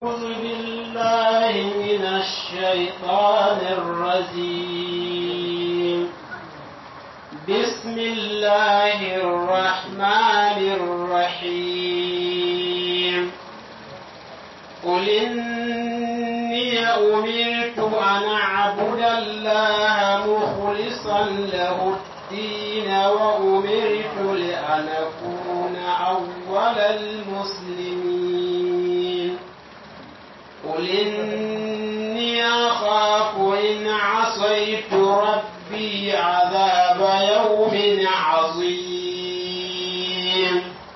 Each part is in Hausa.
أعوذ بالله من الشيطان الرجيم بسم الله الرحمن الرحيم قل إني أمرت أن أعبد الله مخلصا له الدين وأمرت لأن أكون أول المسلمين قل إني أخاف إن عصيت ربي عذاب يوم عظيم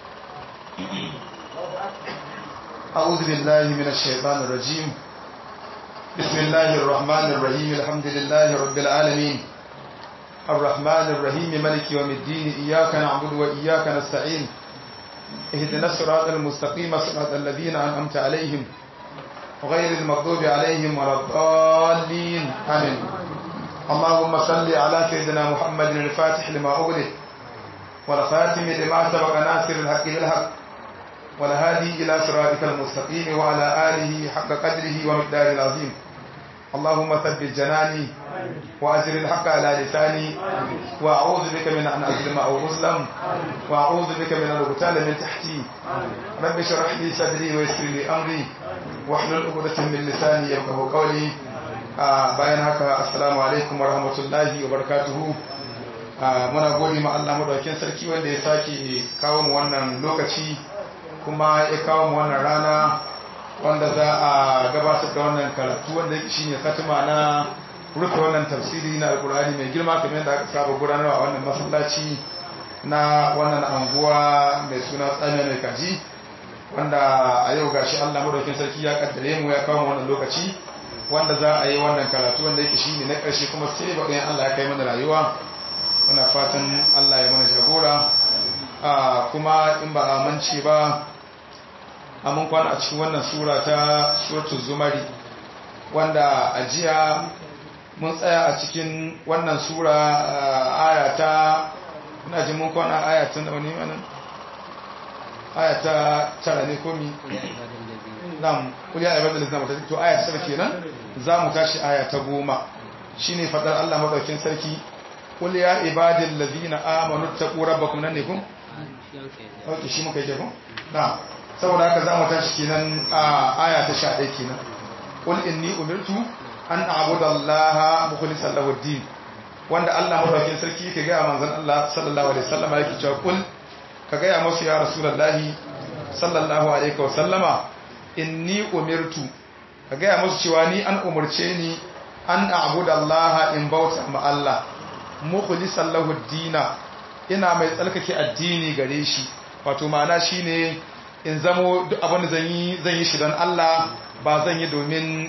أعوذ بالله من الشيطان الرجيم بسم الله الرحمن الرحيم الحمد لله رب العالمين الرحمن الرحيم ملك يوم الدين إياك نعبد وإياك نستعين اهدنا الصراط المستقيم صراط الذين أنعمت عليهم غير المغضوب عليهم ولا الضالين آمين اللهم صل على سيدنا محمد الفاتح لما أغلق والخاتم لما سبق ناصر الحق بالحق والهادي إلى صراطك المستقيم وعلى آله حق قدره ومقداره العظيم اللهم ثبت جناني وأجر الحق على لساني وأعوذ بك من أن أظلم أو أظلم وأعوذ بك من أن أغتال من تحتي رب اشرح لي صدري ويسر لي أمري واحلل عقدة من لساني يفقهوا قولي bayan haka assalamu alaikum warahmatullahi wabarakatuhu muna gode ma Allah madaukakin sarki wanda ya sake kawo mu wannan lokaci kuma ya kawo mu wannan rana wanda za a gabatar da wannan karatu wanda shine katima na rufe wannan tafsiri na alkurani mai girma kamar yadda aka saba gudanarwa a wannan masallaci na wannan anguwa mai suna tsamiya mai kaji wanda a yau gashi Allah madaukakin sarki ya kaddare mu ya kawo mu wannan lokaci wanda za a yi wannan karatu wanda yake shine na ƙarshe kuma sai ba ɗayan Allah ya kai mana rayuwa muna fatan Allah ya mana jagora kuma in ba a mance ba a mun kwana a cikin wannan sura ta suratul zumari wanda a jiya mun tsaya a cikin wannan sura aya ta ina ji mun kwana aya ta wani wannan aya ta tara ne komi nam kuliya ibadul islam ta to aya ta tara kenan za mu tashi aya ta goma shine fadar Allah madaukin sarki qul ya ibadil ladina amanu taqu rabbakum nan ne kun okay shi muka yi ko na'am saboda haka za mu tashi kenan a aya ta 11 kenan qul inni umirtu an a'budu allaha mukhlishan lahu ad-din wanda Allah madaukakin sarki yake ga manzon Allah sallallahu alaihi wasallam yake cewa qul ka ga ya musu ya rasulullahi sallallahu alaihi wasallama inni umirtu ka ga ya musu cewa ni an umurce ni an a'budu allaha in bauta ma Allah mukhlishan lahu ad-dina ina mai tsalkake addini gare shi wato ma'ana shine in zamo duk abin da zan yi zan yi shi don Allah ba zan yi domin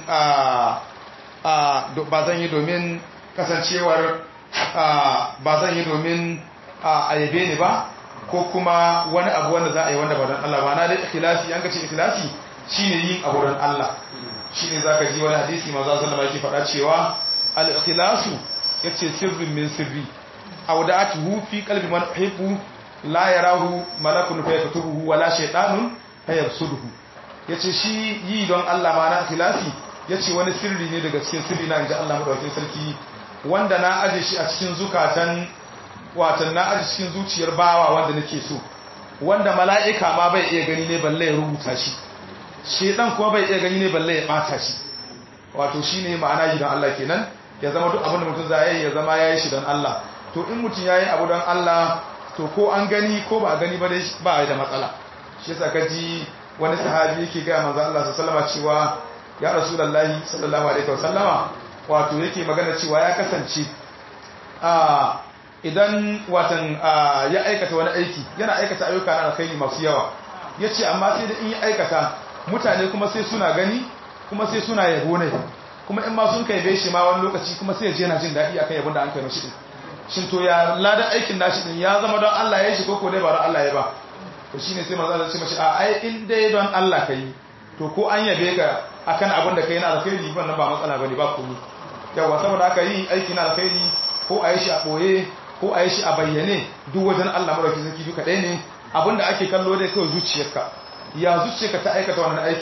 ba zan yi domin kasancewar ba zan yi domin a yabe ni ba ko kuma wani abu wanda za a yi wanda ba don Allah ba na dai ikhlasi an gace ikhlasi shine yin abu don Allah shine zaka ji wani hadisi manzo sallallahu alaihi faɗa cewa al ikhlasu yace sirrin min sirri awda'atuhu fi qalbi man uhibbu la yarahu malakun fa yaktubuhu wala shaytanun fa yabsuduhu yace shi yi don Allah ma na ikhlasi yace wani sirri ne daga cikin sirri na inji Allah madaukakin sarki wanda na aje shi a cikin zukatan watan na aje cikin zuciyar bawa wanda nake so wanda mala'ika ma bai iya gani ne balle ya rubuta shi shedan kuma bai iya gani ne balle ya bata shi wato shine ma'ana yi don Allah kenan ya zama duk abin da mutum zai ya zama yayi shi don Allah to in mutum yayi abu don Allah to ko an gani ko ba a gani ba dai ba da matsala shi yasa ka ji wani sahabi yake ga manzo Allah sallallahu alaihi cewa ya rasulullahi sallallahu alaihi wasallama wato yake magana cewa ya kasance a idan watan ya aikata wani aiki yana aikata ayyuka na alkhairi masu yawa yace amma sai da in ya aikata mutane kuma sai suna gani kuma sai suna yabo ne kuma in ma sun kai bai shi ma wani lokaci kuma sai ya je yana jin daɗi akan yabon da an kai mashi din shin to ya ladan aikin nashi din ya zama don Allah ya shi ko ko dai ba don Allah ya ba to shine sai manzo Allah ya ce mashi a ai in dai don Allah kai to ko an yabe ka akan abin da kai na alkhairi wannan ba matsala bane ba komai yawa saboda haka yi aiki na alkhairi ko a yi shi a boye ko a yi shi a bayyane duk wajen Allah madaukakin sarki duka ɗaya ne abinda ake kallo dai kawai zuciyarka ya zuciyarka ta aikata wannan aikin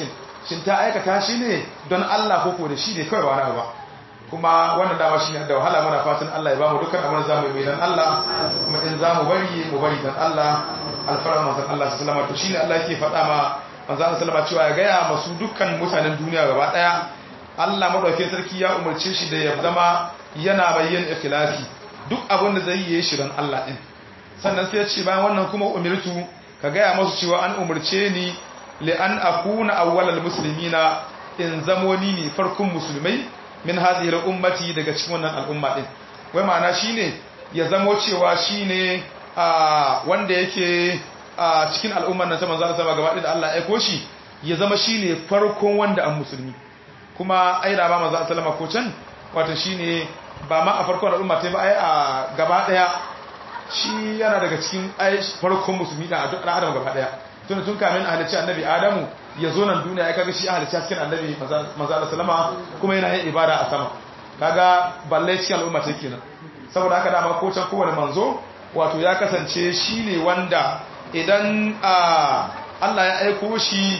shin ta aikata shi ne don Allah ko ko da shi ne kawai wani ba kuma wannan dama shi ne da wahala muna fatan Allah ya bamu dukkan abin da zamu yi dan Allah kuma in zamu bari mu bari dan Allah alfarar manzon Allah sallallahu alaihi wasallam to shine Allah yake faɗa ma manzon Allah sallallahu cewa ya gaya masu dukkan mutanen duniya gaba daya Allah madaukakin sarki ya umarce shi da ya zama yana bayyan ikhlasi duk abin da zai yi shi don Allah din sannan sai ya ce bayan wannan kuma umirtu ka gaya masu cewa an umarce ni li an akuna awwalal muslimina in zamo ni ne farkon musulmai min hadhihi ummati daga cikin wannan al'umma din wai ma'ana shine ya zamo cewa shine a wanda yake a cikin al'ummar nan ta manzo Allah gaba da Allah ya aiko shi ya zama shine farkon wanda an musulmi kuma ai da ba manzo sallama ko can wato shine ba ma a farkon al'umma ta ba ai a gaba daya shi yana daga cikin ai farkon musulmi da duk adam gaba daya tun tun kamin a halicci annabi adamu ya zo nan duniya ya kaga shi a halicci cikin annabi manzo sallama kuma yana yin ibada a sama kaga balle cikin al'umma ta kenan saboda haka dama ko can kowane manzo wato ya kasance shi ne wanda idan Allah ya aiko shi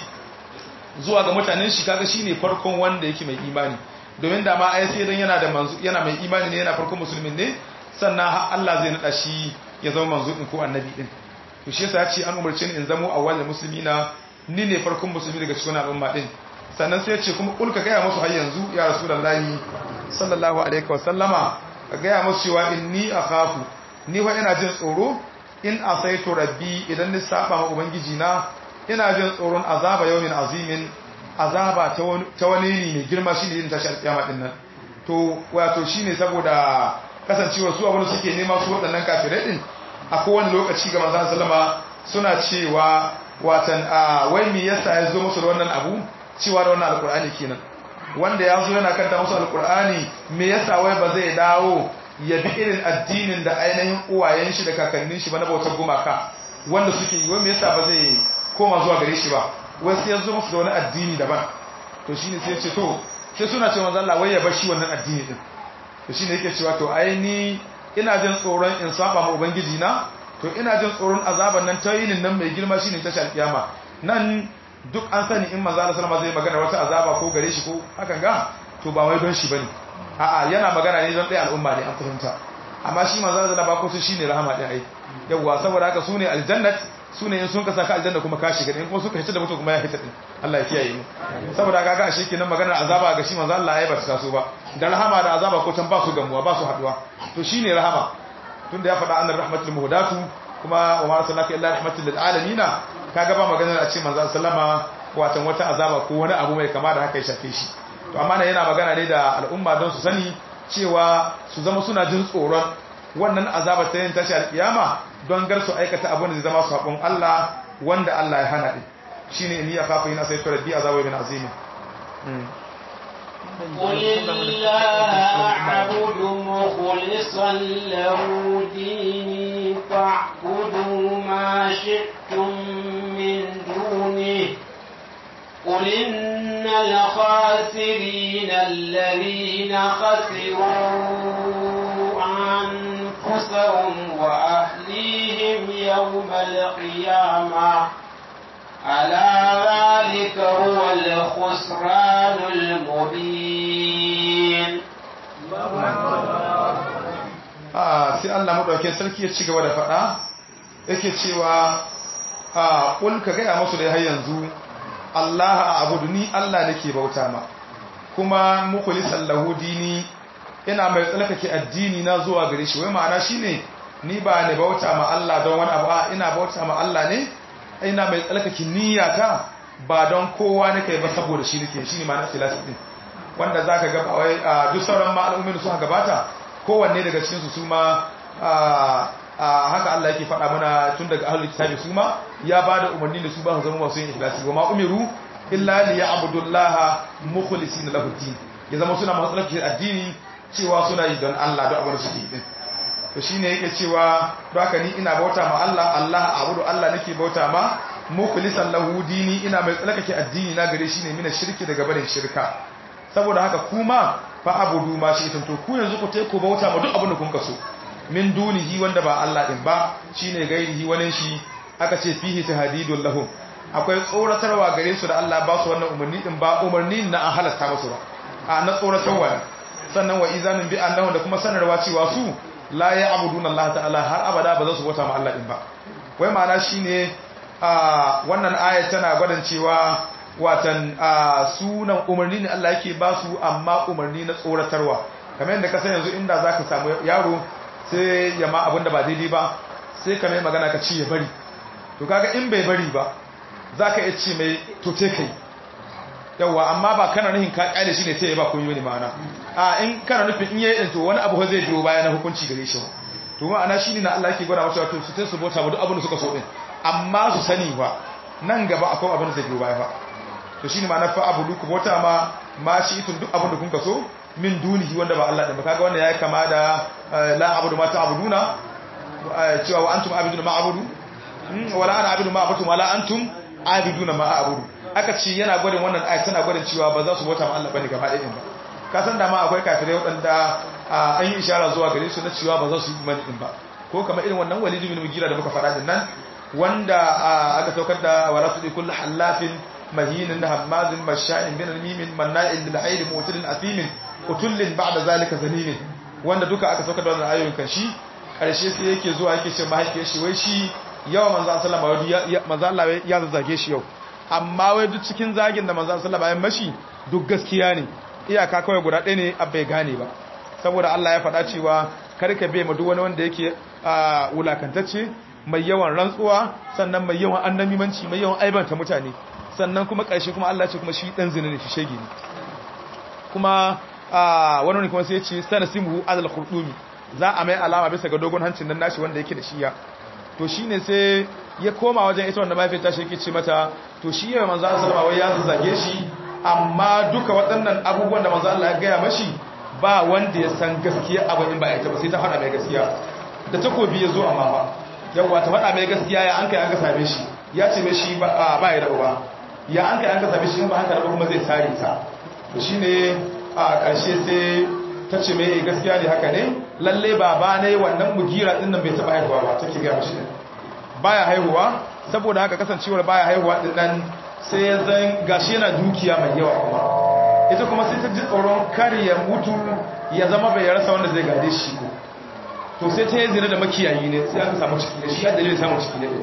zuwa ga mutanen shi kaga shi ne farkon wanda yake mai imani domin da ma ai sai idan yana da manzo yana mai imani ne yana farkon musulmin ne sannan Allah zai nada shi ya zama manzo din ko annabi din to shi yasa ya ce an umarce ni in zamo awwal muslimina ni ne farkon musulmi daga cikin al'umma din sannan sai ya ce kuma kulka ga musu har yanzu ya rasulullahi sallallahu alaihi wa sallama ka ga musu cewa inni akhafu ni wa ina jin tsoro in asaitu rabbi idan ni saba ma ubangiji na ina jin tsoron azaba yawmin azimin azaba ta wani ne mai girma shine yin tashi alkiyama din nan to wato shine saboda kasancewa su abin suke nema su waɗannan kafirai din a kowane lokaci ga manzon sallama suna cewa watan a wai me yasa ya zo musu da wannan abu cewa da wannan alkur'ani kenan wanda ya zo yana kanta musu alkur'ani me yasa wai ba zai dawo ya bi irin addinin da ainihin uwayen shi da kakannin shi ba na bautar gumaka wanda suke yi wanda yasa ba zai koma zuwa gare shi ba wasu yanzu musu da wani addini daban to shine sai ce to sai suna cewa manzo Allah wai ya bar shi wannan addini din to shine yake cewa to ai ni ina jin tsoron in saba ma ubangiji na to ina jin tsoron azaban nan ta yinin nan mai girma shine tashi alkiyama nan duk an sani in manzo Allah sallallahu alaihi wasallam zai magana wata azaba ko gare shi ko hakan ga to ba wai don shi bane a'a yana magana ne don ɗaya al'umma ne an fahimta amma shi manzo da ba ko su shine rahama din ai yawa saboda haka sune aljannat sune in sun ka saka aljanna kuma ka shiga in kuma suka hita da mutum kuma ya hita din Allah ya kiyaye mu saboda haka ga shi kenan magana azaba ga shi manzo Allah ya ba ta so ba da rahama da azaba ko can ba su gamuwa ba su haduwa to shine rahama tunda ya faɗa annar rahmatul muhdatu kuma wa ma arsalnaka illa rahmatul lil alamin kaga ba magana a ce manzo sallama watan wata azaba ko wani abu mai kama da haka ya shafe shi to amma yana magana ne da al'umma don su sani cewa su zama suna jin tsoron wannan azabar ta yin tashi alkiyama don gar su aikata abin da zai zama sabon Allah wanda Allah ya hana din shine in ya kafa ina sai rabbi azabu bin azim قل الله أعبد مخلصا له ديني فاعبدوا ما شئتم من دونه قل إن الخاسرين الذين خسروا أنفسهم وأهليهم يوم القيامة ألا ذلك هو الخسران المبين ah sai Allah madaukakin sarki ya ci gaba da faɗa yake cewa ah kul ka ga musu da har yanzu Allah a abudu ni Allah nake bauta ma kuma mukhlisan lahu dini ina mai tsalkake addini na zuwa gare shi wai ma'ana shine ni ba ne bauta ma Allah don wani abu a ina bauta ma Allah ne ina mai tsalkake niyyata ba don kowa nake ba saboda shi nake shine ma'ana ikhlasi din wanda zaka ga wai duk sauran ma'alumin su gabata kowanne daga cikin su su ma haka Allah yake faɗa mana tun daga ahlul kitabi su ma ya bada umarni da su ba su zama masu yin ikhlasi wa ma umiru illa li ya'budullaha mukhlisina lahu din ya zama suna masu tsarki addini cewa suna yi don Allah don abin da suke yi to shine yake cewa don haka ni ina bauta ma Allah Allah abudu Allah nake bauta ma mukhlisan lahu dini ina mai tsarkake addini na gare shi ne mina shirki daga barin shirka saboda haka kuma fa abudu ma shi to ku yanzu ku tai ku bauta ma duk abin da kun kaso min dunihi wanda ba Allah din ba shine gairihi wani shi aka ce fihi tahdidul lahu akwai tsoratarwa gare su da Allah ba su wannan umarni din ba umarni na an halasta musu ba a na tsoratarwa sannan wa izanin bi annahu da kuma sanarwa cewa su la ya'buduna Allah ta'ala har abada ba za su bauta ma Allah din ba wai ma'ana shine a wannan aya tana gwadin cewa watan sunan umarni ne Allah yake ba su amma umarni na tsoratarwa kamar yadda ka san yanzu inda zaka samu yaro sai ya ma abinda ba daidai ba sai ka mai magana ka ci ya bari to kaga in bai bari ba zaka iya ce mai to te kai yawa amma ba kana nufin ka kaile shi ne sai ya ba kun yi ma'ana a in kana nufin in yayi din to wani abu zai biyo baya na hukunci gare shi to ma'ana shine na Allah yake gwada masa to su sai su bota ba duk abin da suka so din amma su sani ba nan gaba akwai abin da zai biyo baya ba to shine ma'ana fa abudu ku bota ma ma shi tun duk abin da kun kaso min dunihi wanda ba Allah din ba kaga wannan yayi kama da la abudu ma ta'buduna cewa wa antum abiduna ma abudu wala ana abidu ma abudu wala antum abiduna ma abudu aka ce yana gwadin wannan ayat tana gwadin cewa ba za su bauta ma Allah bane gaba ɗaya ba ka san da ma akwai kafirai waɗanda an yi ishara zuwa gare su na cewa ba za su yi imani din ba ko kamar irin wannan walidu bin mugira da muka faɗa din nan wanda aka saukar da wala tudi kullu halafin mahinin hammazin masha'in bin mimin manna'in lil hayr mutilin athimin utullin ba'da zalika zanimin wanda duka aka saukar da wannan ayoyin kan shi karshe sai yake zuwa yake ce mahaifiyar shi wai shi yawa manzo sallama wai manzo Allah ya zazzage shi yau amma wai duk cikin zagin da manzo sallama ya mashi duk gaskiya ne iyaka kawai guda ɗaya ne bai gane ba saboda Allah ya faɗa cewa karka bai ma duk wani wanda yake wulakantacce mai yawan rantsuwa sannan mai yawan annamimanci mai yawan aibanta mutane sannan kuma ƙarshe kuma Allah ce kuma shi ɗan zina ne shi shege ne kuma wani ne kuma sai ce sana simu azal khurdumi za a mai alama bisa ga dogon hancin nan nashi wanda yake da shiya to shine sai ya koma wajen ita wanda mahaifiyar tashi yake ce mata to shi ya manzo Allah sallallahu alaihi wasallam ya zage shi amma duka waɗannan abubuwan da manzo Allah ya gaya mashi ba wanda ya san gaskiya abu in ba ita ba sai ta faɗa mai gaskiya da takobi ya zo amma ba yawa ta faɗa mai gaskiya ya an kai an ka same shi ya ce mai shi ba ya da uba ya an kai an ka same shi in ba haka ba kuma zai sare ta to shine a ƙarshe sai ta ce mai gaskiya ne haka ne lalle baba ne wannan mugira din nan bai taɓa haihuwa ba take ga mashi baya haihuwa saboda haka kasancewar baya haihuwa din nan sai ya zan gashi yana dukiya mai yawa kuma ita kuma sai ta ji tsoron kar ya mutu ya zama bai rasa wanda zai gade shi ko to sai ta yi zina da makiyayi ne sai aka samu ciki ne shi ya dalilin samun ciki ne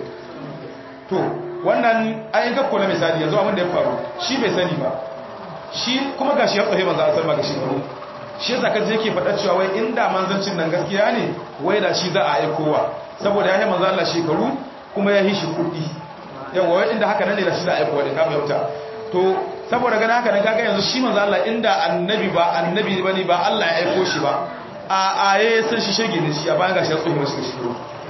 to wannan ayin kakko na misali yanzu abin da ya faru shi bai sani ba shi kuma gashi ya tsohe manzo asar ma gashi faru shi yasa kaje yake faɗa cewa wai inda manzancin nan gaskiya ne wai da shi za a aikowa saboda ya yi manzo Allah shekaru kuma ya yi shi kuɗi yawa wai inda haka nan ne da shi za a aikowa din kama yauta to saboda gana haka nan kaga yanzu shi manzo Allah inda annabi ba annabi bane ba Allah ya aiko shi ba a aye san shi shege ne shi a bayan gashi ya tsohi mashi shi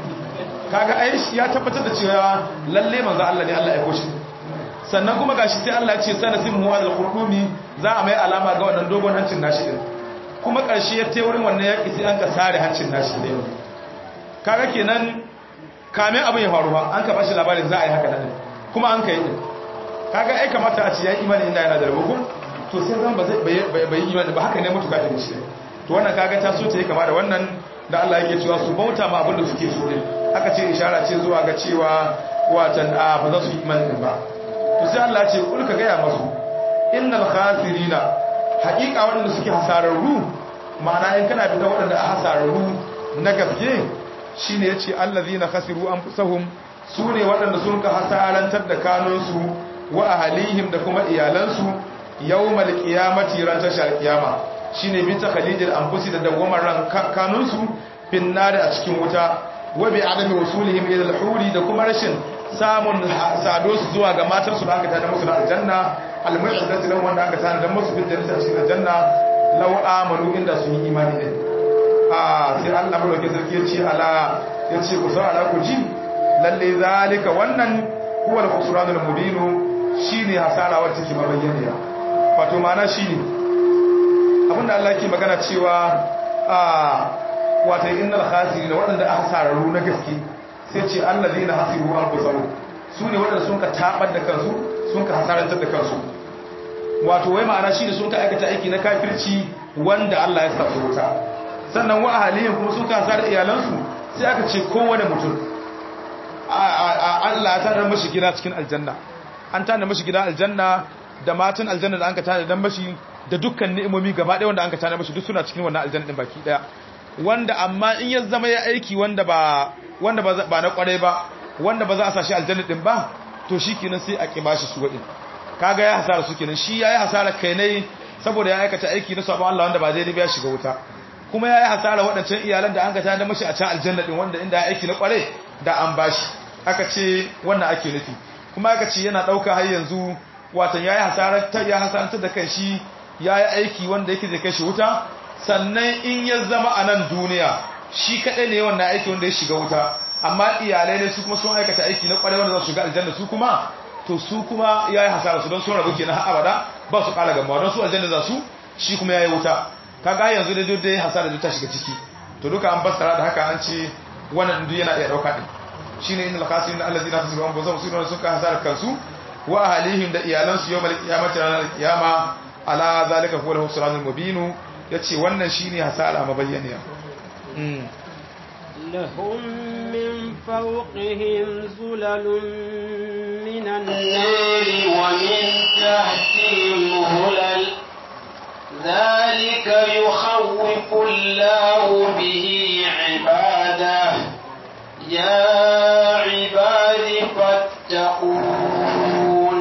kaga ai ya tabbatar da cewa lalle manzo Allah ne Allah ya aiko shi sannan kuma gashi sai Allah ya ce sana simu wa al-qurumi za a mai alama ga wannan dogon hancin nashi din kuma karshe ya tayi wurin wannan yaki sai an ka sare hancin nashi din kaga kenan kame abin ya faru ba an ka bashi labarin za a yi haka nan kuma an kai din kaga ai kamata a ce ya imani inda yana da rubu to sai zan ba zai bai imani ba haka ne mutuka da shi to wannan kaga ta so ta yi kama da wannan da Allah yake cewa su bauta ma abin da suke so din aka ce ishara ce zuwa ga cewa watan a ba za su yi imani ba to sai Allah ce kul ka gaya masu innal khasirina haqiqa waɗanda suke hasararru ma'ana in kana fita waɗanda a hasararru na gaske shine yace allazina khasiru anfusahum sune waɗanda sun ka hasarantar da kanunsu wa ahlihim da kuma iyalansu yawmal qiyamati ran tashar qiyama shine bi takhalidil anfusi da dawamar ran kanunsu fin nar a cikin wuta wa bi adami wasulihim ila al-huri da kuma rashin samun sado su zuwa ga matar su da aka tada musu da aljanna al-mu'izzati lahum wanda aka tada musu bil jannati cikin aljanna law amanu inda sun yi imani ne a sai Allah madauke sarki ya ce ala ya ce ku sa ala ku ji lalle zalika wannan huwa al-khusranul mubin shine hasara wacce take mabayyana wato ma'ana shine abinda Allah ke magana cewa a wato innal khasirin waɗanda aka hasararru na gaske sai ce allazina hasiru anfusahum su ne waɗanda sun ka tabar da kansu sun ka hasarantar da kansu wato wai ma'ana shi ne sun ka aikata aiki na kafirci wanda Allah ya sa su wuta sannan wa ahalihim kuma sun ka hasar iyalansu sai aka ce kowane mutum Allah ya tarar mashi gida cikin aljanna an tana mashi gidan aljanna da matan aljanna da an ka tana dan mashi da dukkan ni'imomi gaba ɗaya wanda an ka tana mashi duk suna cikin wannan aljanna din baki ɗaya wanda amma in ya zama ya aiki wanda ba wanda ba na kwarai ba wanda ba za a sa shi aljanna din ba to shikenan sai a kiba shi su wadin kaga ya hasara su kenan shi yayi hasara kai ne saboda ya aikata aiki na sabon Allah wanda ba zai ya shiga wuta kuma yayi hasara waɗancan iyalan da an ga tana mashi a can aljanna din wanda inda ya aiki na kware da an bashi aka ce wannan ake nufi kuma aka ce yana dauka har yanzu watan yayi hasara ta ya hasarantar da kai shi yayi aiki wanda yake zai kai shi wuta sannan in ya zama a nan duniya shi kadai ne wannan aiki wanda ya shiga wuta amma iyalai ne su kuma sun aikata aiki na kware wanda za su shiga aljanna su kuma to su kuma yayi hasara su don sun rabu kenan har abada ba su kala gamba don su aljanna za su shi kuma yayi wuta kaga yanzu da dai hasara da ta shiga ciki to duka an fassara da haka an ce wannan duk yana iya dauka din shine innal khasirin allazina khasiru anfusahum sirran suka hasara kansu wa ahlihim da iyalansu yawmal qiyamati ranar qiyama ala zalika huwa al-husranul mubin yace wannan shine hasara mabayyaniya mm لهم من فوقهم زلل من النار ومن تحتهم هلل ذلك يخوف الله به عباده يا عباد فاتقون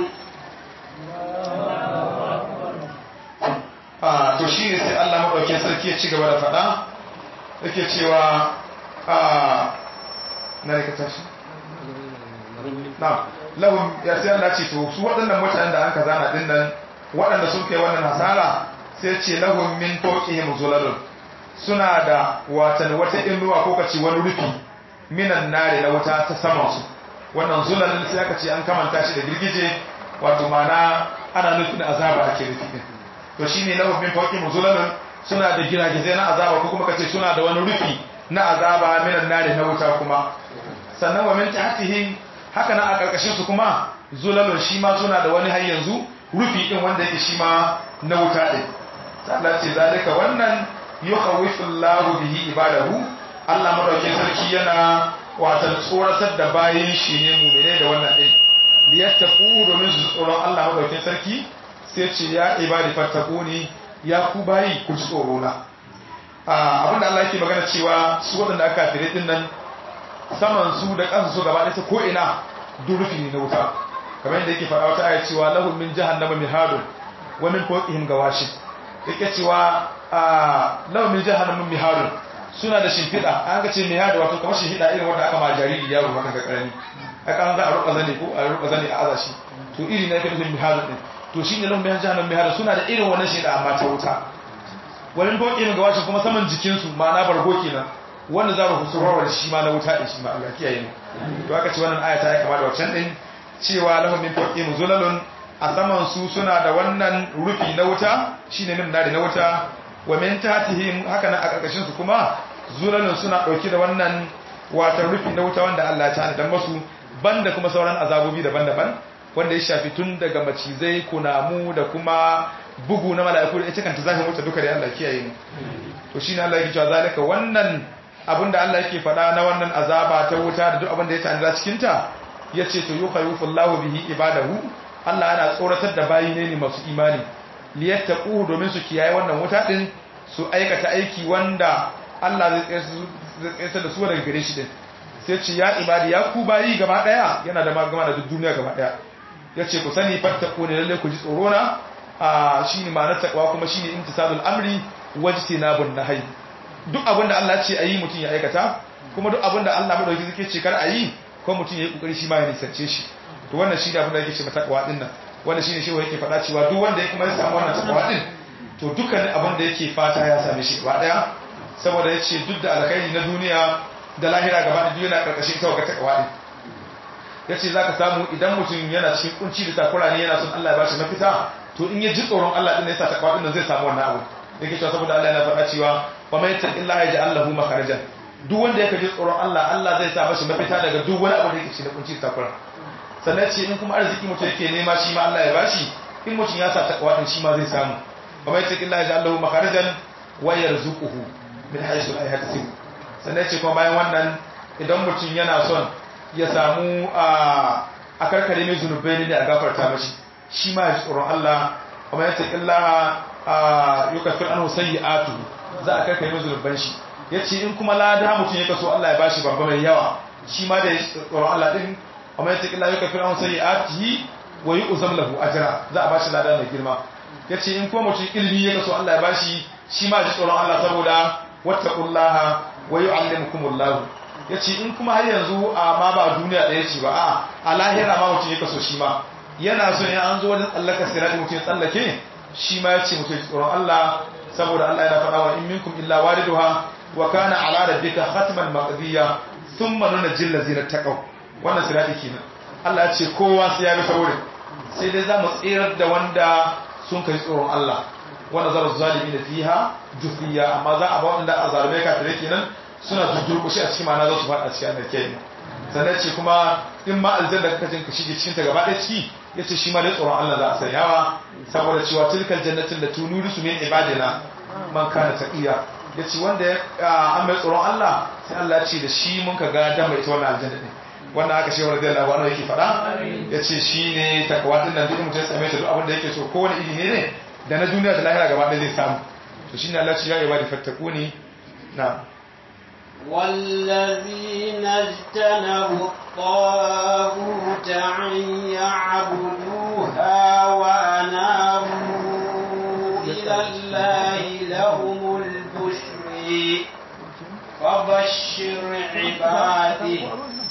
a to shi ne sai Allah maɗaukin sarki ya ci gaba da faɗa yake cewa a na ne ka tashi na lahum ya sai Allah ce to su waɗannan mutanen da an ka zana din nan waɗanda sun kai wannan hasara sai ce lahum min fawqihim zulalun suna da watan wata inuwa ko kace wani rufi minan nare na wuta ta saman su wannan zulalun sai aka ce an kamanta shi da girgije wato mana ana nufin azaba ake nufi din to shine lahum min fawqihim zulalun suna da giragizai na azaba ko kuma kace suna da wani rufi na azaba minan nare na wuta kuma sannan wa min tahtihim haka nan a karkashin su kuma zulalun shi ma suna da wani har yanzu rufi din wanda yake shi ma na wuta din Allah ce zalika wannan yukhawifu Allahu bihi ibadahu Allah madaukakin sarki yana watan tsoratar da bayin shi ne mu'mine da wannan din liyattaqu domin su tsoron Allah madaukakin sarki sai ce ya ibadi fattaquni ya ku bayi ku ji tsoro na abinda Allah yake magana cewa su waɗanda aka fire din nan saman su da kansu su gaba ɗaya ta ko ina durufi ne na wuta kamar yadda yake faɗa wata aya cewa lahum min jahannama mihadun wa min fawqihim gawashin yake cewa lahum min jahannama mihadun suna da shimfiɗa an ga ce mihadu wato kamar shimfiɗa irin wanda aka ma jariri yaro haka ga karami aka an za a ruka zane ko a ruka zane a aza shi to iri na yake nufin mihadun din to shine lahum min jahannama mihadun suna da irin wannan shimfiɗa amma ta wuta wani fawqihim gawashin kuma saman jikinsu ma'ana bargo kenan wanda za mu kusurwar shi ma na wuta din shi ma Allah kiyaye mu to aka ce wannan aya ta yi kama da wancan din cewa lahum min fawqihim zulalun a saman su suna da wannan rufi na wuta shine min nari na wuta wa min tahtihim haka nan a karkashin su kuma zulalun suna dauke da wannan wata rufi na wuta wanda Allah ya tana dan masu banda kuma sauran azabobi daban-daban wanda ya shafi tun daga macizai kunamu da kuma bugu na mala'iku da ita kanta zafin wuta duka da Allah kiyaye mu to shine Allah yake cewa zalika wannan abinda Allah yake faɗa na wannan azaba ta wuta da duk abin da ya tanada cikin ta yace to yukhayifullahu bihi ibadahu Allah yana tsoratar da bayi ne masu imani liyattaquhu domin su kiyaye wannan wuta din su aikata aiki wanda Allah zai tsaya da su daga gare shi din sai ce ya ibadi ya ku bayi gaba daya yana da magana da duk duniya gaba daya yace ku sani fattaku ne lalle ku ji tsoro na a shine ma'anar takwa kuma shine imtisalul amri wajtinabun nahyi duk abinda Allah ya ce ayi mutun ya aikata kuma duk abinda Allah madauki zai ce kar ayi ko mutun ya yi kokari shi ma ya nisance shi to wannan shi ne abin da yake ce matakwa din nan wannan shi ne shi yake faɗa cewa duk wanda ya kuma ya samu wannan takwa din to dukkan abin da yake fata ya same shi gaba daya saboda ya ce duk da alkhairi na duniya da lahira gaba da duk yana karkashin ita ga takwa din ya ce za ka samu idan mutum yana cikin kunci da takura ne yana son Allah ya ba shi mafita to in ya ji tsoron Allah din ya sa takwa din nan zai samu wannan abu yake cewa saboda Allah yana faɗa cewa wa may yattaqillaha yaj'al lahu makharajan duk wanda yake ji tsoron Allah Allah zai sa mashi mafita daga duk wani abu da yake cikin kunci da takura sannan ce in kuma arziki mutum yake nema shi ma Allah ya bashi in mutum ya sa takwa din shi ma zai samu wa mai taƙi Allah ya Allahu makarajan wa yarzuquhu min haythu la yahtasib sannan ce kuma bayan wannan idan mutum yana son ya samu a a karkare mai zunubai ne a gafarta mashi shi ma ya ji tsoron Allah kuma ya taƙi Allah a yukafir an sayyi'atu za a karkare mai zunuban shi yace in kuma lada mutum ya kaso Allah ya bashi babba mai yawa shi ma da ya tsoron Allah din kuma ya taƙi Allah yukafir an sayyi'atihi wa yu'zam lahu ajra za a bashi lada mai girma yace in kuma mutum ilimi ya kaso Allah ya bashi shi ma ji tsoron Allah saboda wattaqullaha wa yu'allimukumullahu yace in kuma har yanzu a ma ba duniya ɗaya ce ba a a lahira ma mutum ya kaso shi ma yana so in an zo wajen tsallaka sirati mutum ya tsallake shi ma yace mutum ya tsoron Allah saboda Allah yana faɗa wa in minkum illa wariduha wa kana ala rabbika khatman maqdiya thumma nunjil ladzina taqaw wannan sirati kenan Allah ya ce kowa sai ya bi saurin sai dai za mu tsirar da wanda sun kai tsoron Allah wanda zara zalimi da fiha jufiya amma za a ba wanda a zalume ka tare kenan suna durkushe a cikin ma'ana za su faɗa cikin annar kenan sannan ce kuma in ma aljanna ka jin ka shige cikin ta gaba ɗaya ciki yace shi ma dai tsoron Allah za a sanyawa saboda cewa tilkal jannatin da tunuri su min ibadina man kana taqiya yace wanda ya an mai tsoron Allah sai Allah ya ce da shi mun ka ga dan mai ita wannan aljanna din wannan aka shewar da Allah wani yake faɗa yace shine takawa din nan duk mutum ya same ta duk abin da yake so kowane iri ne ne da na duniya da lahira gaba ɗaya zai samu to shine Allah ya yi ibadi fattakuni na والذين اجتنبوا الطاغوت أن يعبدوها وأنابوا إلى الله لهم البشر فبشر عباده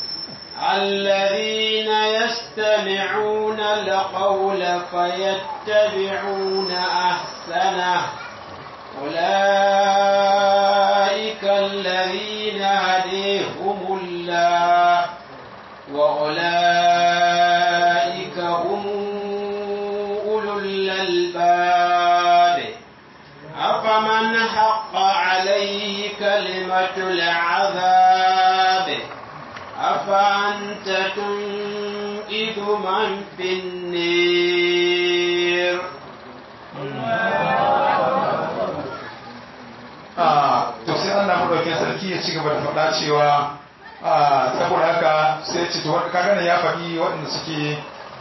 الذين يستمعون القول فيتبعون أحسنه أولئك الذين هديهم الله وأولئك هم أولو الألباب أفمن حق عليه كلمة العذاب أفأنت تنقذ من في النير to sai Allah madaukakin sarki ya ci gaba da faɗa cewa saboda haka sai ce to ka gane ya faɗi waɗanda suke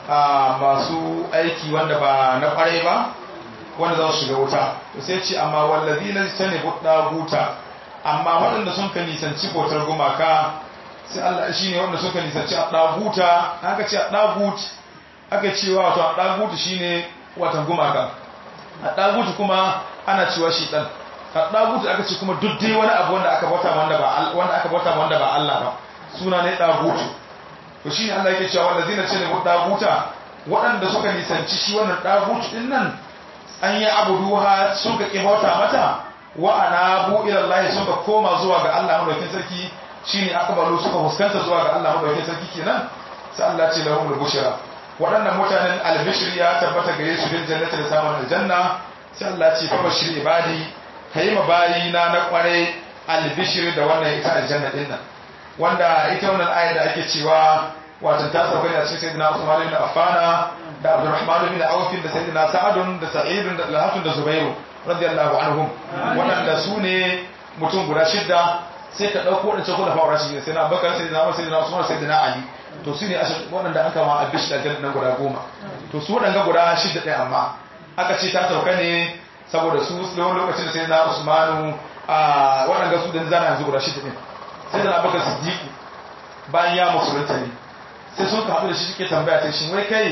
masu aiki wanda ba na ƙwarai ba wanda za su shiga wuta to sai ce amma wallazi na ta ne buɗa guta amma waɗanda sun ka nisanci bautar gumaka sai Allah shi ne wanda sun ka nisanci a ɗaguta aka ce a ɗagut aka cewa wato a ɗagutu shi ne watan gumaka a ɗagutu kuma ana cewa shi ɗan a ɗagutu aka ce kuma duk dai wani abu wanda aka bauta wanda ba wanda aka bauta wanda ba Allah ba suna ne ɗagutu to shine Allah yake cewa wanda zina ce ne ɗaguta waɗanda suka nisanci shi wannan ɗagutu din nan an yi abuduha sun ka ƙi bauta mata wa anabu ila Allah sun ka koma zuwa ga Allah madaukakin sarki shine akbalu suka fuskanta zuwa ga Allah madaukakin sarki kenan sai Allah ce lahum bushra waɗannan mutanen albishir ya tabbata gare su bil jannati da samun aljanna sai Allah ce fa bashir ibadi kai ma bayi na na kware albishir da wannan ita aljanna din nan wanda ita wannan ayar da ake cewa wato ta sauka ne a cikin sayyidina Usman ibn Affan da Abdurrahman ibn Auf da sayyidina Sa'ad da Sa'id da Talhat da Zubair radiyallahu anhum waɗanda su ne mutum guda shidda sai ka ɗauko waɗancan kula fa'ura shi sai na bakar sai na sai na usman sai na ali to su ne waɗanda aka ma abish da jannan nan guda goma to su waɗanda guda shidda ɗaya amma aka ce ta sauka ne saboda su tsawon lokacin da sai na usmanu a waɗanda su da zana yanzu guda shidda ɗin sai da abubakar siddiqu bayan ya musulunta ne sai sun ka haɗu da shi suke tambaya ta shi wai kai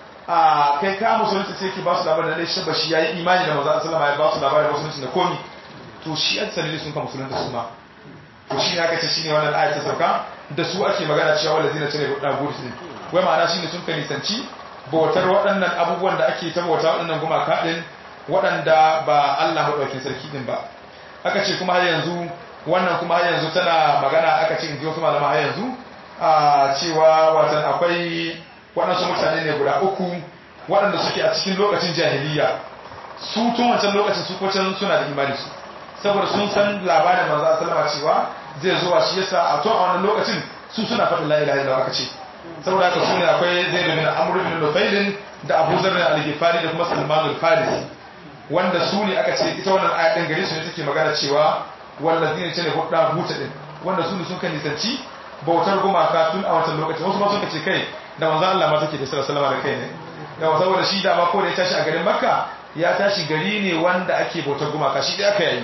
a kai ka musulunta sai ke ba su labarin da shi ba shi ya yi imani da maza sallama ya ba su labarin musulunci da komi to shi an sanili sun ka musulunta su ma to shi ne aka ce shine wannan ayat ta sauka da su ake magana cewa wala zina tare da gudu ne wai ma'ana shine sun kai nisanci bautar waɗannan abubuwan da ake ta bauta waɗannan gumaka din waɗanda ba Allah madaukakin sarki din ba aka ce kuma har yanzu wannan kuma har yanzu tana magana aka ce in ji wasu malama har yanzu a cewa watan akwai waɗansu mutane ne guda uku waɗanda suke a cikin lokacin jahiliya su tun wancan lokacin su kwacan suna da imani su saboda sun san labarin manzo sallama cewa zai zuwa shi yasa a to a wannan lokacin su suna faɗin la ilaha illallah aka ce saboda haka sune akwai Zaid bin Amr bin Nufail da Abu Dharr al-Ghifari da kuma Salman al-Farisi wanda su ne aka ce ita wannan aya din gare su ne take magana cewa wallazina ce ne hudda buta din wanda su ne sun kan nisanci bautar gumaka tun a wancan lokacin wasu ma sun ce kai da manzo Allah ma take da sallallahu alaihi da kai ne yawa saboda shi da ma ko da ya tashi a garin Makka ya tashi gari ne wanda ake bautar gumaka shi da aka yi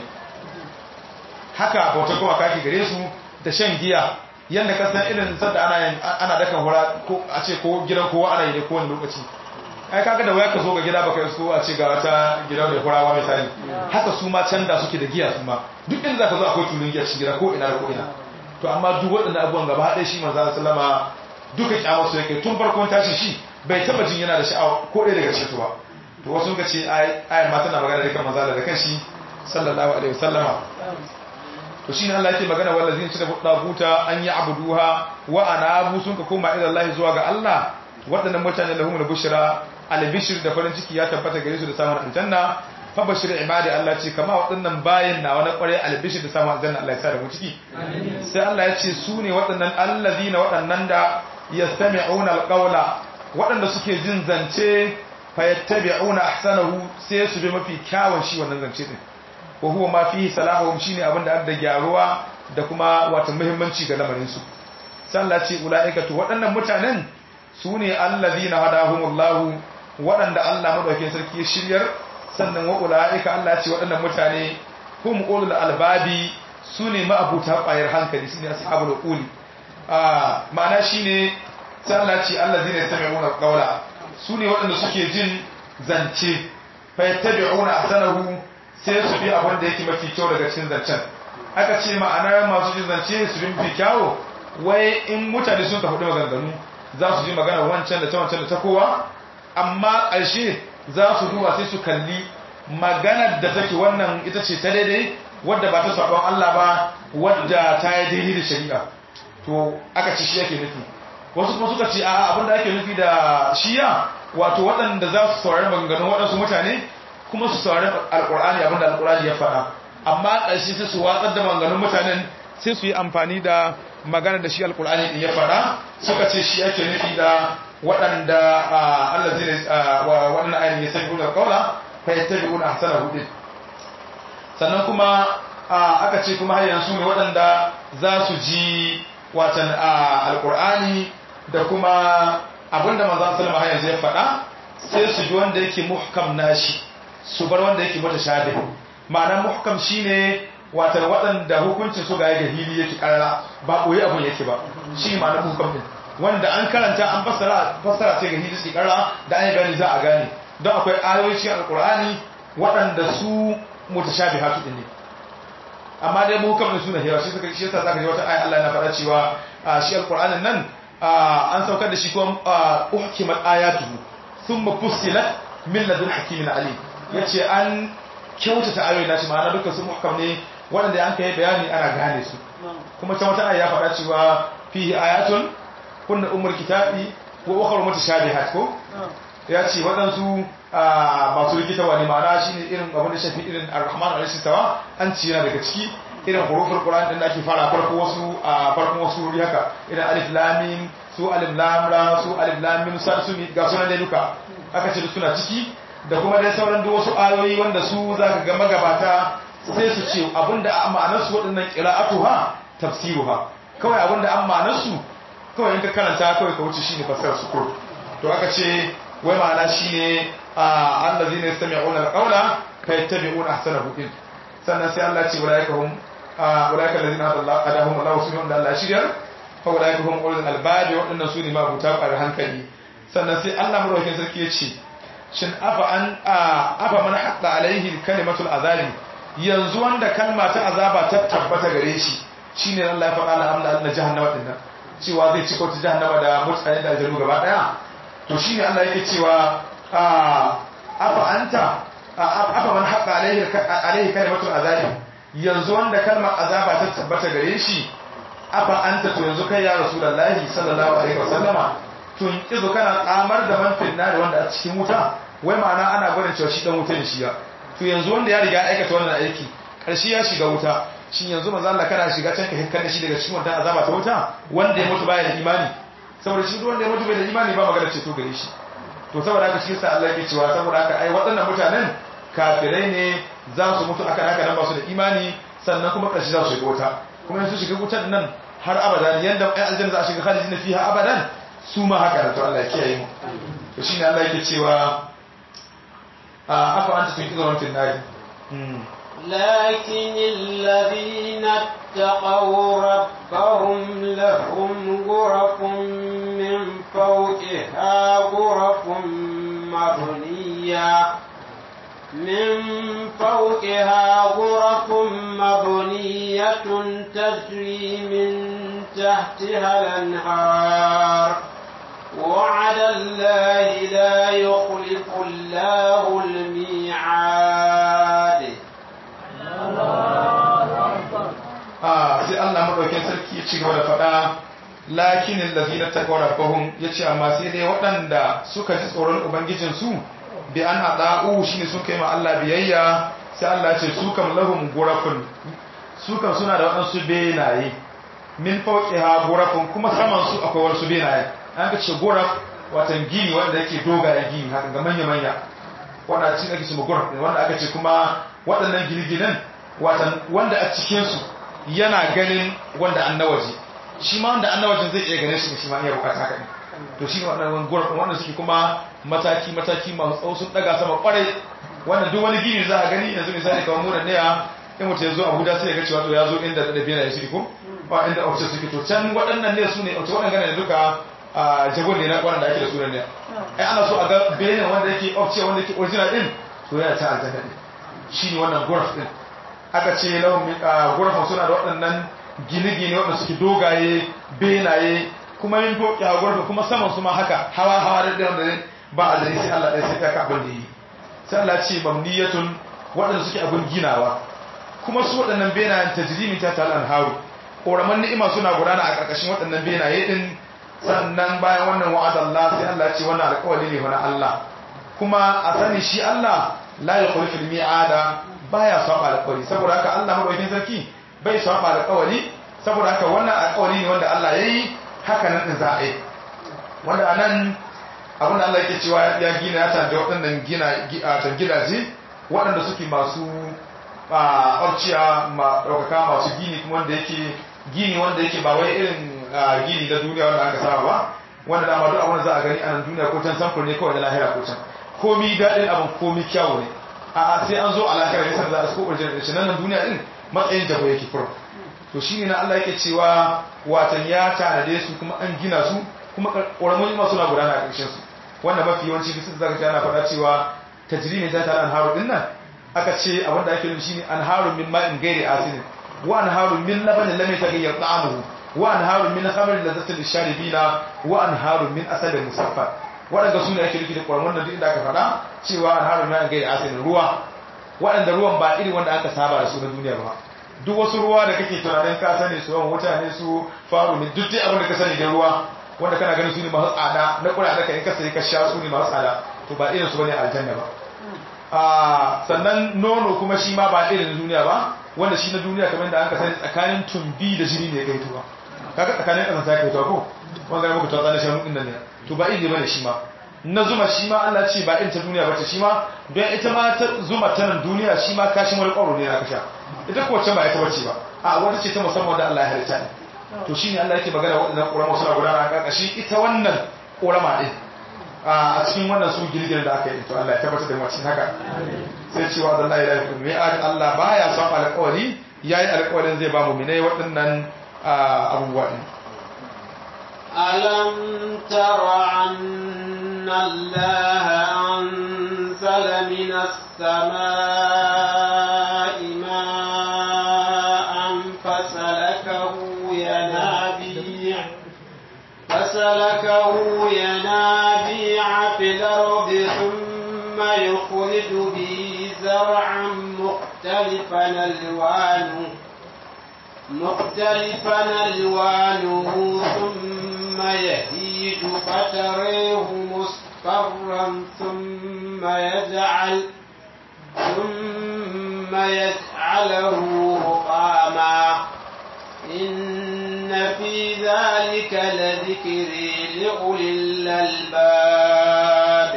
haka bautar gumaka ake gare su da shan giya yanda ka san irin sadda ana yin ana dakan hura ko a ce ko gidan kowa ana yi ne kowane lokaci ai kaga da waya ka zo ga gida baka isko a ce ga wata gidan da hurawa misali haka su ma can da suke da giya su ma duk inda zaka zo akwai tulun giya cikin gida ko ina da ko ina to amma duk waɗannan abubuwan gaba ɗaya shi manzo sallama duka kyamar su yake tun farkon tashi shi bai taba jin yana da sha'awa ko ɗaya daga cikin ba to wasu suka ce ayar ma tana magana da kan manzo da kanshi sallallahu alaihi wasallama to shine Allah yake magana wallazin ci da daguta an yi abuduha wa anabu sun ka koma ila Allah zuwa ga Allah waɗannan mutane lahumul bushra albishir da farin ciki ya tabbata gare su da samun aljanna fa bashir ibadi Allah ce kama waɗannan bayin na wani ƙware albishir da samun aljanna Allah ya sa da mu ciki sai Allah ya ce su ne waɗannan allazina waɗannan da yastami'una alqawla waɗanda suke jin zance fa yattabi'una ahsanahu sai su bi mafi kyawun shi wannan zance din wa huwa ma fihi salahuhum shine abin da da gyaruwa da kuma wato muhimmanci ga lamarin su sai Allah ce ulaika to waɗannan mutanen su ne allazina hadahumullahu waɗanda Allah madaukakin sarki ya shiryar sannan wa ulaika Allah ce waɗannan mutane hum ulul albabi su ne ma'abuta ƙwayar hankali su ne ashabul quli a ma'ana shine sai Allah ce allazina yastami'una qawla su ne waɗanda suke jin zance fa yattabi'una ahsanahu sai su bi abin da yake mafi kyau daga cikin zancen aka ce ma'anar masu jin zance su bi mafi kyawo wai in mutane sun tafi maganganu za su ji magana wancan da ta wancan da ta kowa amma ƙarshe za su duba sai su kalli maganar da take wannan ita ce ta daidai wadda ba ta sabon Allah ba wadda ta yi daidai da shari'a to aka ci shi yake nufi wasu kuma suka ce a abinda ake nufi da shiya wato waɗanda za su saurari maganganun waɗansu mutane kuma su saurari alƙur'ani abinda alƙur'ani ya faɗa amma ƙarshe sai su watsar da maganganun mutanen sai su yi amfani da magana da shi alƙur'ani ɗin ya faɗa suka ce shi ake nufi da waɗanda Allah zai waɗanda ayin ya san gudanar ƙaula fa ya tabi una hasana hudin sannan kuma aka ce kuma har yanzu ne waɗanda za su ji watan alƙur'ani da kuma abinda manzan salama har yanzu ya faɗa sai su ji wanda yake muhkam nashi su bar wanda yake mata shabe ma'ana muhkam shine watan waɗanda hukuncin su ga ya hili yake ƙarara ba ɓoye abin yake ba shi ma'ana muhkam din wanda an karanta an fassara fassara sai ga hili suke ƙarara da an yi gani za a gane don akwai ayoyi cikin alƙur'ani waɗanda su mutashabihatu din ne amma dai muhkam din suna hewa shi suka shi yasa zaka ji wata ayat Allah yana faɗa cewa shi alƙur'anin nan an saukar da shi kuma uhkimat ayatuhu thumma fussilat min ladun hakimin alim yace an kyautata ayoyi nashi ma'ana dukkan su muhkam ne wanda an kai bayani ana gane su kuma can wata aya ya faɗa cewa fihi ayatun kunna ummul kitabi wa ukhra mutashabihat ko ya ce waɗansu masu rikitarwa ne ma'ana shine irin abin da shafi irin ar-rahman al-istawa an ci yana daga ciki irin hurufin Qur'an din da ake fara farko wasu a farkon wasu wuri haka irin alif lam mim su alif lam ra su alif lam mim sa su ga sunan dai duka aka ce suna ciki da kuma dai sauran duk wasu ayoyi wanda su zaka ga magabata sai su ce abinda an ma'anar su waɗannan qira'atuha tafsiruha kawai abinda an ma'anar su kawai in ka karanta kawai ka wuce shine fassarar su ko to aka ce wai ma'ana shine allazina yastami'una al-qawla fayattabi'una ahsanahu sannan sai Allah ce ulaika hum ulaika allazina hadahum Allah subhanahu wa ta'ala shiryar fa ulaika hum ulul albab wadannan su ne mabuta ƙwarar hankali sannan sai Allah madaukakin sarki ya ce shin afa an afa man hatta alaihi kalimatul azabi yanzu wanda kalma ta azaba ta tabbata gare shi shine Allah ya faɗa alhamdu Allah jahannama dinnan cewa zai cika wata jahannama da mutane da aljanu gaba daya to shine Allah yake cewa afa anta afa man haqa alaihi alaihi kalimatul azabi yanzu wanda kalmar azaba ta tabbata gare shi afa anta to yanzu kai ya rasulullahi sallallahu alaihi wasallama tun kizo kana tsamar da man finna da wanda a cikin wuta wai ma'ana ana gwanin cewa shi dan wuta ne shi ya to yanzu wanda ya riga ya aikata wannan aiki karshe ya shiga wuta shin yanzu manzo Allah kana shiga can ka hikkar da shi daga cikin wannan azaba ta wuta wanda ya mutu baya da imani saboda shi wanda ya mutu bai da imani ba magana ceto gare shi to saboda haka shi sa Allah yake cewa saboda haka ai waɗannan mutanen kafirai ne za su mutu akan haka nan ba su da imani sannan kuma ƙarshe za su shiga wuta kuma yanzu shiga wutar nan har abadan yanda ai aljanna za a shiga khalidina fiha abadan su ma haka da to Allah ya kiyaye mu to shine Allah yake cewa afa anta tun kizaron fil nari لكن الذين اتقوا ربهم لهم غرف من فوقها غرف مبنية من فوقها غرف مبنية تجري من تحتها الأنهار وعد الله لا يخلف الله الميعاد a sai Allah madaukakin sarki ya ci gaba da faɗa lakinin lazina taqaw rabbahum yace amma sai dai waɗanda suka ji tsoron ubangijin su bi an hada'u shine sun kai ma Allah biyayya sai Allah ya ce su kam lahum gurafun su kam suna da waɗansu benaye min fawqiha gurafun kuma saman su akwai wasu benaye an ka ce guraf watan gini wanda yake dogaye gini haka ga manya manya wanda cikin ake ce guraf wanda aka ce kuma waɗannan gine-ginen watan wanda a cikin su yana ganin wanda an nawaji shi ma wanda an nawajin zai iya ganin shi shi ma iya bukata haka ne to shi waɗannan gurafin wanda suke kuma mataki mataki masu tsawo sun daga sama kwarai wanda duk wani gini za a gani yanzu misali kamar munan ne in mutum ya zo abuja sai ya ga cewa to ya zo inda da bena ya suke ko ba inda ofce suke to can waɗannan ne su ne ofce waɗannan ne duka a jagon ne na waɗanda ake da sunan ne ai ana so a ga benin wanda yake ofce wanda yake original din to yana ta aljanna ne shi ne wannan guraf din aka ce lahum gurafan suna da waɗannan gine-gine waɗanda suke dogaye benaye kuma yin foki a gurafan kuma saman su ma haka hawa hawa da ɗaya wanda ba a zai sai Allah ɗaya sai ka abin da yi sai Allah ce mamniyatun waɗanda suke abin ginawa kuma su waɗannan benayen tajrimin ta ta al'anharu ƙoraman ni'ima suna gudana a ƙarƙashin waɗannan benaye ɗin sannan bayan wannan wa'adallah sai Allah ce wannan alƙawari ne wani Allah kuma a sani shi Allah la yukhlifu al-mi'ada baya saba alƙawari saboda haka Allah madaukakin sarki bai saba alƙawari saboda haka wannan alƙawari ne wanda Allah yayi haka nan din za a yi wanda anan abin da Allah yake cewa ya gina ya tanda waɗannan gina tan gidaje waɗanda suke masu ɓarciya ma ɗaukaka masu gini kuma wanda yake gini wanda yake ba wai irin gini na duniya wanda aka saba ba wanda dama duk abin da za a gani a nan duniya ko can samfur ne kawai na lahira ko can komi daɗin abin komi kyawu ne a sai an zo a lahira ne sanda za a su ko ɓarjin da shi nan duniya din matsayin jabo yake furo to shi ne na Allah yake cewa watan ya tanade su kuma an gina su kuma ƙoramun masu na gudana a ƙarshen su wanda mafi yawanci duk zaka ji ana faɗa cewa tajrimin ta tare anharu din nan aka ce abin da ake nufi shine anharu min ma'in ghairi asin wa anharu min labanin lam yataghayyar ta'amuhu wa anharu min khamrin lazzatin lisharibina wa anharu min asalin musaffa waɗanda su ne ake nufi da ƙwarmar da duk inda aka faɗa cewa anharu min ghairi asin ruwa waɗanda ruwan ba irin wanda aka saba da su na duniya ba duk wasu ruwa da kake tunanin ka sani su yawan wuta ne su faru ne duk dai abin da ka sani da ruwa wanda kana ganin su ne masu tsada na kura da ka in ka sai ka sha su ne masu tsada to ba irin su bane aljanna ba a sannan nono kuma shi ma ba irin duniya ba wanda shi na duniya kamar da an ka sani tsakanin tumbi da jini ne kai tuwa kaga tsakanin kasan ta kai tuwa ko wanda ga muku ta tsana shan din nan ne to ba irin bane shi ma na zuma shi ma Allah ce ba irin ta duniya bace shi ma don ita ma ta zuma ta nan duniya shi ma kashin wani ƙwaro ne na kasha ita ko wacce ba ita bace ba a wata ce ta musamman da Allah ya halitta ne to shine Allah yake magana waɗannan ƙorama suna gudana a ƙarƙashin ita wannan ƙorama ɗin a cikin wannan su girgirin da aka yi to Allah ya tabbatar da macin haka sai cewa da Allah ya lafi mai Allah baya son alƙawari yayi alƙawarin zai ba mu minai waɗannan abubuwa ɗin ألم تر أن الله أنزل من السماء ماء فسلكه ينابيع فسلكه ينابيع في الأرض ثم يخرج به زرعا مختلفا ألوانه مختلفا ألوانه ثم يهيج فتريه مصفرا ثم يجعل ثم يجعله رقاما إن في ذلك لذكر لأولي الألباب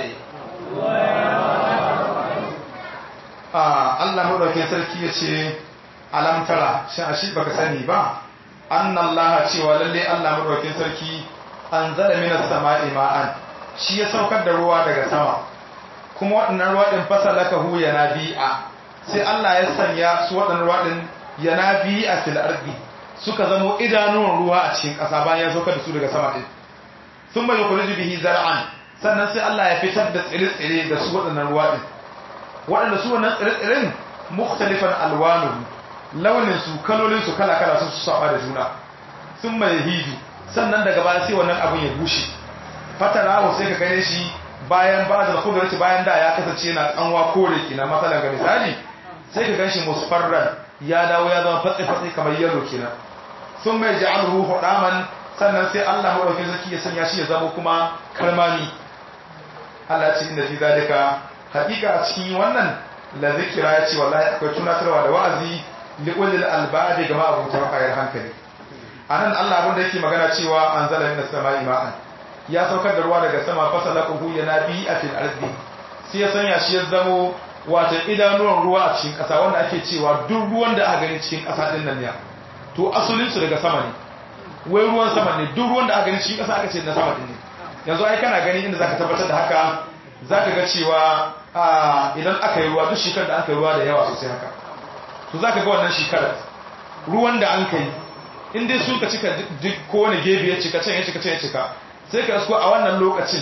Allah madaukakin sarki ya ce alamtara shi a shi baka sani ba annallaha cewa lalle Allah madaukakin sarki anzala minas sama'i ma'an shi ya saukar da ruwa daga sama kuma waɗannan ruwa din fasalakahu yanabi'a sai Allah ya sanya su waɗannan ruwa din yanabi'a fil ardi suka zamo idanuwan ruwa a cikin ƙasa bayan ya saukar da su daga sama din sun bai yukhriju bihi zar'an sannan sai Allah ya fitar da tsire-tsire da su waɗannan ruwa din waɗanda su wannan tsire-tsiren mukhtalifan alwanuhu launin su kalolin su kala-kala sun saba da juna sun mai hiju sannan daga baya sai wannan abin ya bushe fatarahu sai ka gane shi bayan ba da kudurci bayan da ya kasance yana tsanwa kore kina matsalar ga misali sai ka ganshi musfarran ya dawo ya zama fatsi-fatsi kamar yalo kenan sun mai ja'alhu hudaman sannan sai Allah madaukakin zaki ya sanya shi ya zama kuma kalmami Allah ce inda fi zalika hakika a cikin wannan la zikira ya ce wallahi akwai tunatarwa da wa'azi li ulil albab ga ma'abuta kayar hankali anan Allah abin da yake magana cewa anzala minas sama'i ma'an ya saukar da ruwa daga sama fasalaquhu yanabi a fil ardi sai ya sanya shi ya zamo wato idanuwan ruwa a cikin ƙasa wanda ake cewa duk ruwan da aka gani cikin ƙasa din nan ne to asulin su daga sama ne wai ruwan sama ne duk ruwan da aka gani cikin ƙasa aka ce na sama din ne yanzu ai kana gani inda zaka tabbatar da haka zaka ga cewa idan aka yi ruwa duk shekarar da aka yi ruwa da yawa sosai haka to zaka ga wannan shekarar ruwan da an kai in dai suka cika duk kowane gebe ya cika can ya cika can ya cika sai ka isko a wannan lokacin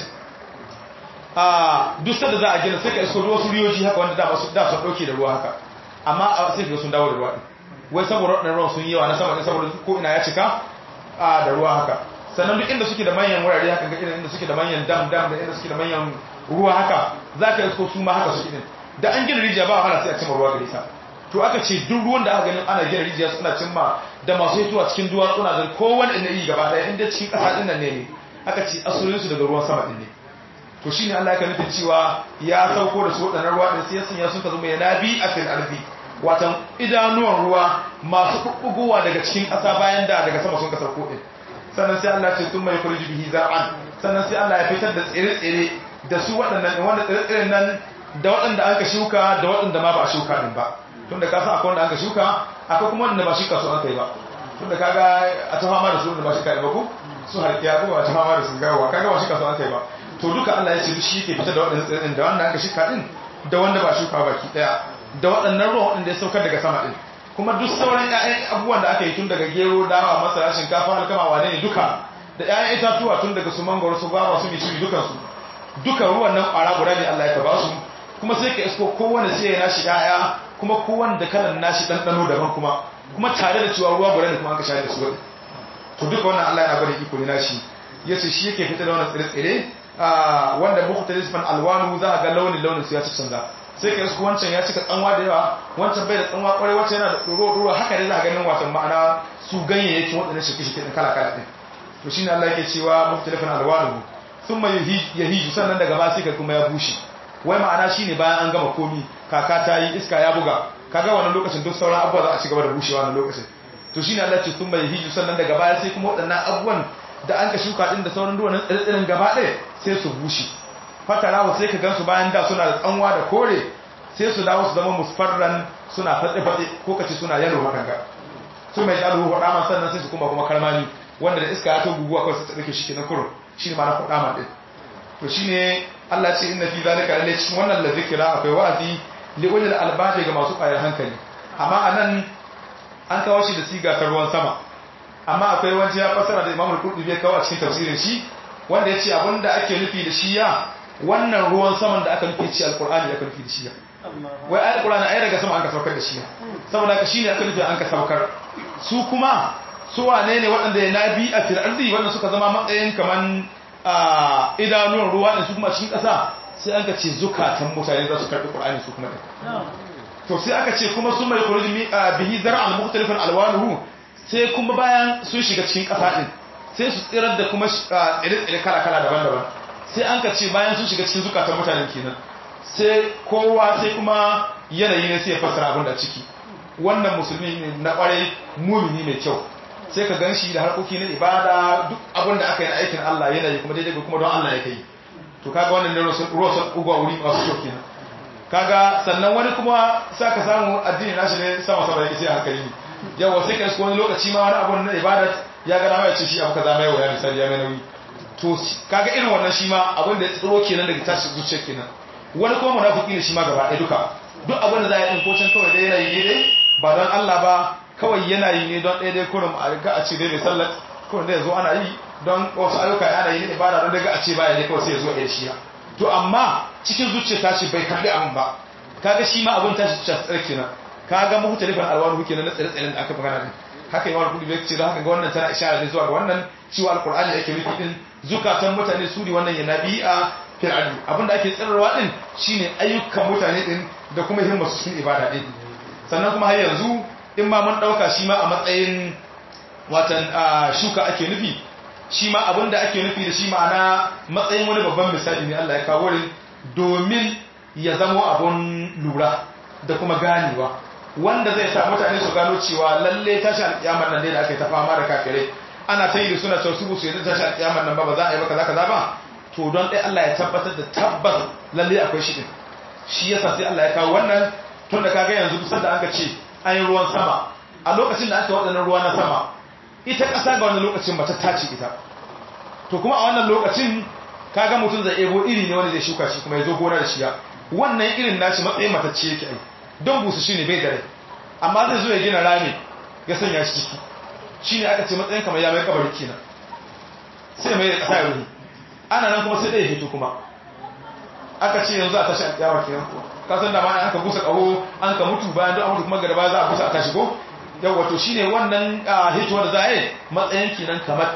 a duk sanda za a gina sai ka isko wasu riyoji haka wanda da su da su dauke da ruwa haka amma sai ka sun dawo da ruwa wai saboda wadannan ruwan sun yi yawa na sama ne saboda ko ina ya cika a da ruwa haka sannan duk inda suke da manyan wurare haka ga inda suke da manyan dam dam da inda suke da manyan ruwa haka za ka isko su ma haka su din da an gina rijiya ba wahala sai a cimma ruwa gare ta to aka ce duk ruwan da aka ganin ana gina rijiya suna cimma da masu hituwa cikin duwatsuna da kowane ina yi gaba daya inda cikin ƙasa ɗin nan ne ne aka ce asalinsu daga ruwan sama ɗin ne to shi ne Allah ya nufin cewa ya sauko da su waɗannan ruwa ɗin sai ya sanya sun ka zama yana bi a fil arzi watan idanuwan ruwa masu ɓuɓɓugowa daga cikin ƙasa bayan da daga sama sun ka sauko ɗin sannan sai Allah ce sun mai kurji bihi zar'an sannan sai Allah ya fitar da tsire-tsire da su waɗannan wanda tsire-tsiren nan da waɗanda an ka shuka da waɗanda ma ba a shuka ɗin ba tunda ka san akwai wanda aka shuka akwai kuma wanda ba shuka su aka yi ba tunda kaga a ta fama da su wanda ba shuka ba ko su harkiya ko a ta fama da su gawa kaga ba shuka su aka yi ba to duka Allah ya ce shi yake fitar da waɗannan tsirin da wanda aka shuka din da wanda ba shuka baki daya da waɗannan ruwan waɗanda ya saukar daga sama din kuma duk sauran ƴaƴan abubuwan da aka yi tun daga gero dawa masara shinkafa alkama wane ne duka da ƴaƴan itatuwa tun daga su mangoro su bawa su miciri dukansu duka ruwan nan ƙwara guda ne Allah ya ba su kuma sai ka isko kowane sai ya nashi ƴaƴa kuma kowanne da kalan nashi ɗanɗano daban kuma kuma tare da cewa ruwa guda ne kuma an ka shayar da su wani to duka wannan Allah yana gwada iko ne nashi ya ce shi yake fitar da wannan tsire-tsire wanda mukhtalifan alwanu za a ga launin launin su ya canza sai ka isko wancan ya cika tsanwa da yawa wancan bai da tsanwa kwarai wancan yana da ɗoro-ɗoro haka ne za a ganin wasan ma'ana su ganyayyakin waɗannan shirke-shirke ɗin kala-kala ɗin to shi ne Allah yake cewa mukhtalifan alwanu sun mai yahiju sannan daga ba sai ka kuma ya bushe wai ma'ana shine bayan an gama komi kaka ta yi iska ya buga kaga wannan lokacin duk sauran abubuwa za a ci gaba da bushewa wannan lokacin to shine Allah ce sun bai hiju sannan daga baya sai kuma waɗannan abubuwan da an ka shuka din da sauran duwan tsirtsirin gaba ɗaya sai su bushe fatarawa sai ka gansu bayan da suna da tsanwa da kore sai su dawo su zama musfarran suna fatse-fatse ko kace suna yalo hakan ga su mai jalu hudama sannan sai su kuma kuma kalmani wanda da iska ya ta guguwa kawai su tsarki shi kenan kurun shine ma na hudama din to shine Allah ce inna fi zalika lalle cikin wannan la zikira akwai wa'azi li ulil albab ga masu ƙwayar hankali amma anan an kawo shi da siga ta ruwan sama amma akwai wani ya fasara da Imam al-Qurtubi ya kawo a cikin tafsirin shi wanda yace abinda ake nufi da shi ya wannan ruwan saman da aka nufi ci alqur'ani aka nufi da shi ya wai ayat qur'ani ai daga sama an ka saukar da shi saboda ka shine aka nufi an ka saukar su kuma su wane ne waɗanda ya nabi a fil ardi wanda suka zama matsayin kaman a idanuwan ruwa ne su kuma cikin ƙasa sai an ka ce zukatan mutane za su karɓi ƙur'ani su kuma ɗin to sai aka ce kuma sun mai kuruji bihi zara al-mukhtalifan alwanuhu sai kuma bayan sun shiga cikin ƙasa ɗin sai su tsirar da kuma tsire-tsire kala-kala daban-daban sai an ka ce bayan sun shiga cikin zukatan mutane kenan sai kowa sai kuma yanayi ne sai ya fassara abin da ciki wannan musulmi ne na ƙwarai mumini mai kyau sai ka gan shi da harkoki na ibada duk abin da aka yi na aikin Allah yana yi kuma daidai kuma don Allah ya kai to kaga wannan ne ruwa sun ugwa wuri masu kyau kenan kaga sannan wani kuma sa ka samu addini nashi ne sama sama yake sai a hankali ne yawa sai ka isko wani lokaci ma wani abu na ibada ya ga dama ya ce shi abu kaza mai waya misali ya mai nauyi to kaga irin wannan shi ma abin da ya tsiro kenan daga tashi zuciya kenan wani kuma munafiki ne shi ma gaba ɗaya duka duk abin da za a yi ko can kawai dai yana yi dai ba don Allah ba kawai yana yi ne don ɗaya dai kurum a riga a ce dai mai sallar kurum da ya zo ana yi don wasu ayyuka ana yi ne ibada don daga a ce baya ne kawai sai ya zo a yi shi to amma cikin zuciya tashi bai kalli abin ba kaga shi ma abin tashi zuciya tsare kenan kaga muhtalifan alwanu kenan na tsare-tsaren da aka magana din haka yi wani bai ce don haka ga wannan tana ishara ne zuwa ga wannan cewa alkur'ani da ake nufi din zukatan mutane su ne wannan yana bi'a fil adu abinda ake tsirarwa din shine ayyukan mutane din da kuma himmar su cikin ibada din sannan kuma har yanzu in ma mun dauka shi ma a matsayin watan shuka ake nufi shi ma abinda ake nufi da shi ma'ana matsayin wani babban misali ne Allah ya kawo wurin domin ya zamo abun lura da kuma ganewa wanda zai sa mutane su gano cewa lalle tashi alƙiyamar nan dai da aka yi ta fama da kafirai ana ta yi da suna cewa su su yanzu tashi alƙiyamar nan ba ba za a yi ba kaza kaza ba to don ɗaya Allah ya tabbatar da tabbas lalle akwai shi din shi yasa sai Allah ya kawo wannan tun da kaga yanzu kusan da aka ce an yi ruwan sama a lokacin da aka waɗannan ruwa na sama ita ƙasa ga wannan lokacin ba ta tace ita to kuma a wannan lokacin kaga mutum zai ebo iri ne wanda zai shuka shi kuma ya zo gona da shiya wannan irin nashi matsayin matacce yake ai don busu shi ne bai da rai amma zai zo ya gina rami ya sanya shi ciki shi ne aka ce matsayin kamar ya mai kabari kenan sai mai ƙasa ya ruhi ana nan kuma sai ɗaya hito kuma aka ce yanzu a tashi alƙiyama kenan ka san da ma an ka busa ƙaho an ka mutu bayan don mutu kuma gada ba za a busa a tashi ko yau wato shi ne wannan hito da za a yi matsayin kenan kamar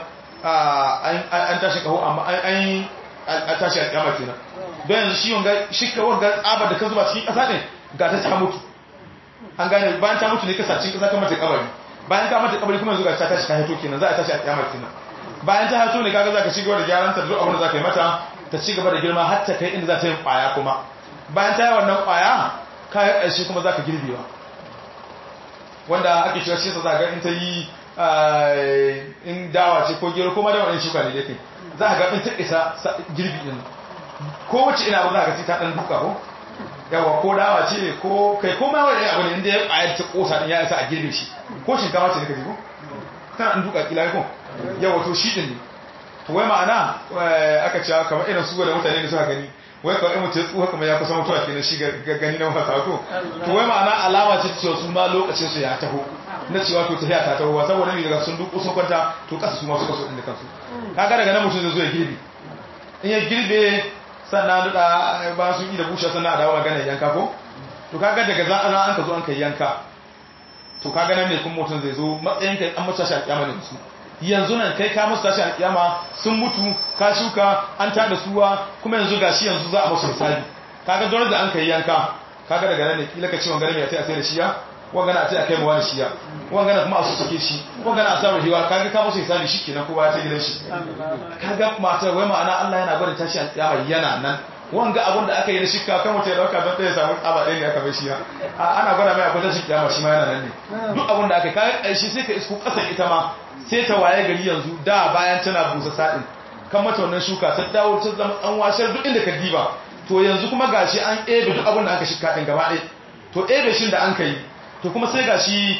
an tashi ƙaho amma an a tashi alƙiyama kenan don yanzu shi wanga shi ka wanga tsabar da ka zuba cikin ƙasa ne ga ta ta mutu an gane bayan ta mutu ne kasa cikin ƙasa kamar ta kabari bayan ka mata kabari kuma yanzu ga ta tashi ta haito kenan za a tashi a kiyama kenan bayan ta haito ne kaga za ka ci gaba da gyaran ta duk abin da za ka yi mata ta ci gaba da girma har ta kai inda za ta yi ƙwaya kuma bayan ta yi wannan ƙwaya kayan ƙarshe kuma za ka girbewa wanda ake cewa shi sa za ga in ta yi in dawa ce ko gero ko ma dawa ɗin shuka ne dai za ga in ta isa girbi ɗin ko wacce ina ba za ka ci ta ɗan duka ko yawa ko dawa ce ko kai ko ma wani abu ne inda ya ƙwayar ta ƙosa ɗin ya isa a girbe shi ko shinkafa ce ne ka ji ko tana ɗan duka kila ko yawa to shi ɗin ne to wai ma'ana aka cewa kamar irin su da mutane da suka gani wai kawai mutu ya tsuha kamar ya kusa mutuwa kenan shi ga gani na wasa ko to wai ma'ana alama ce cewa su ma lokacin su ya taho na cewa to tafiya ta taho saboda ne daga sun duku sun kwanta to kasa su ma suka so din da kansu kaga daga nan mutum zai zo ya girbe in ya girbe sannan da ba sun yi da bushe sannan a dawo magana yanka ko to kaga daga za a an ka zo an kai yanka to kaga nan ne kuma mutum zai zo matsayin kai an mutu shi alƙiyama ne su yanzu nan kai ka musu tashi alƙiyama sun mutu ka shuka an tada suwa kuma yanzu gashi yanzu za a musu misali kaga dole da an kai yanka kaga daga nan ne kila ka ce wangana mai a sai a sai da shiya wangana a sai a kai mawa da shiya wangana kuma a su suke shi wangana a samu hiwa kaga ka musu misali shi kenan kowa ya ta gidan shi kaga matar wai ma'ana Allah yana gwada tashi alƙiyama yana nan wanga abin da aka yi na shikka kan mutum ya dauka don ɗaya samu tsaba ɗaya ne aka bai shi ana gwada mai akwai tashin kiyama shi ma yana nan ne duk abin da aka yi kayan ƙarshe sai ka isko ƙasar ita ma sai ta waye gari yanzu da bayan tana busa saɗin kan mata wannan shuka ta dawo ta zama an washar duk inda ka diba to yanzu kuma gashi an ebe duk abin da aka shikka ɗin gaba ɗaya to ebe shin da an ka yi to kuma sai gashi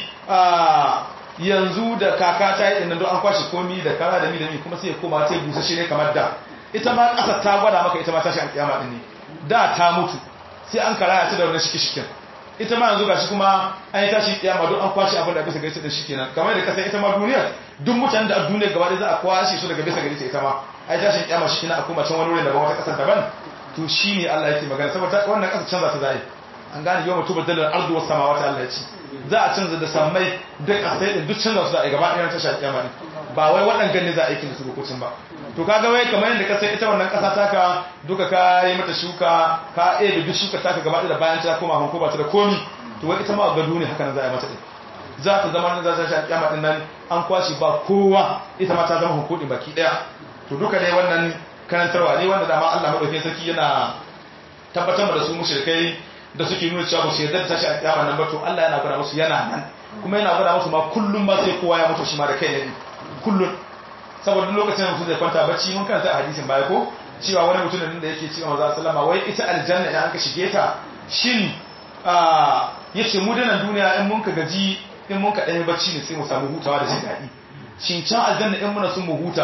yanzu da kaka ta yi ɗin nan don an kwashe komi da kara da mi da mi kuma sai ya koma ta yi busa shi ne kamar da ita ma ƙasa ta gwada maka ita ma tashi alƙiyama ɗin ne da ta mutu sai an karaya ta da wannan shiki-shikin ita ma yanzu gashi kuma an yi tashi kiyama don an kwashe abin da bisa gaisa da shi kenan kamar da kasa ita ma duniya duk mutanen da a duniya gaba ɗaya za a kwashe su daga bisa gaisa ita ma ai tashin kiyama shi kenan a koma can wani wurin daban wata ƙasar daban to shi ne Allah yake magana saboda wannan ƙasar canza ta zai an gane yau mutu badalar ardu wasu samawata Allah ya ce za a canza da sammai da ƙasai da duk canza su za a yi gaba ɗaya tashi kiyama ne ba wai waɗannan ne za a aikin da su lokacin ba to kaga wai kamar yadda ka sai ita wannan ƙasa taka duka ka yi mata shuka ka eh da duk shuka taka gaba da bayan ta koma hanko ba ta da komi to wai ita ma ga duniya haka nan za a yi mata din za ta zama nan za ta sha kiyama din nan an kwashi ba kowa ita ma ta zama hanko din baki daya to duka dai wannan karantarwa ne wanda dama Allah madaukakin sarki yana tabbatar da su mushrikai da suke nuna cewa ba su yarda da tashi a kiyama nan ba to Allah yana gwada musu yana nan kuma yana gwada musu ma kullum ma sai kowa ya mutu shi ma da kai ne kullum saboda lokacin da mutum zai kwanta bacci mun kanta a hadisin baya ko cewa wani mutum da yake cewa manzo sallama wai ita aljanna idan aka shige ta shin a yace mu dana duniya in mun ka gaji in mun ka dai bacci ne sai mu samu hutawa da jin dadi shin can aljanna in muna sun mu huta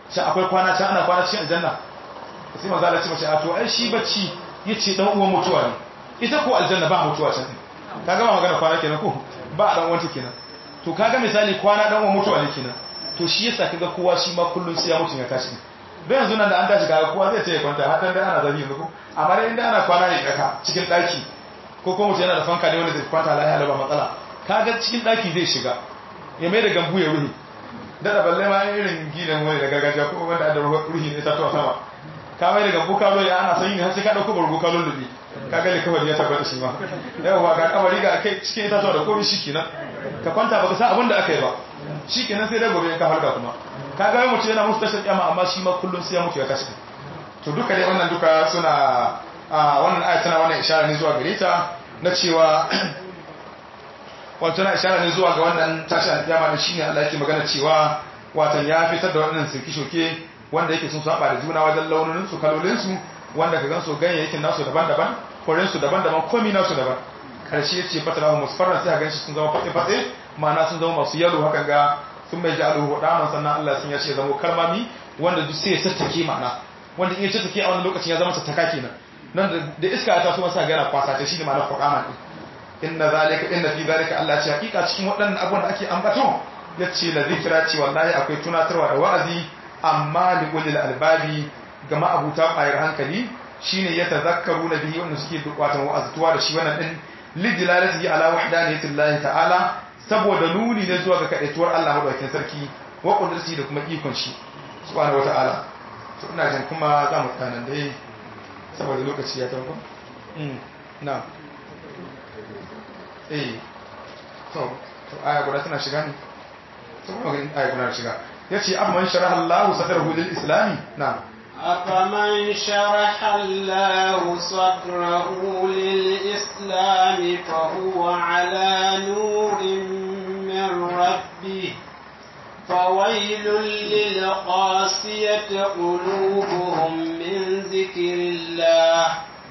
shi akwai kwana can ana kwana cikin aljanna sai manzo Allah ce mace a to ai shi bacci yace dan uwan mutuwa ne ita ko aljanna ba mutuwa can kaga ba magana kwana kenan ko ba dan uwanta kenan to kaga misali kwana dan uwan mutuwa ne kenan to shi yasa kaga kowa shi ma kullun sai ya mutu ya tashi don yanzu nan da an tashi kaga kowa zai ce ya kwanta har dan da ana zabi yanzu ko amma dai inda ana kwana ne kaka cikin daki ko kuma mutum yana da fanka ne wanda zai kwanta lafiya ba matsala kaga cikin daki zai shiga ya mai da gambu ya ruhi da balle ma irin gidan wani da gargajiya ko wanda da ruhi ne ta tawa sama ka mai da gambu kalo ya ana sanyi ne har sai ka dauko bargo kalo lubi ka ga ne kawai ya tabbata shi ma yawa ga kamari ga kai cikin ita tawa da komai shikenan ka kwanta baka san abin da aka yi ba shikenan sai dai gobe ka halka kuma ka ga mutum yana musu tashin kyama amma shi ma kullun sai ya mutu ya tashi to duka dai wannan duka suna a wannan ayat tana wannan ishara ne zuwa gare ta na cewa wato na ishara ne zuwa ga wannan tashi alƙiyama da shine Allah yake magana cewa watan ya fitar da wannan sirki shoke wanda yake sun saba da juna wajen launin su kalolin su wanda ka gansu ganyayyakin nasu daban-daban koren su daban-daban komai nasu daban karshe yace fatara musfarra sai ga shi sun zama fate-fate ma'ana sun zama masu yalo hakan ga sun mai ja'alu hudaman sannan Allah sun ya ce zama kalmami wanda duk sai ya tattake ma'ana wanda in ya tattake a wannan lokacin ya zama tattaka kenan nan da iska ta so masa gana kwasa ta shine ma'anar hudaman din inna zalika inna fi zalika Allah ce hakika cikin waɗannan abubuwan da ake ambato yace la zikra ce wallahi akwai tunatarwa da wa'azi amma li ulil albabi ga ma'abuta bayar hankali shine ya tazakkaru na bihi wanda suke watan wa'aztuwa da shi wannan din lidilalatihi ala wahdaniyatillahi ta'ala saboda nuni ne zuwa ga kadaituwar Allah madaukakin sarki wa qudratihi da kuma ikon shi subhanahu wata'ala to ina jin kuma za mu tsana dai saboda lokaci ya tawo mm na eh to to aya guda tana shiga ne to kuma ga aya guda shiga yace amman sharaha Allahu sadrahu lil islami na أفمن شرح الله صدره للإسلام فهو على نور من ربه فويل للقاسية قلوبهم من ذكر الله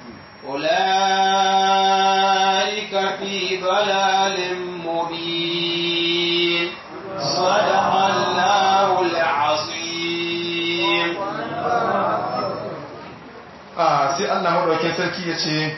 أولئك في ضلال مبين صدق الله العظيم sai Allah madaukakin sarki ya ce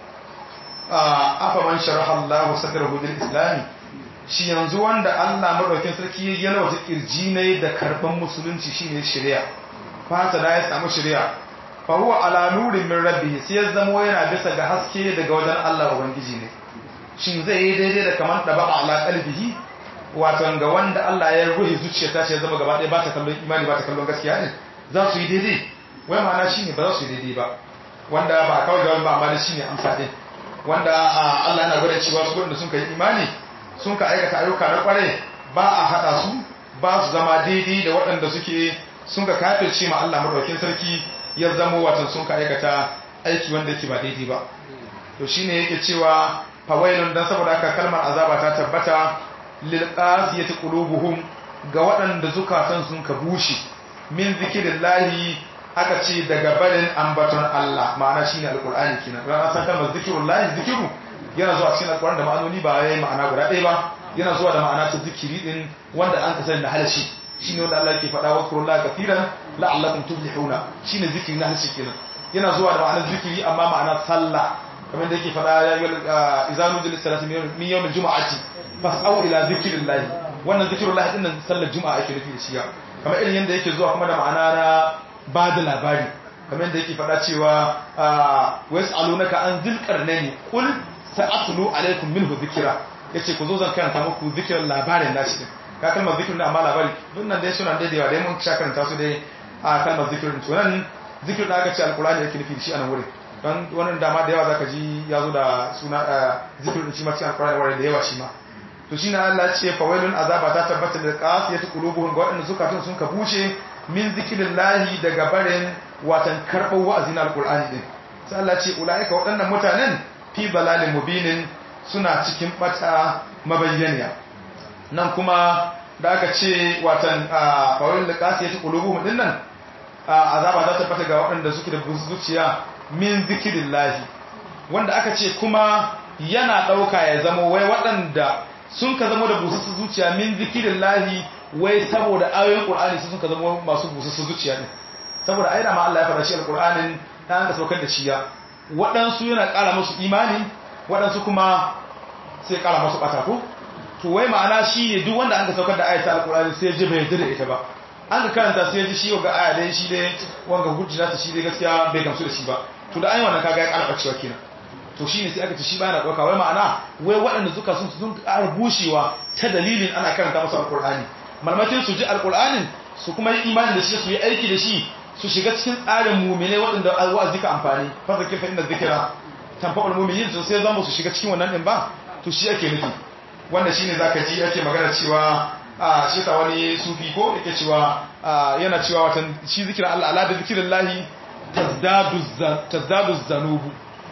afa man sharaha Allah sadrahu lil islam shi yanzu wanda Allah madaukakin sarki ya yana wata kirji ne da karban musulunci shine shari'a fata da ya samu shari'a fa huwa ala nurin min rabbi sai ya zama yana bisa ga haske daga wajen Allah ubangiji ne shin zai yi daidai da kamar da ba ala qalbihi wato ga wanda Allah ya ruhi zuciyarta shi ya zama gaba ɗaya ba ta kallon imani ba ta kallon gaskiya ne za su yi daidai wai ma'ana shine ba za su yi daidai ba wanda ba kawai jawabi ba amma da shine amsa din wanda Allah yana gwada cewa su wanda sun kai imani sun ka aikata ayyuka na kware ba a hada su ba su zama daidai da waɗanda suke sun ka kafirce ma Allah madaukakin sarki ya zama watan sun ka aikata aiki wanda yake ba daidai ba to shine yake cewa fawailun dan saboda haka kalmar azaba ta tabbata lil qasiyati qulubuhum ga waɗanda zukatan sun ka bushe min zikirillahi aka ce daga barin ambaton Allah ma'ana shine alqur'ani kenan ran san kalmar zikirullahi zikiru yana zuwa cikin alqur'ani da ma'anoni ba yayi ma'ana guda ɗaya ba yana zuwa da ma'ana ta zikiri din wanda an ka sani da halashi shine wanda Allah yake faɗa wa kurullahi kafiran la'allakum tuflihuna shine zikiri na halashi kenan yana zuwa da ma'anar zikiri amma ma'ana sallah kamar da yake faɗa ya yi izanu jil salati min yawmil jumu'ati fas'au ila zikrillahi wannan zikrullahi din nan sallar juma'a ake nufi da shi kamar irin yanda yake zuwa kuma da ma'ana na ba da labari kamar yadda yake faɗa cewa wasu alunaka an zilkar ne ne kul sa'atulu alaikum minhu zikira yace ku zo zan karanta muku zikirin labarin nashi din ka kalmar zikirin da amma labari duk nan dai suna daidaiwa dai mun sha karanta su dai a kalmar zikirin to nan zikirin da aka ce alkurani yake nufi shi a nan wurin don wannan dama da yawa zaka ji ya zo da suna zikirin shi ma cikin alkurani wurin da yawa shi ma to shine Allah ya ce fawailun azaba ta tabbata da qasiyatu qulubuhum ga waɗanda zukatun sun ka bushe min zikirillahi daga barin watan karɓar wa'azin alƙul'ani ɗin sai Allah ce ula'ika waɗannan mutanen fi balalin mubinin suna cikin ɓata mabayyaniya nan kuma da aka ce watan fawilin da ƙasa ya ci ƙulubu ɗin nan azaba za ta fata ga waɗanda suke da busu zuciya min zikirillahi wanda aka ce kuma yana ɗauka ya zama wai waɗanda sun ka zama da busu zuciya min zikirillahi wai saboda ayoyin qur'ani su suka zama masu busassu zuciya din saboda ai da ma Allah ya faɗa shi alqur'anin ta an ka saukar da shi ya waɗansu yana ƙara musu imani waɗansu kuma sai ƙara musu ɓata ko to wai ma'ana shi ne duk wanda an ka saukar da ayata alqur'ani sai ya ji bai yarda da ita ba an ka karanta sai ya ji shi ga aya dai shi dai wanga hujja ta shi dai gaskiya bai gamsu da shi ba to da ayi wannan kaga ya ƙara ɓacewa kenan to shine sai aka ce shi bana dauka wai ma'ana wai waɗanda suka sun sun ƙara bushewa ta dalilin ana karanta musu alqur'ani malmatin su ji alqur'anin su kuma yi imani da shi su yi aiki da shi su shiga cikin tsarin mu'mine waɗanda wa'azi ka amfani fa zakir fa inna zikra tanfa'ul mu'minin to sai zama su shiga cikin wannan din ba to shi ake nufi wanda shine zaka ji ake magana cewa a shi ta wani sufi ko yake cewa yana cewa watan shi zikirin Allah ala da zikrillahi tazdadu tazdadu zanubu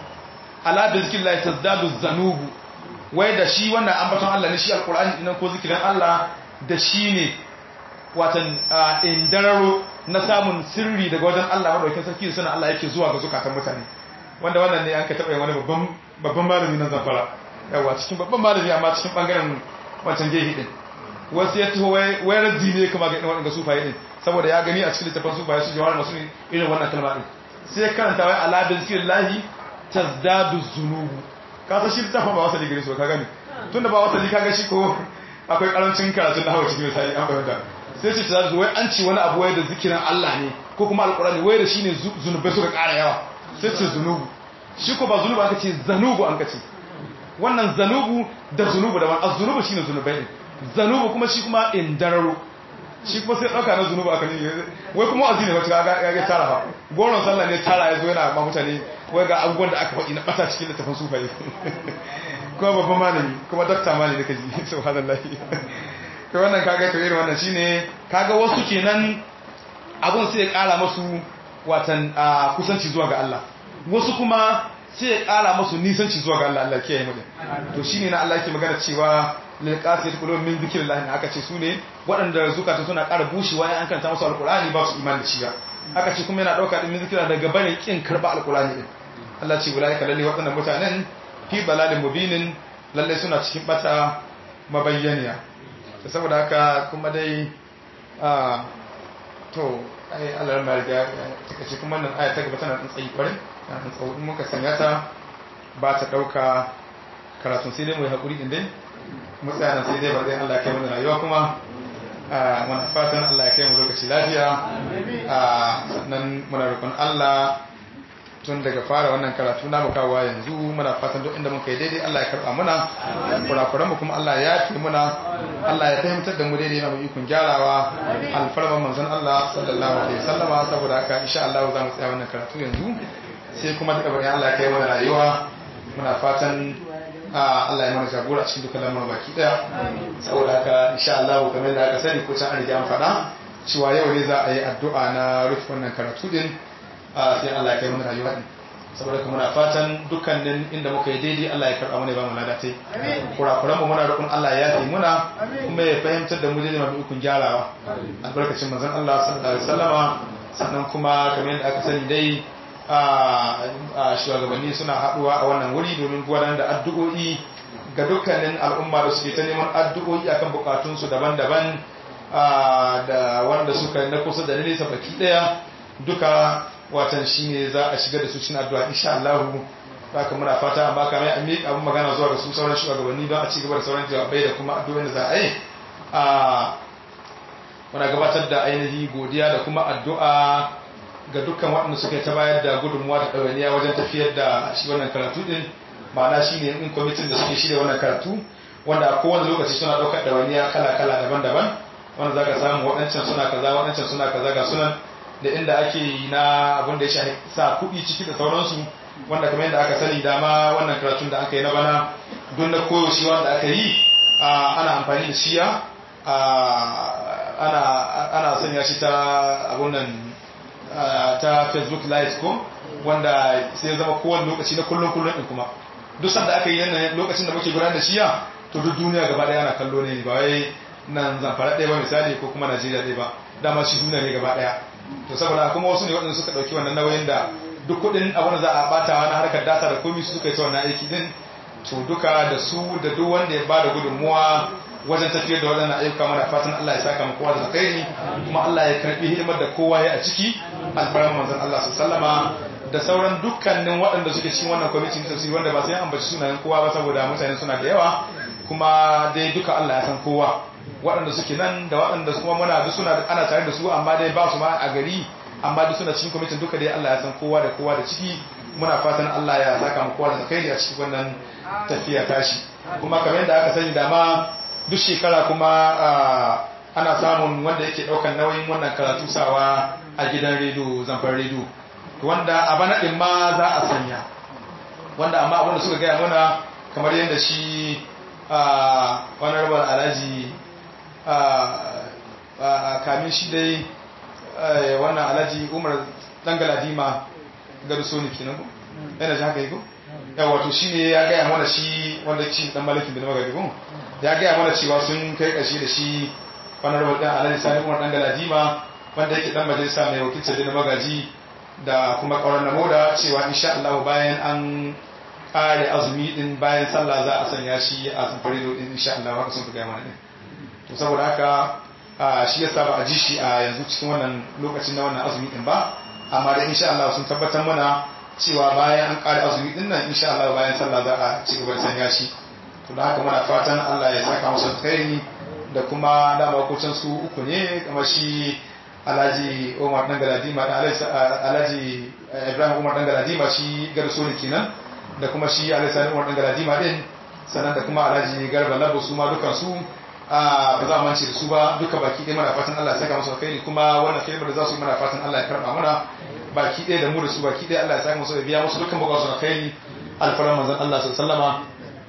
ala da zikin lai tazdadu zanubu wai da shi wannan ambaton Allah ne shi alqur'ani dinan ko zikirin Allah da shi ne watan indararo na samun sirri daga wajen Allah madaukakin sarki da sanin Allah yake zuwa ga zukatan mutane wanda wannan ne an ka taba wani babban babban malami na zafara yawa cikin babban malami amma cikin bangaren wancan gehi din wasu ya taho wai raddi ne kuma ga irin waɗanda sufaye din saboda ya gani a cikin littafin sufaye su jawar masu irin wannan kalma din sai karanta wai ala da zikirin lahi tazdadu zunubu ka san shi littafin ba wasali gare su ka gani tunda ba wasali ka ga shi ko akwai karancin karatun na hawa cikin misali an fahimta sai ce tazdadu wai an ci wani abu wai da zikirin Allah ne ko kuma alqur'ani wai da shine zunubai suka ƙara yawa sai ce zunubu shi ko ba zunubu aka ce zanubu an kace wannan zanubu da zunubu da wani az-zunubu shine zunubai ne zanubu kuma shi kuma indararo shi kuma sai ɗauka na zunuba aka ne wai kuma wazi ne wacce ya ga tara ba goron sallah ne tara ya zo yana ma mutane wai ga abubuwan da aka faɗi na ɓata cikin littafin sufaye kuma babban malami kuma dakta malami da kaji subhanallahi to wannan kaga to irin wannan shine kaga wasu kenan abun sai ya ƙara masu watan kusanci zuwa ga Allah wasu kuma sai ya ƙara masu nisanci zuwa ga Allah Allah kiyaye mu to shine na Allah yake magana cewa lilqasiyat qulubun min zikrillah ne aka ce su ne waɗanda zukata suna ƙara bushewa in an kanta musu alqur'ani ba su imani da shi ba aka ce kuma yana dauka din min zikrillah daga bane kin karba alqur'ani din Allah ce ulaika lalle waɗannan mutanen fi balalin mubinin lalle suna cikin bata mabayyaniya saboda haka kuma dai a to ai Allah ran bariga take ce kuma nan aya ta gaba tana tsayi kwarin tana tsawo in muka sanya ta ba ta dauka karatun sai dai mu yi hakuri din dai mutsayanan sai dai ba zai Allah kai mana rayuwa kuma muna fatan Allah ya kai mu lokaci lafiya sannan muna rukun Allah tun daga fara wannan karatu na mukawa yanzu muna fatan duk inda muka yi daidai Allah ya karba muna kurakuran mu kuma Allah ya yafe muna Allah ya fahimtar da mu daidai na mu ikon gyarawa alfarman manzon Allah sallallahu alaihi wasallama saboda haka insha Allah za mu tsaya wannan karatu yanzu sai kuma daga bayan Allah ya kai mana rayuwa muna fatan Allah ya mana jagora cikin dukkan lamarin baki daya saboda haka insha Allah kamar da aka sani ko can an riga an faɗa cewa yau ne za a yi addu'a na rufe wannan karatu din sai Allah ya kai mana rayuwa din saboda kuma muna fatan dukkanin inda muka yi daidai Allah ya karɓa mana ba mu ladatai kurakuran mu muna roƙon Allah ya yi muna kuma ya fahimtar da mu daidai mafi ikon gyarawa albarkacin manzon Allah sallallahu alaihi wasallama sannan kuma kamar yadda aka sani dai a shugabanni suna haɗuwa a wannan wuri domin gudanar da addu'o'i ga dukkanin al'umma da suke ta neman addu'o'i akan bukatunsu daban-daban da wanda suka na kusa da nesa baki ɗaya duka watan shi ne za a shiga da su cikin addu'a insha Allah haka muna fata amma kamar ya miƙa abin magana zuwa ga su sauran shugabanni don a ci gaba da sauran jawabai da kuma addu'o'in da za a yi muna gabatar da ainihi godiya da kuma addu'a ga dukkan waɗanda suka ta bayar da gudunmuwa da ɗawainiya wajen tafiyar da shi wannan karatu ɗin ma'ana shi ne in kwamitin da suke shirya wannan karatu wanda a kowane lokaci suna ɗaukar ɗawainiya kala-kala daban-daban wanda za ka samu waɗancan suna kaza waɗancan suna kaza ga sunan da inda ake yi na abin da ya shafi sa kuɗi ciki da sauransu wanda kamar yadda aka sani dama wannan karatun da aka yi na bana don na koyaushe wanda aka yi ana amfani da shiya ana sanya shi ta abun nan ta facebook live ko wanda sai zama kowane lokaci na kullum kullum din kuma duk sanda aka yi yanayin lokacin da muke gudanar da shiya to duk duniya gaba daya ana kallo ne ba wai nan zamfara ɗaya ba misali ko kuma najeriya ɗaya ba dama shi duniya ne gaba daya to saboda kuma wasu ne waɗanda suka ɗauki wannan nauyin da duk kuɗin abin da za a ɓata na harkar data da komi su suka yi ta wannan aiki din to duka da su da duk wanda ya bada gudunmuwa wajen tafiyar da waɗannan ayyuka mana fatan Allah ya saka mu kowa da alkhairi kuma Allah ya karbi hidimar da kowa ya a ciki alfarman manzon Allah sallama da sauran dukkanin waɗanda suke cikin wannan kwamitin tafsiri wanda ba sai an ambaci sunayen kowa ba saboda mutane suna da yawa kuma dai duka Allah ya san kowa waɗanda suke nan da waɗanda kuma muna duk suna ana tare da su amma dai ba su ma a gari amma duk suna cikin kwamitin duka dai Allah ya san kowa da kowa da ciki muna fatan Allah ya saka mu kowa da alkhairi a cikin wannan tafiya tashi kuma kamar yadda aka sani dama duk shekara kuma ana samun wanda yake daukan nauyin wannan karatu sawa a gidan rediyo zamfar rediyo wanda a bana din ma za a sanya wanda amma abinda suka gaya mana kamar yadda shi honorable alhaji kamin shi dai wannan alhaji umar dangaladima gado so ne kenan ko yana ji haka yi ko yawa to shi ne ya gaya mana shi wanda shi dan malakin bin magadi ko ya gaya mana cewa sun kai kashi da shi honorable dan alhaji sani umar dangaladima wanda yake dan majalisa mai wakilci da magaji da kuma kauran na moda cewa insha Allah bayan an kare azumi din bayan sallah za a sanya shi a samfari din insha Allah haka sun fi gaya mana din to saboda haka shi yasa ba a ji shi a yanzu cikin wannan lokacin na wannan azumi din ba amma da insha Allah sun tabbatar mana cewa bayan an kare azumi din nan insha Allah bayan sallah za a ci gaba da sanya shi to da haka muna fatan Allah ya saka musu alkhairi da kuma dama kucin su uku ne kamar shi Alhaji Umar dan Galadima da Alhaji Ibrahim Umar dan Galadima shi garso ne kenan da kuma shi Alhaji Sani Umar dan Galadima din sannan da kuma Alhaji Garba Labo su ma dukan su ba za mu mance da su ba duka baki ɗaya muna fatan Allah ya saka musu alkhairi kuma wannan kalmar da za su yi muna fatan Allah ya karɓa muna baki ɗaya da mu da su baki ɗaya Allah ya saka musu da biya musu dukkan bukatun alkhairi alfaran manzon Allah sallallahu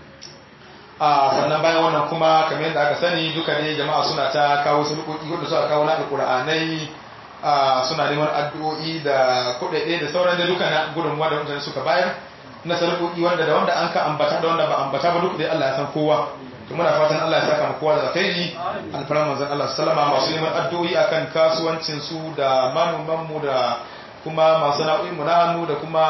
a sannan bayan wannan kuma kamar yadda aka sani duka ne jama'a suna ta kawo sulukoki wanda suka kawo na alƙur'anai suna neman addu'o'i da kuɗaɗe da sauran da duka na gudunmuwa da mutane suka bayar na sulukoki wanda da wanda an ka ambata da wanda ba ambata ba duk dai Allah ya san kowa to muna fatan Allah ya saka mu kowa da alkhairi alfaran manzon Allah sallama masu neman addu'o'i akan kasuwancin su da manoman mu da kuma masu na'o'in mu na hannu da kuma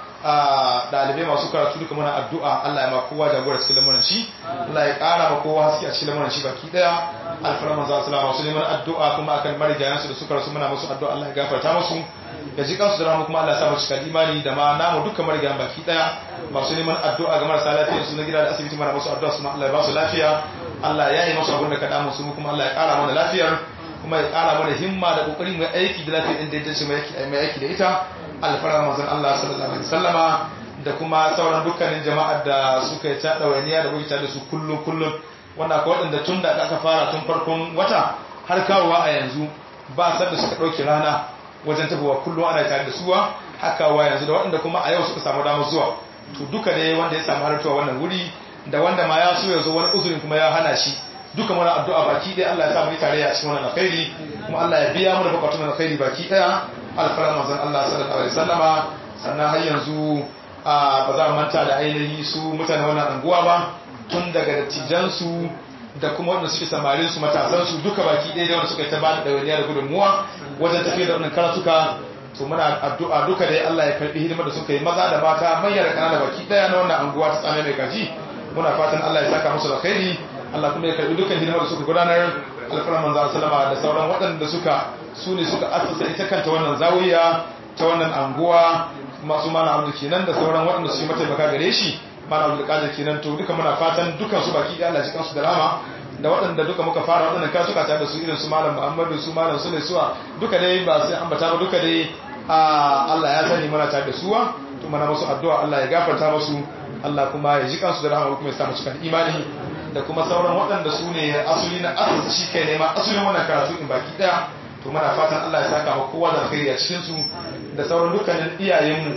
dalibai masu karatu duka muna addu'a Allah ya ma kowa jagora cikin lamuran shi Allah ya kara ma kowa haske a cikin lamuran shi baki daya alfaran manzon Allah masu neman addu'a kuma akan marigayan su da suka rasu muna musu addu'a Allah ya gafarta musu ya ji kansu da rahama kuma Allah ya sa mu cika imani da ma namu dukkan marigayan baki daya masu neman addu'a ga marasa lafiya su na gida da asibiti mana musu addu'a su Allah ya ba su lafiya Allah ya yi musu abin da ka damu su kuma Allah ya kara mana lafiyar kuma ya kara mana himma da kokari mai aiki da lafiya inda ya dace mai aiki da ita alfarar manzon Allah sallallahu alaihi wasallama da kuma sauran dukkanin jama'ar da suka yi ta dawainiya da kuke da su kullum kullum wanda ko wadanda tun da aka fara tun farkon wata har kawowa a yanzu ba san da suka dauke rana wajen tafowa kullum ana tare da suwa haka wa yanzu da waɗanda kuma a yau suka samu damar zuwa to duka ne wanda ya samu halartuwa wannan wuri da wanda ma ya so ya zo wani uzurin kuma ya hana shi duka mana addu'a baki ɗaya Allah ya sa mu yi tare a cikin wannan alkhairi kuma Allah ya biya mu da bukatun alkhairi baki ɗaya alfarar manzon Allah sallallahu alaihi wasallama sannan har yanzu ba za mu manta da ainihi su mutane wannan anguwa ba tun daga dattijan su da kuma wanda suke samarin su matasan su duka baki ɗaya da wanda suka ta bada dawaniya da gudunmuwa wajen tafiyar da wannan karatuka to muna addu'a duka dai Allah ya karbi hidimar da suka yi maza da mata manya da kanana baki ɗaya na wannan anguwa ta tsame mai kaji muna fatan Allah ya saka musu da khairi Allah kuma ya karbi dukkan hidimar da suka gudanar alfarar manzo sallama da sauran waɗanda suka su ne suka assasa ita kanta wannan zawiya ta wannan anguwa masu mana abu kenan da sauran waɗanda su yi mataimaka gare shi mana abu da kenan to duka muna fatan dukan su baki da Allah ji kansu da rama da waɗanda duka muka fara waɗannan kasuka tare da su irin su malam Muhammadu su malam Sule suwa duka dai ba sai ambata ba duka dai Allah ya sani muna tare da suwa to mana musu addu'a Allah ya gafarta musu Allah kuma ya ji kansu da rahama kuma ya sa mu cikin imani da kuma sauran waɗanda su ne asuli na asali shi kai nema asulin wannan karatu in baki daya to muna fatan Allah ya saka wa kowa da alkhairi a cikin su da sauran dukkanin iyayenmu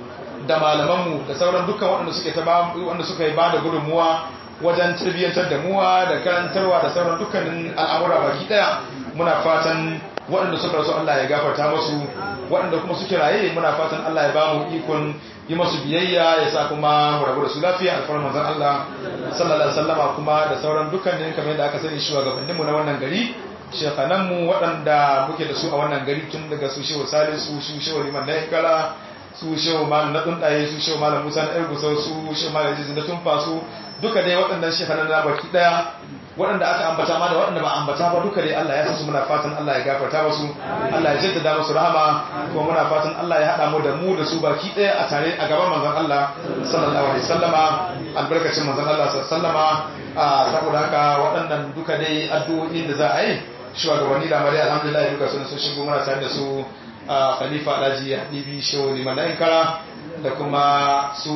da malamanmu da sauran dukkan waɗanda suke ta wanda suka yi bada gudunmuwa wajen tarbiyyantar da muwa da karantarwa da sauran dukkanin al'amura baki daya muna fatan waɗanda suka rasu Allah ya gafarta musu waɗanda kuma suke raye muna fatan Allah ya ba mu ikon yi masu biyayya ya sa kuma mu rabu da su lafiya alfarar manzon Allah sallallahu alaihi wasallama kuma da sauran dukkanin kamar yadda aka sani shugabanninmu na wannan gari shekananmu waɗanda muke da su a wannan gari tun daga su shehu salisu su shehu liman na yankara su shehu malam na tsundaye su shehu malam musa na ergusau su shehu malam jizi na tumfa su duka dai waɗannan shekanan na baki ɗaya waɗanda aka ambata ma da waɗanda ba ambata ba duka dai Allah ya san su muna fatan Allah ya gafarta musu Allah ya jaddada musu rahama kuma muna fatan Allah ya haɗa mu da mu da su baki ɗaya a tare a gaban manzon Allah sallallahu alaihi wasallama albarkacin manzon Allah sallallahu alaihi wasallama saboda haka waɗannan duka dai addu'o'in da za a yi shugabanni da mare alhamdulillah duka sun sun shigo muna tare da su khalifa alhaji habibi shehu liman kara da kuma su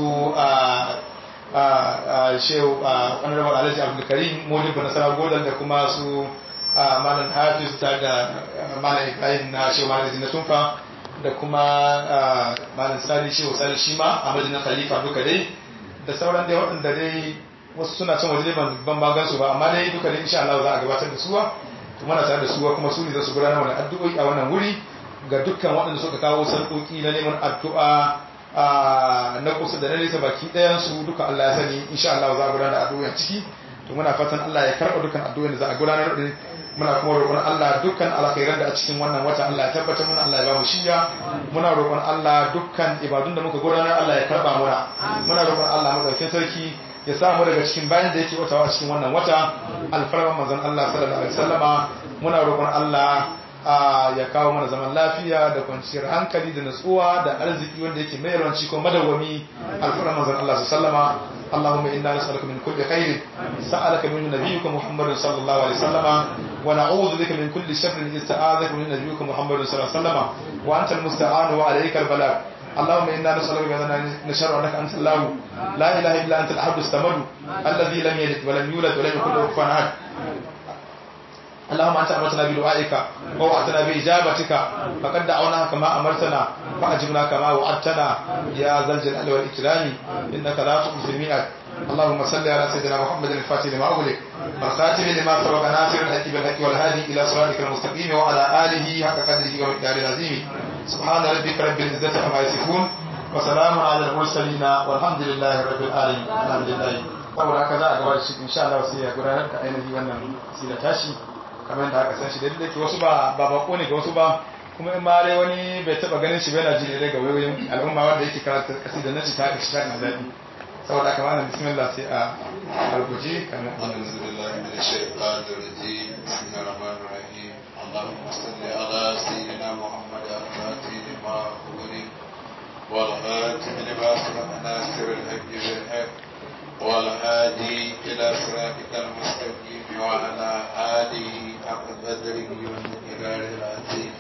shehu honorable alhaji abdulkarim modibu nasarar godal da kuma su malam hafiz ta da malam ibrahim na shehu malam zina tunfa da kuma malam sani shehu sani shima a majinan khalifa duka dai da sauran dai waɗanda dai wasu suna can waje ban ban su ba amma dai duka dai insha Allah za a gabatar da suwa kuma na tare da suwa kuma su ne za su gudanar da addu'o'i a wannan wuri ga dukkan waɗanda suka kawo sarƙoƙi na neman addu'a na kusa da na nesa baki ɗayan su duka Allah ya sani insha Allah za a gudanar da addu'o'i ciki to muna fatan Allah ya karɓa dukkan addu'o'in da za a gudanar da muna kuma roƙon Allah dukkan alkhairan da a cikin wannan wata Allah ya tabbatar muna Allah ya ba mu shiya muna roƙon Allah dukkan ibadun da muka gudanar Allah ya karɓa muna muna roƙon Allah madaukakin sarki ya samu daga cikin bayan da yake watawa cikin wannan wata alfarman manzon Allah sallallahu alaihi wasallama muna roƙon Allah ya kawo mana zaman lafiya da kwanciyar hankali da natsuwa da arziki wanda yake mai yawanci ko madawwami alfarman manzon Allah sallallahu alaihi اللهم إنا نسألك من كل خير سألك من نبيك محمد صلى الله عليه وسلم ونعوذ بك من كل شر استعاذك من نبيك محمد صلى الله عليه وسلم وأنت المستعان وعليك البلاغ اللهم إنا نسألك بأننا نشهد أنك أنت الله لا إله إلا أنت الأحد الصمد الذي لم يلد ولم يولد ولم يكن له كفوا أحد اللهم أنت أمرتنا بدعائك ووعدتنا بإجابتك فقد دعوناك كما أمرتنا فأجبنا كما وعدتنا يا ذا الجلال والإكرام إنك لا تخلف الميعاد اللهم صل على سيدنا محمد الفاتح لما أغلق والخاتم لما سبق ناصر الحق بالحق والهادي إلى صراطك المستقيم وعلى آله حق قدره ومقداره العظيم سبحان ربك رب العزة عما يصفون وسلام على المرسلين والحمد لله رب العالمين الحمد لله saboda haka za a gaba da shi insha Allah sai ya gudanar da ainihi wannan sila tashi kamar da aka san shi da ke wasu ba ba bako ne ga wasu ba kuma in ma dai wani bai taba ganin shi bai na ji daga wayoyin al'umma wanda yake karanta kasida na ci ta ka shi ta daɗi saboda haka malam bismillah sai a rubuce kamar أعوذ بالله من الشيطان الرجيم بسم الله الرحمن الرحيم اللهم صل على سيدنا محمد الفاتح لما أغلق والخاتم لما سبق ناصر الحق بالحق والهادي إلى صراطك المستقيم وعلى آله حق قدره والمقدار العظيم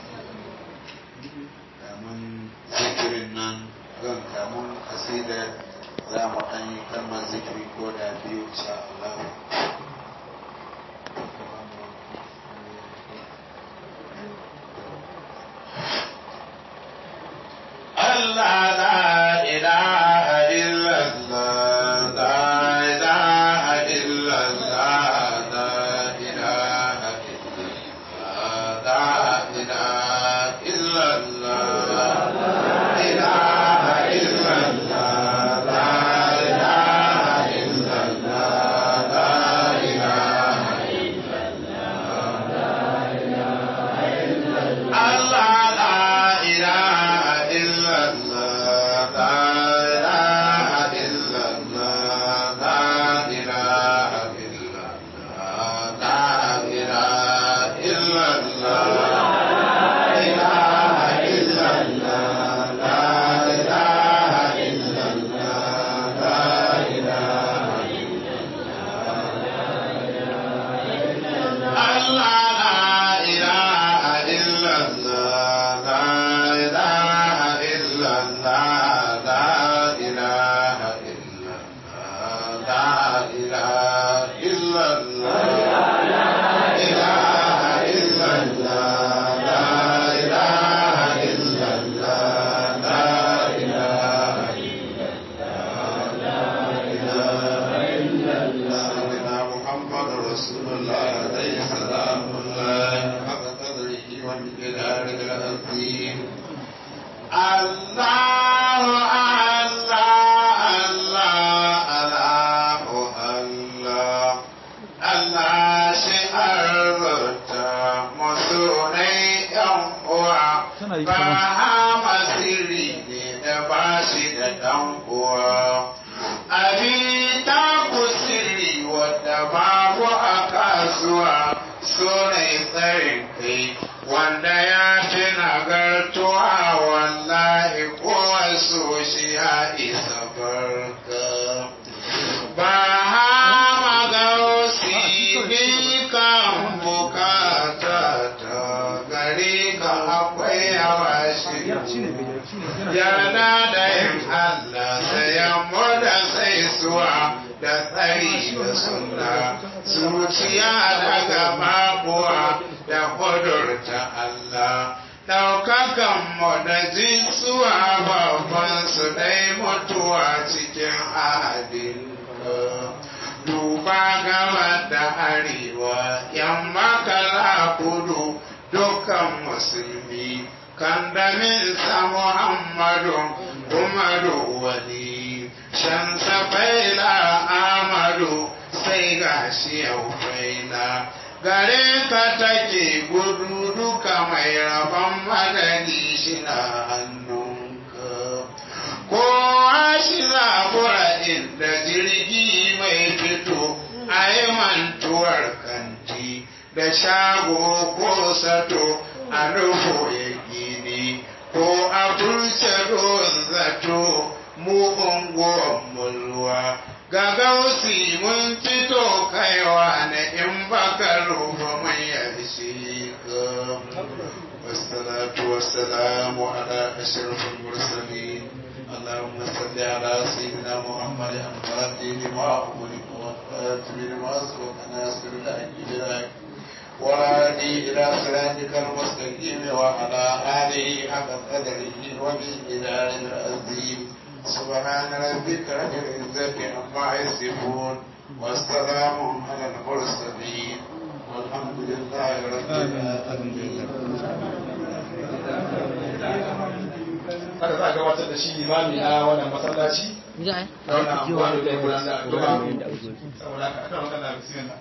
من ذكر النن kan kamun kasida za mu ɗan yi kalmar zikiri ko da biyu insha Allah. Allah la ilaha illallah la ilaha illallah la ilaha illallah la ilaha illallah la ilaha illallah la ilaha illallah la ilaha Allah la ilaha illallah la ilaha illallah la ilaha illallah la ilaha illallah la ilaha illallah la ilaha illallah la ilaha Allah la ilaha illallah la ilaha illallah la ilaha illallah la ilaha illallah la ilaha illallah la ilaha illallah la ilaha سيدنا محمد رسول الله عليه سلام الله حق قدره ومقداره العظيم الله الله الله الله الله الله shi'arta masorai yan uwa Tana yi ba kama. hama sirri ne da ba shi da dan uwa abin ta ku sirri wadda babu a sunai tsarin kai wanda ya fi nagartuwa wallahi ko so shi ya isa barka ba ha magausi ni kan bukata ta gari ka akwai yawa shi yarda da yin Allah sayan mu da saisuwa da tsari da suna zuciya daga babuwa da kudurta Allah ɗaukakan mu da jinsuwa babban su dai mutuwa cikin ahadin duba gaba da arewa yamma kala kudu dukkan musulmi kandaminsa muhammadu umaru wali shan safaila amadu sai gashi yau faila gare ka take gudu duka mai rabon madadi shi na hannunka kowa shi zabura inda jirgi mai fito a yi mantuwar kanti da shago ko sato a nufo ya gini ko a furce don zato mu unguwan mulwa ga gausi mun fito kaiwa na in baka rufa mai yarshe ka wassalatu wassalamu ala ashrafil mursalin اللهم صل على سيدنا محمد الفاتح لما أغلق والخاتم لما سبق ناصر الحق بالحق والهادي إلى صراطك المستقيم وعلى آله حق قدره وبالإله العظيم سبحان ربك رب العزة عما يصفون والسلام على المرسلين والحمد لله رب العالمين haka za a gabatar da shi limami na wannan masallaci Za da wannan abuwa da zai gudanar da addu'a a yi. saboda haka aka magana bismillah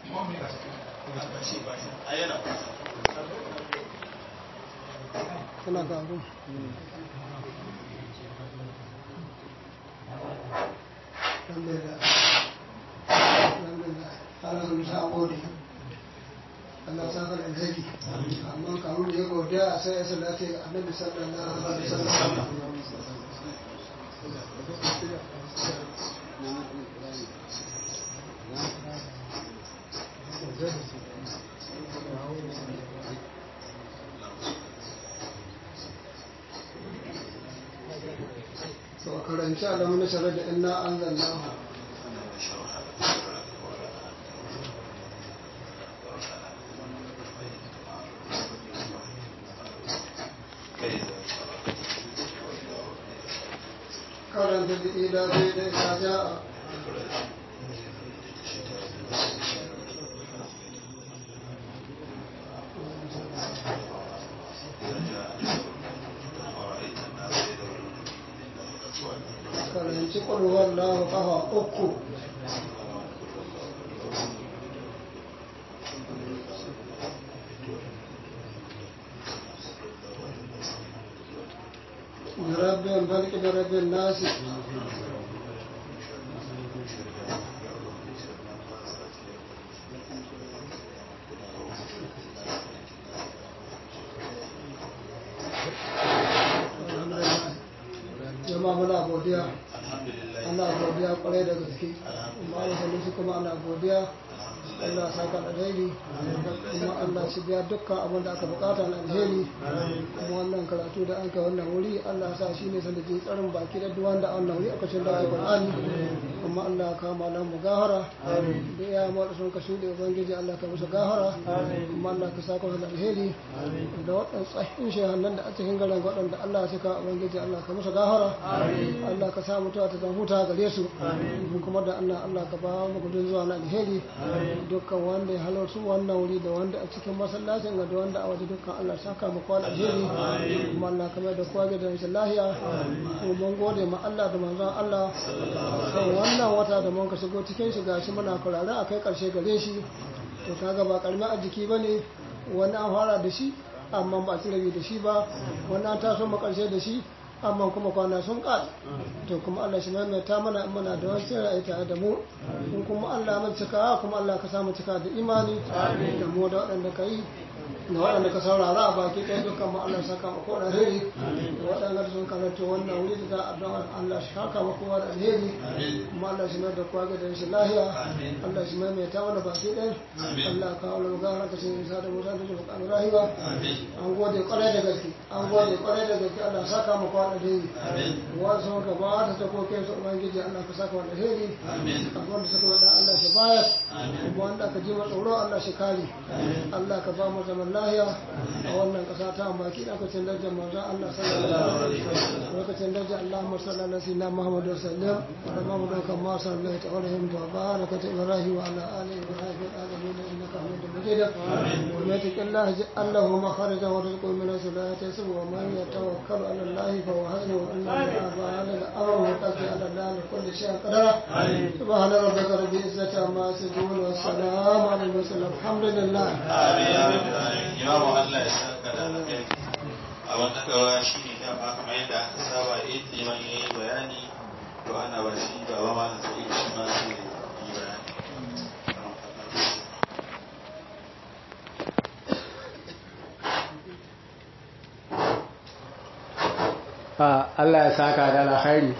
Kana ga abu. Alhamdulillah. Alhamdulillah. Allah sun sa gode. Allah sa ka alheri. Amma kamun da ya godiya sai ya salati ga Annabi sallallahu alaihi wasallam. To karanci alamun nasarar da inna anzalnahu. karanta da ila zai da ya ja karanci ƙwarwar lahu ƙafa uku برب الفلك برب الناس jama'a muna godiya ana godiya kwarai da gaske amma da salisu kuma ana godiya Allah ya saka alheri kuma Allah shi biya dukkan abin da aka bukata na alheri kuma wannan karatu da an kai wannan wuri Allah ya sa shi ne sanadin tsarin baki da duk wanda an wuri aka cin da Qur'ani kuma Allah ya kama nan mu gahara da ya mu da sun ka shude ubangiji Allah ka musu gahara kuma Allah ka saka musu alheri da waɗannan tsahin shehannan da a cikin garin waɗanda Allah ya saka ubangiji Allah ka musu gahara Allah ka sa mutuwa ta zan huta gare su kuma da Allah Allah ka ba mu gudun zuwa na alheri dukkan wanda ya halarci wannan wuri da wanda a cikin masallacin ga da wanda a waje dukkan Allah saka mu kwan alheri kuma Allah kamar da kowa da rashin lahiya kuma mun gode ma Allah da manzon Allah kan wannan wata da mun ka shigo cikin shi gashi muna kurare a kai karshe gare shi to kaga ba karamin arziki bane wani an fara da shi amma ba ci rabi da shi ba wani an taso mu karshe da shi amma kuma kwana sun ƙare to kuma Allah shi maimaita mana in muna da wani ra'ayi tare da mu in kuma Allah mun cika kuma Allah ka samu cika da imani da mu da waɗanda ka yi da waɗanda ka saurara a baki ɗaya dukkan mu Allah saka mu kowa da alheri da waɗanda sun karanta wannan wuri da za a don Allah shi haka mu kowa da alheri kuma Allah shi mai da kowa ga shi lahiya Allah shi mai ta mana baki ɗaya Allah ka haula magana ka sai isa da mutane da mukamin rayuwa an gode kwarai da gaske an gode kwarai da gaske Allah saka mu kowa da alheri wasu sun ka ba ta takokin su ubangiji Allah ka saka mu da alheri abubuwan da suka wada Allah shi bayar kuma wanda ka ji tsoro Allah shi kare Allah ka ba mu zaman lahiya a wannan ƙasa ta baki lokacin darajar manzon Allah sallallahu alaihi wasallam lokacin darajar Allahumma salli ala sayyidina Muhammad wa sallam wa ala Muhammad kama sallaita wa rahimta wa barakata Ibrahim wa ala ali Ibrahim fil alamin innaka Hamidum Majid wa ma taqallah Allahu makharaja wa rizqu min salati yasu wa man yatawakkal ala Allah fa huwa hasbuhu wa inna Allaha ba'ala al-amru wa qad ala Allah kulli shay'in qadara subhana rabbika rabbil izzati amma yasifun wa salamun ala al-mursalin alhamdulillah imamu Allah ya saka da alkhairi a wannan gawa shi ne dama kamar yadda aka saba in liman ya yi bayani to ana ba shi gaba ma da sai shi ma sai yi bayani Allah ya saka da alkhairi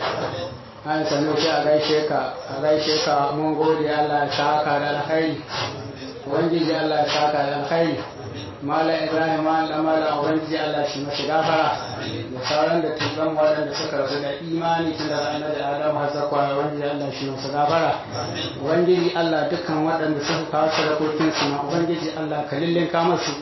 an sanu shi a gaishe ka a gaishe ka mun gode Allah ya saka da alkhairi ubangiji Allah ya saka da alkhairi mala ibrahim an da mala ubangiji Allah shi mashi gafara da sauran da tuban waɗanda suka rasu da imani tun daga annabi adam har zakwa ubangiji Allah shi masu gafara ubangiji Allah dukkan waɗanda suka kawo sadakokin su ma ubangiji Allah ka lillinka musu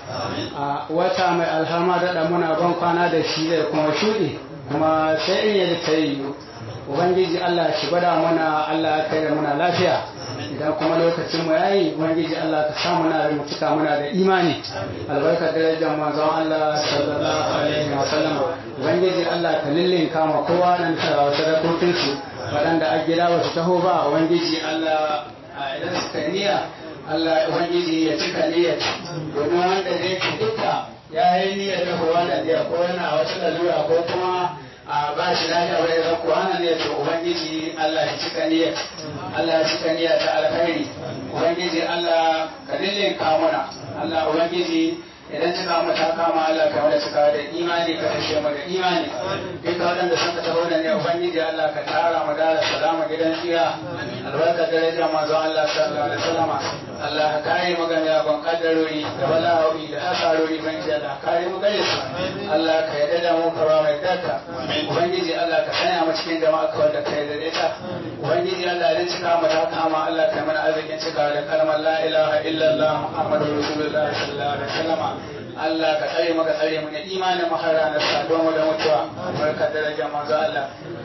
a wata mai alhama da muna ban kwana da shi zai kuma shuɗe kuma sai in yadda ta yi ubangiji Allah shi gwada mana Allah ya kai da muna lafiya idan kuma lokacin mu yayi ubangiji Allah ka sa muna da mutuka muna da imani albarkar darajar manzon Allah sallallahu alaihi wa sallam ubangiji Allah ka lillin kama kowa nan ta sadakokin su waɗanda a gida ba su taho ba ubangiji Allah idan suka niyya Allah ubangiji ya cika niyyar domin wanda zai ci duka ya yi niyyar da wannan da ko yana wata lalura ko kuma a ba shi lafiya bai zan ko ana ne to ubangiji Allah ya cika niyyar Allah ya cika niyyar ta alkhairi ubangiji Allah ka dille ka mana Allah ubangiji idan cika mu ta kama Allah ka wada cika da imani ka kashe mu da imani duka waɗanda sun ka taho da ne ubangiji Allah ka tara mu da salama gidan tsira albarka daraja manzo Allah sallallahu alaihi wasallam Allah ka kare mu game da ban kaddarori da bala'o'i da asarori ban ji Allah kare mu gare su Allah ka yarda da mu ka ba mai daka ubangiji Allah ka sanya mu cikin jama'a ka wanda ka yarda da ita ubangiji Allah idan cika mu ta kama Allah ka mana arzikin cika da kalmar la ilaha illallah muhammadur rasulullah sallallahu alaihi wasallam Allah ka tsare maka tsare mu ne imanin mu har ranar saduwa mu da mutuwa barka daraja manzo Allah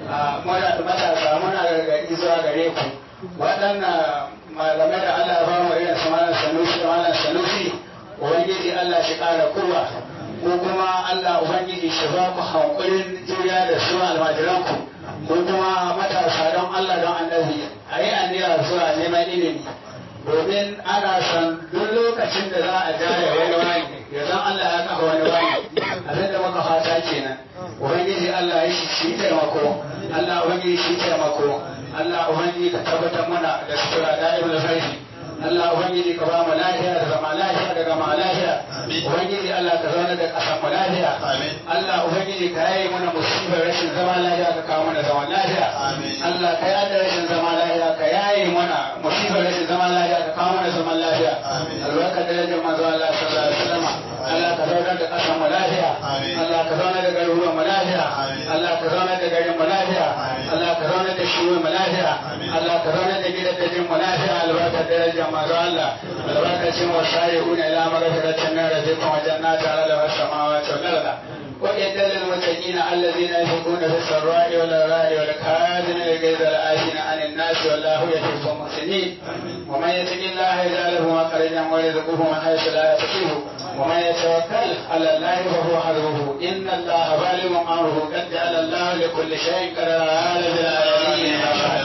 muna matasa muna gargaɗi zuwa gare ku waɗannan malamai da Allah ba mu irin su malam sanusi da malam sanusi ubangiji Allah shi ƙara kurwa ko kuma Allah ubangiji shi ba ku hankulin juriya da su almajiranku ko kuma matasa don Allah don annabi a yi aniyar zuwa neman ilimi domin ana son duk lokacin da za a jaya wani wani ya zan Allah ya kafa wani wani abin da muka fata kenan ubangiji Allah ya shi shi taimako Allah ubangiji shi taimako Allah ubangiji ka tabbatar mana da sutura da'ibul khairi Allah ubangiji ka ba mu lafiya da zama lafiya da gama lafiya ubangiji Allah ka zauna da ƙasar mu lafiya Allah ubangiji ka yaye mana musibar rashin zama lafiya ka kawo mana zaman lafiya Allah ka yaye rashin zama lafiya ka yaye mana musibar rashin zama lafiya ka kawo mana zaman lafiya albarka da rajin manzo Allah sallallahu alaihi wasallam Allah ka zauna da ƙasar mu lafiya Allah ka zauna da garuruwan mu lafiya Allah ka zauna da garin mu lafiya Allah ka zauna da shiwon mu lafiya Allah ka zauna da gidajen mu lafiya albarka da rajin manzo Allah albarkacin wa shari'una ila maghfiratin min rabbikum wa jannatin 'ala as-samawati wal ardi وإذ للمتقين الذين ينفقون في السراء والضراء والكاظمين الغيظ والعافين عن الناس والله يحب المحسنين ومن يتق الله يجعل له مخرجا ويرزقه من حيث لا يحتسب ومن يتوكل على الله فهو حسبه إن الله بالغ أمره قد جعل الله لكل شيء قدرا هذا بالعالمين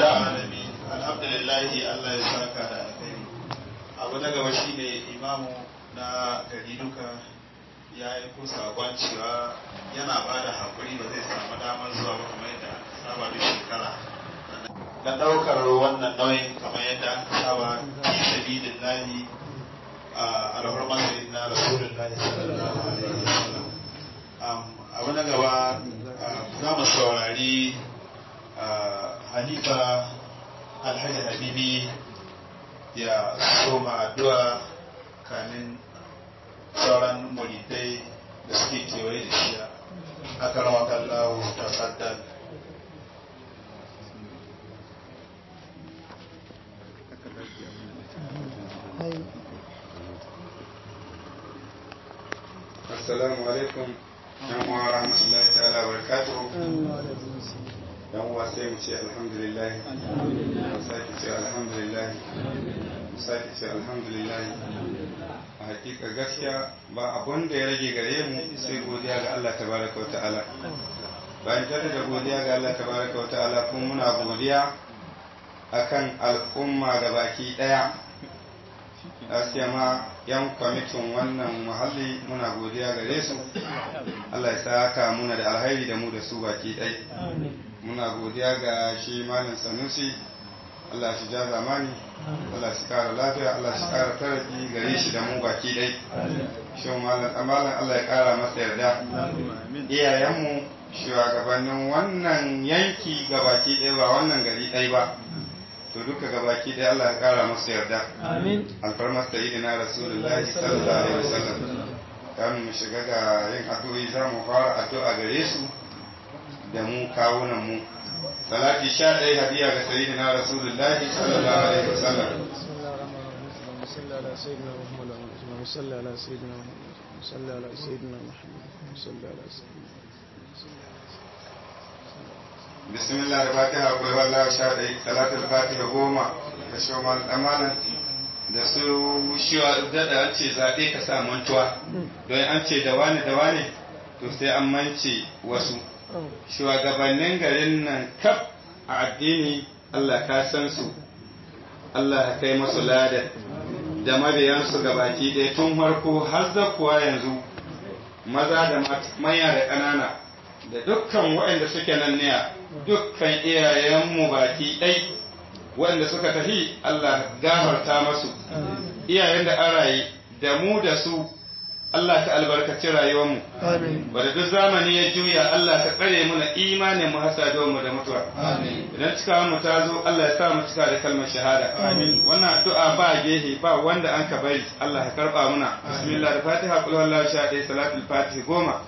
alhamdulillah Allah ya saka da alkhairi abu na gaba shine imamu na gari duka ya yi ko sakon cewa yana ba da haƙuri ba zai samu damar zuwa ba kamar yadda aka saba duk shekara na ɗaukar wannan nauyin kamar yadda aka saba fi sabilin lahi a alhurman sayyidin na rasulun lahi sallallahu alaihi wasallam abu na gaba za mu saurari halifa alhaji habibi ya soma addu'a kamin sauran muridai da suke kewaye da shi a karawa kallawo ta faddal assalamu alaikum yan uwa rahmatullahi ta'ala wa barakatuhu yan uwa sai mu ce alhamdulillah mu sake ce alhamdulillah mu sake ce alhamdulillah a hakika gaskiya ba abun da ya rage gare mu sai godiya ga Allah tabaraka wa ta'ala bayan tare da godiya ga Allah tabaraka wa ta'ala kuma muna godiya akan al'umma gabaki daya gaskiya ma yan kwamitin wannan muhalli muna godiya gare su Allah ya saka muna da alhairi da mu da su baki ɗai muna godiya ga shi malam sanusi Allah shi ja zamani Allah shi kara lafiya Allah shi kara taraki gare shi da mu baki ɗai shi malam amalan Allah ya kara masa yarda iyayenmu shugabannin wannan yanki gabaki ɗaya ba wannan gari ɗai ba to duka gabaki ɗaya Allah ya kara masa yarda amin alfarmar sayyidina rasulullahi sallallahu alaihi wasallam kamun mu shiga ga yin addu'o'i za mu fara addu'a gare su da mu kawunan mu salati sha ɗaya hadiya ga sayyidina rasulullahi sallallahu alaihi wasallam بسم الله الرحمن الرحيم صلى على سيدنا محمد وصلى على سيدنا محمد وصلى على سيدنا محمد وصلى على سيدنا bismillah da fatiha akwai wallah sha ɗaya salatul fatiha goma da shoman amanan da su shiwa daɗa an ce zaɓe ka sa mantuwa don an ce da wane da wane to sai an mance wasu shugabannin garin nan kaf a addini Allah ka san su Allah ka kai masu ladar da mabiyansu gabaki ɗaya tun farko har zakuwa yanzu maza da manya da ƙanana da dukkan waɗanda suke nan ne dukkan iyayenmu baki ɗai waɗanda suka tafi Allah gafarta masu iyayen da an raye da mu da su Allah ka albarkaci rayuwarmu wadda duk zamani ya juya Allah ka tsare mu na imanin mu hasa mu da mutuwa idan cikawa mu ta zo Allah ya sa mu cika da kalmar shahada wannan addu'a ba gehe ba wanda an ka bari Allah ya karba muna bismillah da fatiha kul wallahu sha ɗaya salatul fatiha goma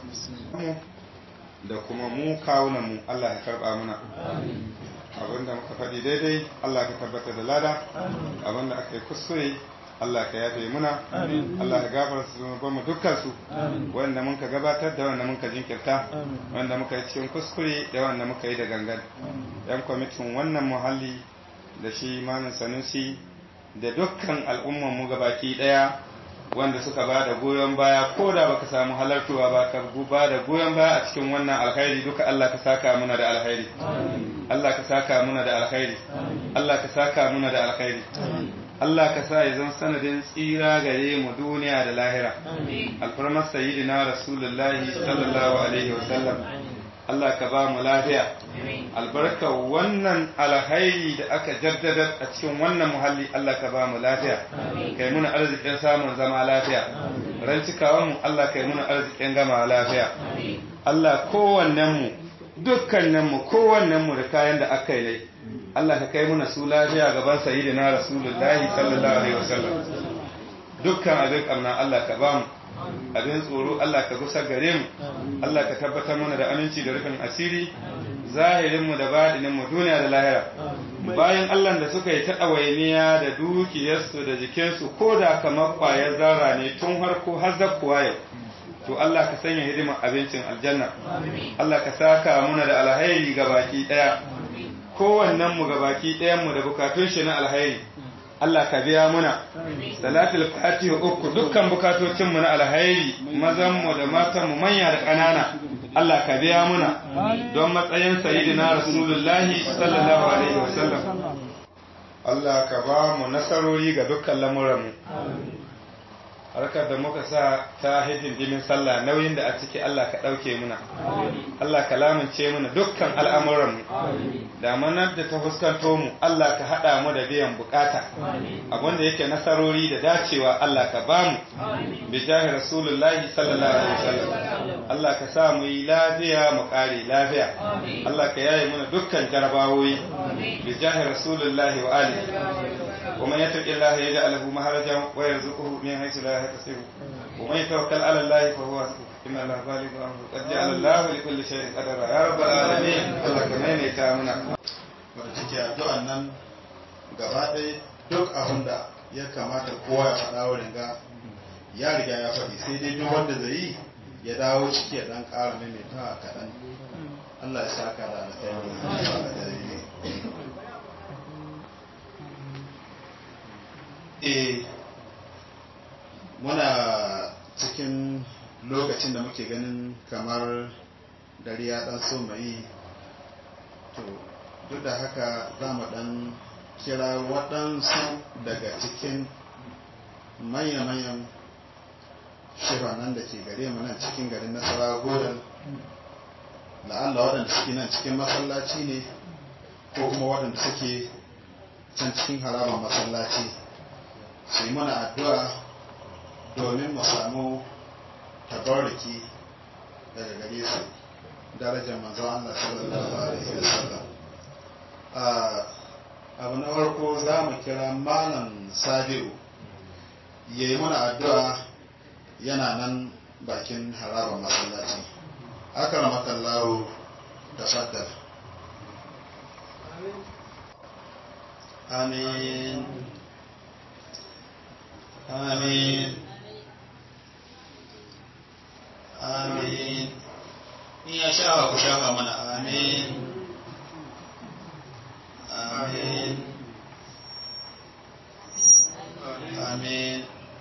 da kuma mu kawunan mu Allah ya karba muna abinda muka faɗi daidai Allah ka tabbata da lada abinda aka yi kuskure Allah ka yafe muna Allah ka gafara su zunuban mu dukkan su wanda muka gabatar da wanda muka jinkirta wanda muka yi cikin kuskure da wanda muka yi da gangan yan kwamitin wannan muhalli da shi malam sanusi da dukkan al'umman mu gabaki daya wanda suka ba da goyon baya ko da baka samu halartuwa ba ka ba da goyon baya a cikin wannan alkhairi duka Allah ka saka muna da alkhairi Allah ka saka muna da alkhairi Allah ka saka muna da alkhairi Allah ka sa ya zama sanadin tsira gare mu duniya da lahira alfarmar sayyidina rasulullahi sallallahu alaihi wasallam Allah ka ba mu lafiya albarka wannan alhairi da aka jaddada a cikin wannan muhalli Allah ka ba mu lafiya kai muna arzikin samun zama lafiya ran cikawan mu Allah kai muna arzikin gama lafiya Allah kowannen mu dukkanin mu kowannen mu da kayan da aka yi Allah ka kai muna su lafiya gaban sayyidina rasulullahi sallallahu alaihi wasallam dukkan abin kamna Allah ka ba mu abin tsoro Allah ka gusa gare mu Allah ka tabbatar mana da aminci da rufin asiri zahirinmu da baɗininmu duniya da lahira bayan Allah da suka yi ta ɗawainiya da dukiyarsu da jikinsu ko da kamar ƙwayar zara ne tun harko har zakkuwa yau to Allah ka sanya hidimar abincin aljanna Allah ka saka muna da alhairi ga baki ɗaya kowannen mu ga baki ɗayan mu da bukatun shi na alhairi Allah ka biya muna salatul fatiha uku dukkan bukatocin mu na alhairi mazan mu da matan mu manya da ƙanana Allah ka biya muna don matsayin sayyidina rasulullahi sallallahu alaihi wasallam Allah ka ba mu nasarori ga dukkan lamuran mu harkar da muka sa ta hidindimin sallah nauyin da a ciki Allah ka ɗauke muna Allah ka lamince muna dukkan al'amuranmu damanar da ta fuskanto mu Allah ka haɗa mu da biyan bukata abinda yake nasarori da dacewa Allah ka ba mu bi jahi rasulullahi sallallahu alaihi wasallam Allah ka sa mu yi lafiya mu ƙare lafiya Allah ka yaye muna dukkan jarabawoyi bi jahi rasulullahi wa alihi ومن يتق الله يجعل له مخرجا ويرزقه من حيث لا يحتسب ومن يتوكل على الله فهو حسبه إن الله بالغ أمره قد جعل الله لكل شيء قدرا يا رب العالمين الله كمان يتامنا wadda take addu'an nan gaba ɗaya duk abin da ya kamata kowa ya faɗa wurin ga ya riga ya faɗi sai dai duk wanda zai yi ya dawo ciki ya ɗan ƙara maimaitawa kaɗan Allah ya saka da alkhairi eh muna cikin lokacin da muke ganin kamar dare ya ɗan so mai to duk da haka za mu ɗan kira waɗansu daga cikin manya-manyan shiranan da ke gare mu nan cikin garin nasara godal la'alla waɗanda suke nan cikin masallaci ne ko kuma waɗanda suke can cikin harabar masallaci su yi mana addu'a domin mu samu tabarriki daga gare su darajar manzo Allah sallallahu alaihi wasallam abu na farko za mu kira malam sabi'u ya yi mana addu'a yana nan bakin harabar masallaci akramakallahu tafaddal amin amin amin in ya shafa ku shafa mana amin amin amin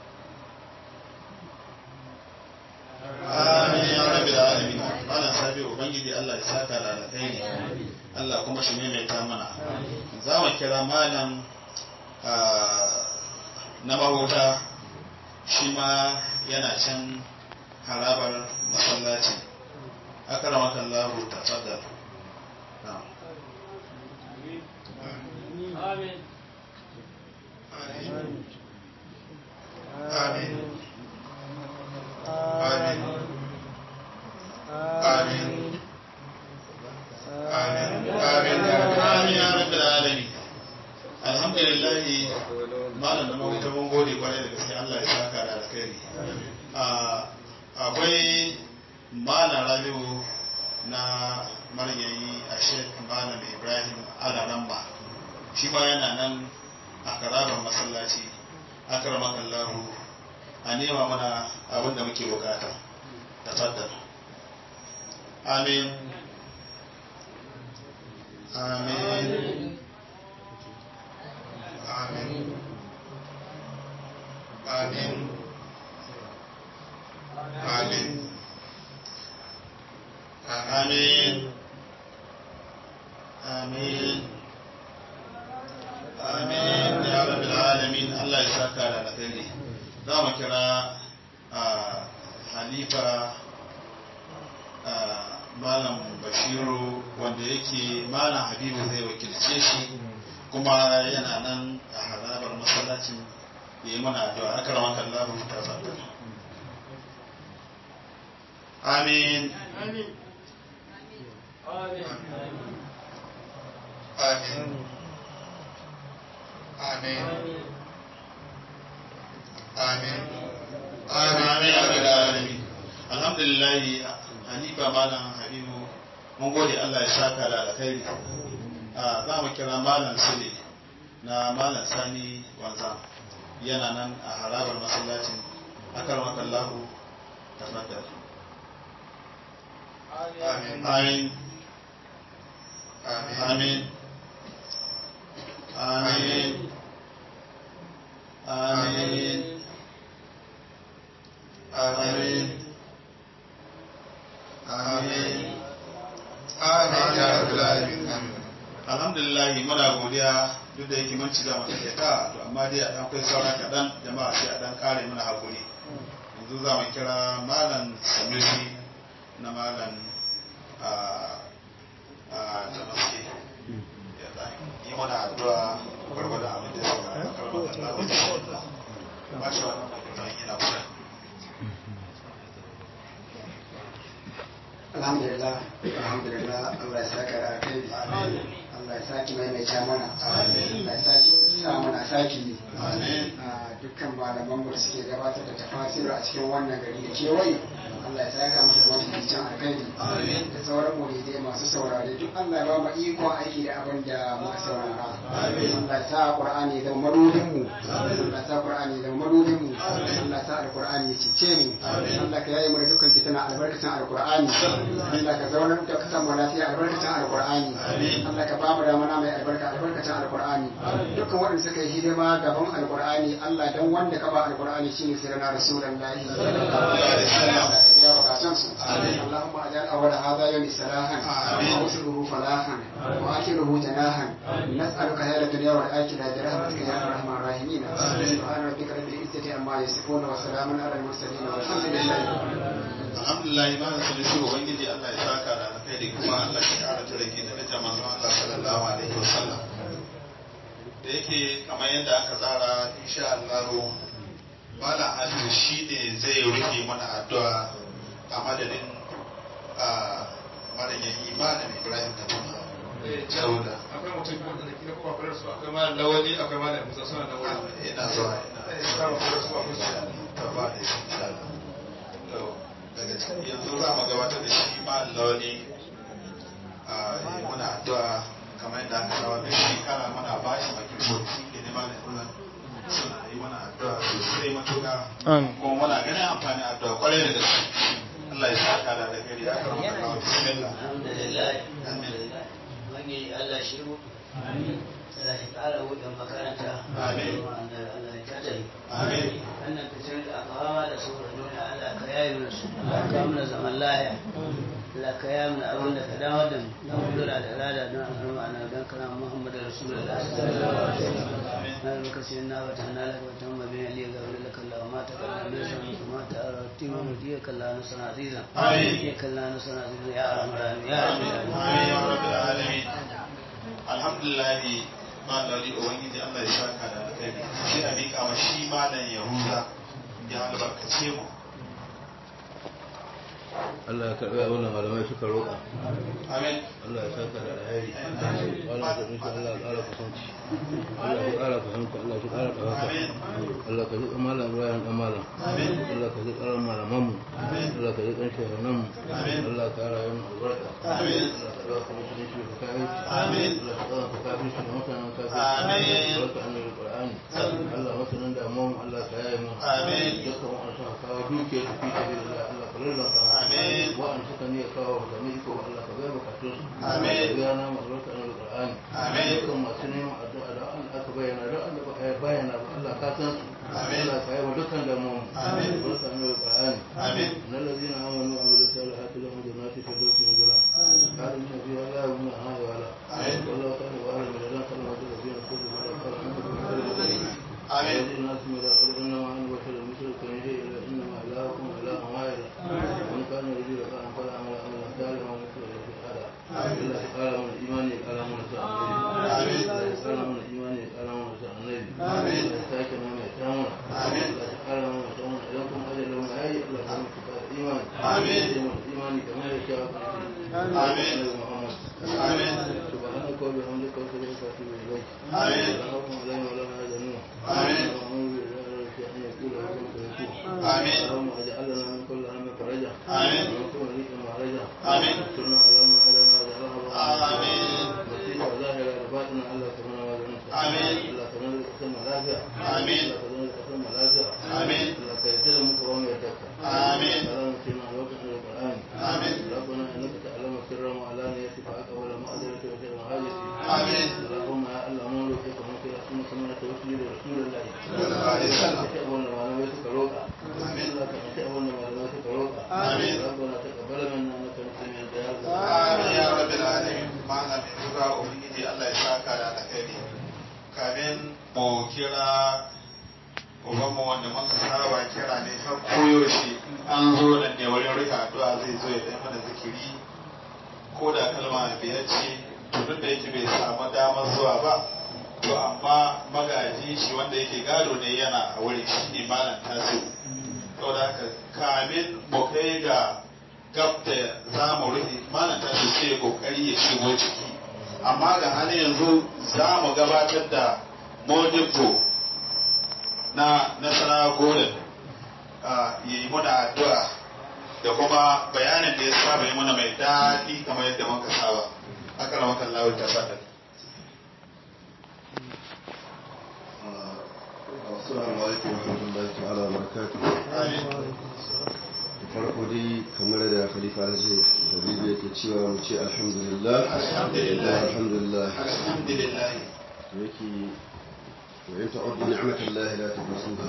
amin ya rabbi da alamin wannan sabi ubangiji Allah ya saka da alkhairi Allah kuma shi maimaita mana za mu kira malam na mahuta shi ma yana can harabar masallaci akaramaka Allah tafaddal na'am Amin. Amin. Amin. Amin. Amin. Amin. Amin ya rabbil alamin. Alhamdulillah malam da mawuta mun gode kwarai da gaske Allah ya saka da alkhairi. Akwai malam Rabiu na maryayi a Sheikh Malam Ibrahim Alaramba. Shi ma yana nan a karabar masallaci. Akramakallahu a nema mana abin da muke bukata. Tafaddal. Amin. Amin. Amin. Amin. Amin. Amin. Amin. Amin. Ya rabbil alamin Allah ya saka da alkhairi. Za mu kira Halifa Malam Bashiru wanda yake Malam Habibu zai wakilce shi kuma yana nan a harabar masallacin ya yi mana addu'a aka rama kallahu ta fadar. Amin. Amin. Amin. Amin. Amin. Amin. Amin. Alhamdulillah Hanifa Malam Habibu mun gode Allah ya saka da alkhairi. Za mu kira Malam Sule na Malam Sani Wanzam yana nan a harabar masallacin akarmaka Allah tafaddal. Amin. Amin. Amin. Amin. Amin. Amin. Amin. Amin. Amin ya rabbal alamin. Amin. alhamdulillah muna godiya duk da yake mun ci gaba da ta to amma dai a dan kai saura kaɗan jama'a sai a dan kare mana hakuri yanzu za mu kira malam sanusi na malam a jamaske ya ɗan yi mana addu'a gwargwada abin da ya saurara a karbar Allah wa ta'ala ba shi wannan magana yana kusa alhamdulillah alhamdulillah Allah ya saka da alkhairi Allah ya saki maimaita mana Allah ya saki sa mana saki a dukkan malaman mu da suke gabatar da tafasiru a cikin wannan gari da kewaye Allah ya saka musu da wata cikin alkhairi da sauran muridai masu saurare duk Allah ya ba mu iko aiki da abin da muka saurara Allah ya sa Qur'ani da madudin mu Allah ya sa Qur'ani da madudin mu Allah ya sa Al-Qur'ani ya cece mu Allah ka yaye mu da dukkan fitina albarkacin Al-Qur'ani Allah ka zauna da ka samu lafiya albarkacin Al-Qur'ani Allah ka ba mu da mana mai albarka albarkacin Al-Qur'ani dukkan waɗanda suka yi hidima gaban Al-Qur'ani Allah dan wanda ka ba Al-Qur'ani shine sirrina Rasulullahi sallallahu alaihi wasallam يا بكاسنس اللهم اجعل اول هذا يوم سلاحا واوصله فلاحا واخره جناحا نسالك هذا الدنيا والاخره برحمتك يا ارحم الراحمين سبحان ربك رب العزه عما يصفون وسلام على المرسلين والحمد لله alhamdulillah ma da salisu ubangiji Allah ya saka da alkhairi kuma Allah ya kara tariki da daraja manzon Allah sallallahu alaihi wasallam da yake kamar yadda aka tsara insha Allah Malam Aliyu shi ne zai rufe mana addu'a a madadin malayin imanin Ibrahim da kuma Jauda. akwai mutum biyu wanda kila kuma kwarar su akwai malam lawali akwai malam musa suna da wani Ina zuwa Eh, ina kama kwarar su akwai su ta ba da shi insha Allah. To, daga cikin yanzu za mu gabatar da shi Malam Lawali a yi muna addu'a kamar yadda aka saba da shekara muna ba shi makirkot shi ke neman da kula suna yi mana addu'a sosai matuƙa kuma muna ganin amfani addu'a kwarai da gaske Allah ya saka da alheri ya karama da kawo bismillah alhamdulillah alhamdulillah ubangiji Allah shi mu Allah ya ƙara wuɗin makaranta Amin. Allah ya tattare Amin. wannan fitar da aka fama da su da duniya Allah ka yayi mana su Allah ka mana zaman lahiya Allah ka yayi mana abin da ka dawo da mu don kudura da rada don al'umma na don kana Muhammad Rasulullah sallallahu alaihi wasallam na da muka sayi na wata hana laka wata amma bin Ali ga wani laka Allah ma ta kalla mai san muku ma ta ara timu mu diya kalla na sana azizan Amin. ya kalla na sana azizan ya arhamar ya Amin ya rabbil alamin. Alhamdulillah ma lali ubangiji Allah ya saka da alkhairi sai a mika ma shi malam Yahuza ya albarkace mu Allah ya karɓi abin da malamai suka roƙa amin Allah ya saka da alheri Allah ya insha Allah ya ƙara kusanci Allah ya ƙara kusanci Allah ya ƙara ɗaukaka Allah ka jiƙa malam Ibrahim ɗan malam Allah ka jiƙa ran malaman mu Allah ka jiƙa shahanan mu Allah ka ƙara yin albarka Allah ka ɗauka musulunci da kayan Amin. Allah ka ɗauka kafin shi da mutanen kafin Amin. Barka annabi Qur'ani Allah masanin damuwa mu Allah ka yaye mu Amin. dukkan wa'an suka kawo dukiyar su fi sabilillah Allah ka lalata mu Amin. wa'an suka ne kawo da ne ko Allah ka bayar bukatun su Amin. ka biya na mu albarka na Qur'ani Amin. dukkan masu neman addu'a da wa'an aka bayyana da wa'an da ba a bayyana ba Allah ka san su Amin. Allah ka yi wa dukkan damuwa mu Amin. albarka na Qur'ani Amin. إن الذين آمنوا وعملوا الصالحات لهم جنات الفردوس نزلا خالدين فيها لا يبغون عنها ولا آمين. والله كان وأهل من الذين كانوا الذين كفروا ولا قال عنهم Amin. الذين الناس من قل إنما أنا بشر مثلكم يهدي إلى إنما إلهكم إله واحد ومن كان يريد لقاء فلا عمل عملا صالحا ومثل في هذا إلا قال من الإيمان قال من ساء النبي قال من الإيمان قال من ساء النبي آمين. ساكن من يتامون آمين. قال من يتامون إليكم أجل من أي الله كم كتاب الإيمان آمين. الإيمان كما يشاء آمين. محمد آمين. سبحانك وبحمدك وسبحانك واتوب إليك آمين. اللهم لا ولا يحزنون آمين. اللهم أن يقول لكم فيكون آمين. اللهم اجعل لنا من كل هم فرجا آمين. ومن كل ضيق مخرجا آمين. انصرنا على ما علينا وجعلنا آمين. مصيبة ظاهرة لباطنة ألا تكون وزنك آمين. ألا تنال قسم لافع آمين. ألا تنال قسم لافع آمين. ألا تيسر مكرم يدك آمين. اللهم سيدنا على وقت القرآن آمين. ربنا إنك تعلم سر وعلانية فأقبل مأذرة وسر حاجتي آمين. اللهم يا الله مولك ومكر أسمك من توسل رسول الله صلى الله عليه وسلم. ka wanda malamai suka roƙa Amin. Allah ka ci wanda malamai suka roƙa Amin. rabbana taqabbal minna innaka antas samiul du'a Amin ya rabbil alamin. Malam Yahuza ubangiji Allah ya saka da alkhairi. Kamin mu kira ubanmu wanda muka saba kira ne har koyaushe in an zo nan ne wurin rika addu'a zai zo ya ɗaya mana zikiri ko da kalma biyar ce to duk da yake bai samu damar zuwa ba to amma magaji shi wanda yake gado ne yana a wurin shi ne malam taso saboda haka kamin mu kai ga gab da za mu rufe malam taso sai ya kokari ya shigo ciki amma ga hali yanzu za mu gabatar da modibo na nasara golden ya yi muna addu'a da kuma bayanin da ya saba yi muna mai daɗi kamar yadda muka saba aka rama kan lawar ta fadar Assalamu alaikum wa rahmatullahi ta'ala wa barakatuh. Da farko dai kamar da Khalifa Alhaji Habibu yake cewa mu ce alhamdulillah. Alhamdulillah. Alhamdulillah. alhamdulillah To yake wa in ta'uddu ni'matallahi la tuhsuha.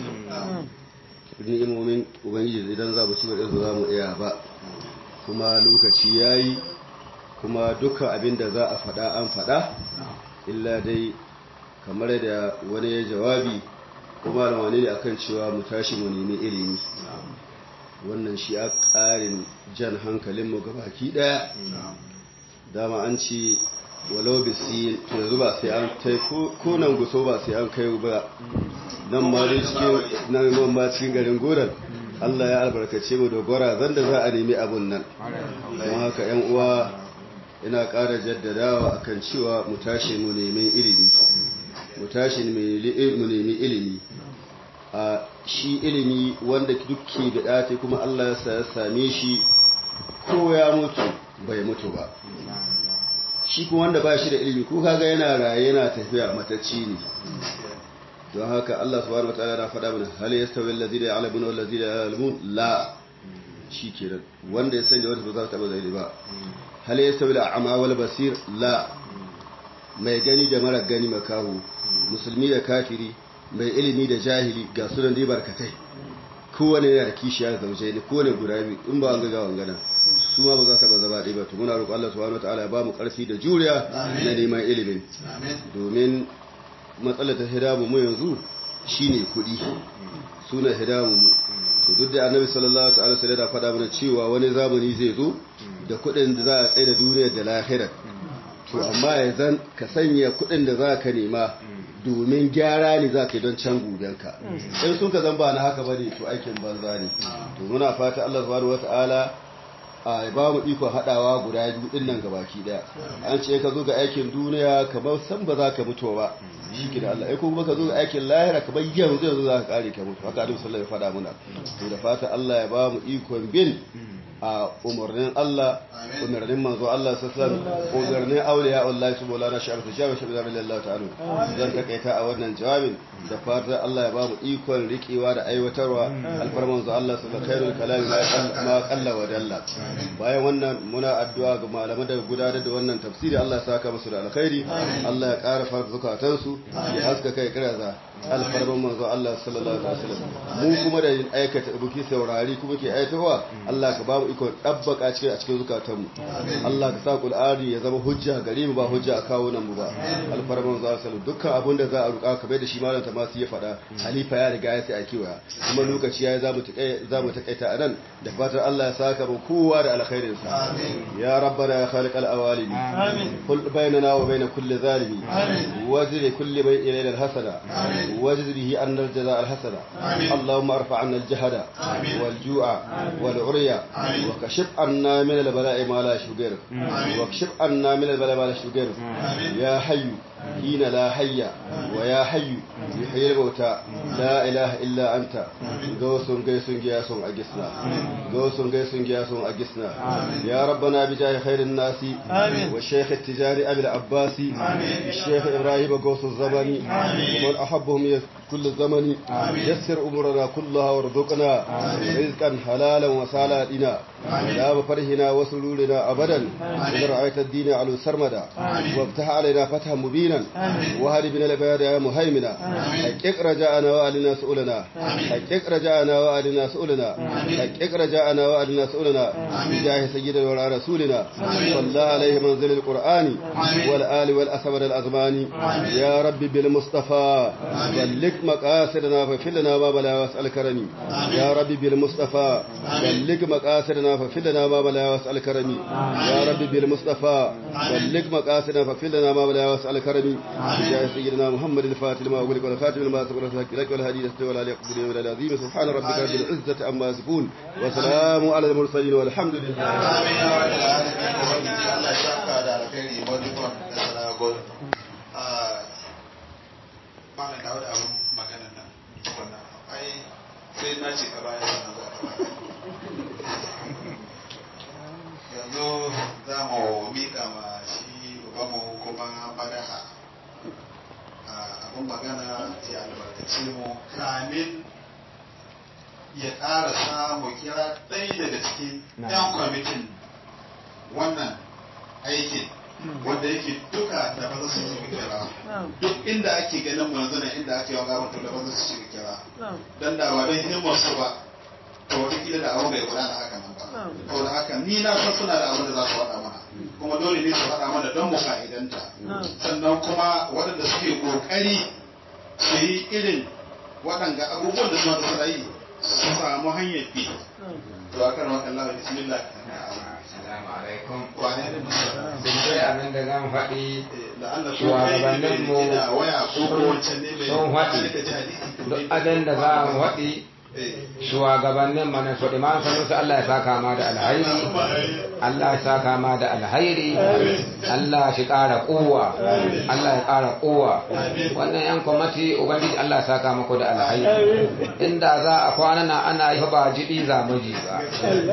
Ni'imomin Ubangiji idan za mu ci gaba da za mu iya ba. Kuma lokaci yayi kuma dukkan abin da za a faɗa an faɗa illa dai kamar da wani ya jawabi kuma da wani ne akan cewa mu tashi mu nemi ilimi wannan shi a ƙarin jan hankalinmu gabaki ɗaya dama an ce walau bisi to yanzu ba sai an kai ko nan guso ba sai an kai ba nan ma dai cikin nan nan ma cikin garin goran Allah ya albarkace mu da gora zan da za a nemi abun nan don haka yan uwa ina ƙara jaddadawa akan cewa mu tashi mu nemi ilimi mu tashi mu nemi ilimi a shi ilimi wanda dukke da ɗate kuma Allah ya sa ya same shi ko ya mutu bai mutu ba shi kuma wanda ba shi da ilimi ko kaga yana raye yana tafiya matacci ne don haka Allah subhanahu wataala na faɗa mana hal yastawi allazina ya'lamuna wal ladzina la ya'lamun la shi kenan wanda ya sani wanda ba za ta taba zai ba hal yastawi al'ama wal basir la mai gani da mara gani makahu musulmi da kafiri mai ilimi da jahili ga sunan dai barkatai kowane yana da kishiya zauje ne kowane guda biyu in ba an ga wangana su ma ba za su ba zama ɗaya ba to muna roƙon Allah subhanahu wataala ya ba mu ƙarfi da juriya na neman ilimin domin matsalar ta hidamu mu yanzu shine kuɗi suna hidamu mu to duk da annabi sallallahu ta'ala sai da faɗa mana cewa wani zamani zai zo da kuɗin da za a tsaye da duniyar da lahira to amma ya zan ka sanya kuɗin da za ka nema domin gyara ne za ka yi don can gobenka in sun ka zan ba na haka bane to aikin banza ne to muna fata Allah subhanahu wata'ala a ba mu ikon haɗawa guda biyu ɗin nan gabaki ɗaya an ce ka zo ga aikin duniya kamar san ba za ka mutu ba shi ke da Allah ai kuma ka zo ga aikin lahira kamar yanzu yanzu za ka kare ka mutu haka Annabi sallallahu alaihi wasallam ya faɗa muna to da fata Allah ya ba mu ikon bin a umarnin Allah umarnin manzo Allah sallallahu alaihi umarnin auliya Allah su bola na sha'ar ta jawo shabi zamin Allah ta'ala zan takaita a wannan jawabin da fatan Allah ya ba mu ikon riƙewa da aiwatarwa alfar manzo Allah sallallahu alaihi kalami ma kalla wa dalla bayan wannan muna addu'a ga malaman da gudanar da wannan tafsiri Allah ya saka musu da alkhairi Allah ya ƙara fara zukatansu ya haska kai kiraza alfarman manzo Allah sallallahu alaihi wasallam mu kuma da aikata buki saurari kuma ke aitawa Allah ka ba mu iko dabbaka cikin a cikin zukatanmu Allah ka sa Qur'ani ya zama hujja gare mu ba hujja a kawo nan mu ba alfarman manzo sallallahu dukkan abin da za a ruka ka bai da shi malam ta masu ya faɗa halifa ya riga ya sai a kiwaya kuma lokaci yayi zamu takai zamu takaita anan da fatan Allah ya saka mu kowa da alkhairin sa ya rabbana ya khaliq al-awalimi amin kul bainana wa bain kulli zalimi wajri kulli bay ilayna al-hasana واجز به أن الجزاء الحسنة اللهم ارفع عنا الجهد والجوع والعري وكشف عنا من البلاء ما لا يشغير وكشف عنا من البلاء ما لا يشغير يا حي حين لا حي ويا حي يحيي الموتى لا إله إلا أنت غوث غيث غياث أجسنا غوث غيث غياث أجسنا يا ربنا بجاه خير الناس والشيخ التجاري أبي العباس الشيخ إبراهيم غوث الزمن ومن أحبهم كل الزمن يسر أمورنا كلها وارزقنا رزقا حلالا وسالا لنا لا بفرحنا وسرورنا أبدا إذا رأيت الدين على سرمدا وافتح علينا فتحا مبينا وهل بنا العباد يا مهيمنا حقق رجاءنا وألنا سؤلنا حقق رجاءنا وألنا سؤلنا حقق رجاءنا وألنا سؤلنا بجاه سيدنا وعلى رسولنا صلى الله عليه منزل القرآن والآل والأسود الأزمان يا رب بالمصطفى بلغ مقاصدنا فاغفر لنا ما بلا واسأل كرمي يا ربي بالمصطفى بلغ مقاصدنا فاغفر لنا ما بلا واسأل كرمي يا ربي بالمصطفى بلغ مقاصدنا فاغفر لنا ما بلا واسأل كرمي يا سيدنا محمد الفاتح لما أغلق والخاتم لما سبق الحق لك والهدي لك ولا يقبل من العظيم سبحان ربك رب العزة عما يصفون وسلام على المرسلين والحمد لله amin ya rabu da alamin ubangiji Allah ya saka da alkhairi wadukon da sanagon malam dawo da abin maganan nan tukunna ai sai na ce ka baya sana za ka yanzu za mu miƙa ma shi ubanmu kuma madaha abin magana ya albarkace mu kamin ya ƙara samu kira ɗaya daga cikin 'yan kwamitin wannan aikin wanda yake duka da ba za su shiga kira duk inda ake ganin mu yanzu nan inda ake wanga mutum da ba za su shiga kira dan da ba don himmar su ba to wataƙila da abin bai gudana haka nan ba saboda haka ni na san suna da abin da za su faɗa mana kuma dole ne su faɗa mana don mu fa'idanta sannan kuma waɗanda suke ƙoƙari su yi irin waɗanga abubuwan da suna da yi su samu hanyar bi to akan wakan lawa bismillah Assalamu alaikum. wane ne musamman Duk dai abin da zan faɗi da Allah ko kai ne mai shugabanninmu rike da waya ko ko wancan ne mai sun faɗi ka ji hadisi to duk ne abin da za mu faɗi eh shugabannin mana su iman sanusi Allah ya saka ma da alhairi Allah ya saka ma da alhairi Allah shi ƙara kowa Allah ya ƙara kowa wannan yan kwamati ubangiji Allah ya saka muku da alhairi inda za a kwana na ana yi ba jiɗi za mu ji ba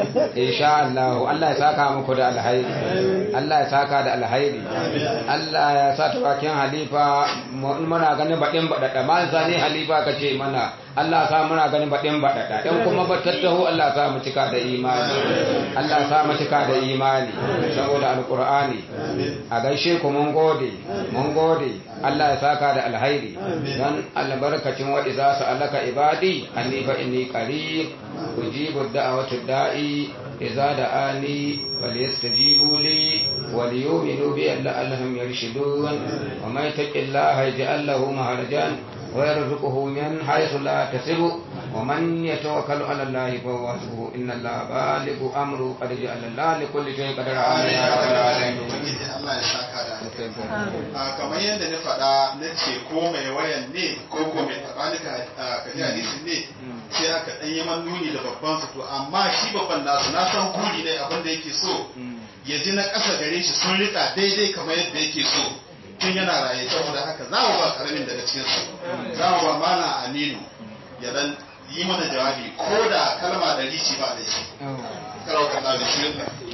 insha Allah Allah ya saka muku da alhairi Allah ya saka da alhairi Allah ya sa ta bakin halifa mu- muna ganin baɗin baɗaɗa ma zane halifa ka ce mana Allah sa muna ganin baɗin baɗaɗa ɗan kuma ba tattaho Allah sa mu cika da imani Allah sa mu cika da imani saboda alƙur'ani a gaishe ku mun gode mun gode Allah ya saka da alhairi don albarkacin wa idza sa'alaka ibadi anni fa inni qarib ujibu da'watu da'i idza da'ani falyastajibu li وليؤمنوا بي لعلهم يرشدون ومن يتق الله يجعل له مهرجا ويرزقه من حيث لا يحتسب ومن يتوكل على الله فهو حسبه ان الله بالغ امره قد جعل الله لكل شيء قدرا آمين يا رب العالمين ubangiji Allah ya saka da alkhairi a kamar yadda na faɗa na ce ko mai wayan ne ko ko mai tabanika ka ji hadisin ne sai aka ɗan yi man nuni da babban su to amma shi babban nasu na san guri ne abin da yake so ya ji na ƙasa gare shi sun rika daidai kamar yadda yake so tun yana raye saboda haka za mu ba karamin daga cikin su za mu ba mana aminu ya dan yi mana jawabi ko da kalma da rici ba da shi karau kalla da shi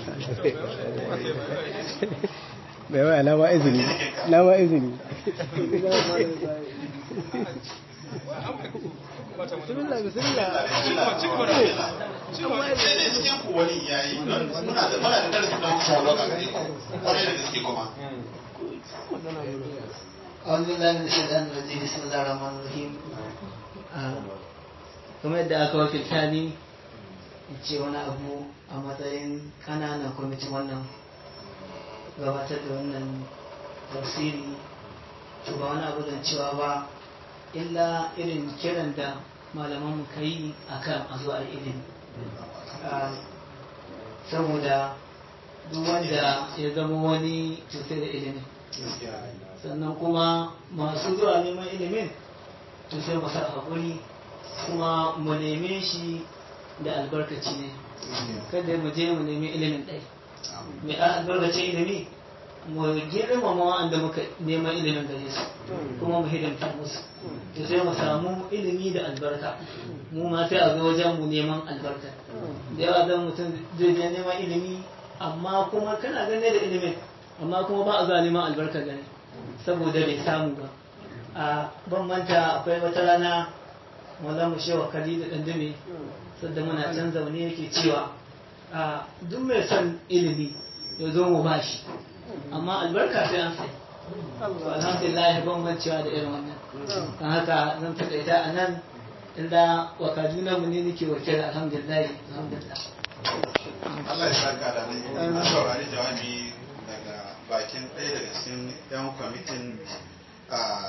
bai waya na ba izini na ba izini bismillah bismillah sai dai cikin ku wani yayi don muna da muna da darasin da muka shawo a gare ku kwarai da gaske kuma أعوذ بالله من الشيطان الرجيم بسم الله الرحمن الرحيم kamar yadda aka wakilta ni in ce wani abu a matsayin ƙananan kwamitin wannan gabatar da wannan tafsiri to ba wani abu zan cewa ba illa irin kiran da malaman mu yi a kan a zuwa ilimi Ah, saboda duk wanda ya zama wani cutar da ilimin sannan kuma masu zuwa neman ilimin to sai mu sa haƙuri kuma mu neme shi da albarkaci ne kada mu je mu nemi ilimin ɗai mai a albarkacin ilimi mu girmama wa'anda muka neman ilimin gare su kuma mu hidimta musu to sai mu samu ilimi da albarka mu ma sai a zo wajen mu neman albarka da yawa zan mutum zai je neman ilimi amma kuma kana gane da ilimin amma kuma ba a zuwa neman albarka gane saboda bai samu ba a ban manta akwai wata rana wanda mu shewa kali da ɗandume sadda muna can zaune yake cewa a duk mai son ilimi ya zo mu bashi amma albarka sai an sai to alhamdulillah ban mancewa da irin wannan don haka zan takaita a nan inda wakaduna mu ne nake wakil alhamdulillah alhamdulillah Allah ya saka da ne an saurari jawabi daga bakin ɗaya daga cikin 'yan kwamitin a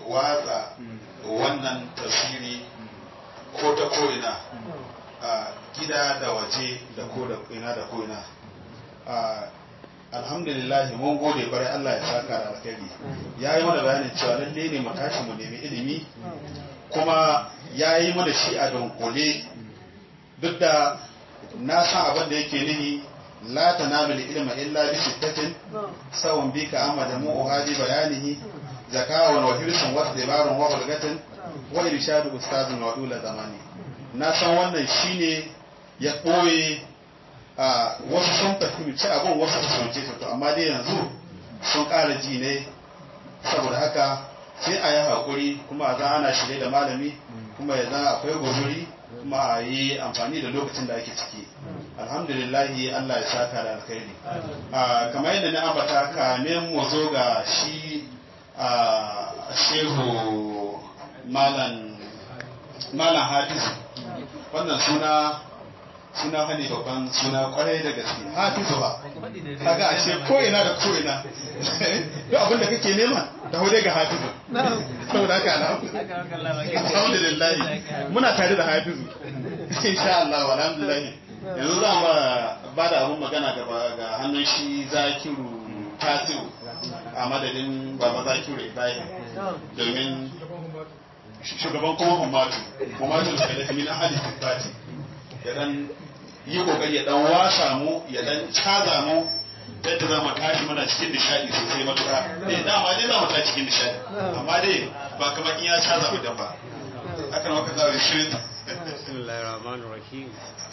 watsa wannan tasiri ko ta ko'ina a gida da waje da ko da ina da ko'ina alhamdulillah mun gode kwarai Allah ya saka da alkhairi ya yi mana bayanin cewa lalle ne mu tashi mu nemi ilimi kuma ya yi mana shi a dunkule duk da na san abin da yake nihi la tanalu ilma illa bi sittatin sawun bika amma da mu hadi bayanihi zakawan wa hirsun wa dibarun wa bulgatin wa irshadu ustazun wa dula zamani na san wannan shine ya ɓoye a wasu sun fahimci abin wasu su fahimce su to amma dai yanzu sun ƙara ji ne saboda haka sai a yi haƙuri kuma a za ana shirye da malami kuma ya zan akwai guzuri kuma a yi amfani da lokacin da ake ciki alhamdulillahi Allah ya saka da alkhairi kamar yadda na ambata kamin mu zo ga shi a shehu malam malam hafizu wannan suna suna hane babban suna kwarai da gaske hafizu ba kaga ashe ko ina da ko ina duk abin da kake nema da dai ga hafizu saboda haka alhamdulillah muna tare da hafizu insha Allah alhamdulillah yanzu za mu ba da abun magana ga hannun shi zakiru tasiru a madadin baba zakiru ibrahim domin shugaban kuma humatu humatu da kalafi min ahli sifati ya dan yi kokari ya dan wasa mu ya dan caza mu yadda za mu tashi mana cikin nishadi sosai matuƙa eh dama dai za mu tashi cikin nishadi amma dai ba kamar in ya caza mu dan ba haka na waka za mu shirin bismillahir rahmanir rahim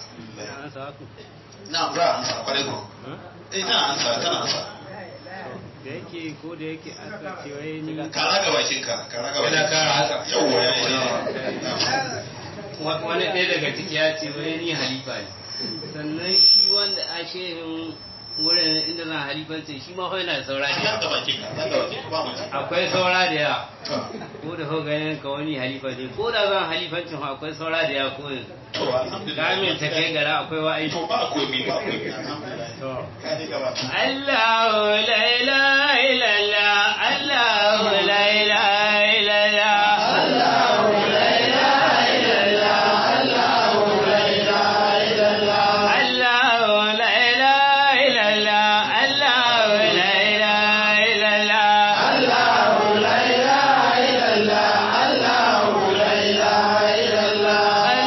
na za a ansa kwarai ko eh tana ansa tana ansa da yake ko da yake aka ce wai ni ka raga bakin ka ka raga bakin ka yawa yawa wani ɗaya daga ciki ya ce wai ni halifa ne sannan shi wanda a shehin wurin inda zan halifanci shi ma yana da saura da yawa akwai saura da yawa ko da hau ganin ka wani halifa ne ko da zan halifancin akwai saura da yawa ko yanzu kamin ta kai gara akwai wa'ai to ba komi ba komi Allahu la ilaha illallah Allahu la ilaha illallah Allahu la ilaha illallah Allahu la ilaha illallah Allahu la ilaha illallah Allahu la ilaha illallah Allahu la ilaha illallah Allahu la ilaha illallah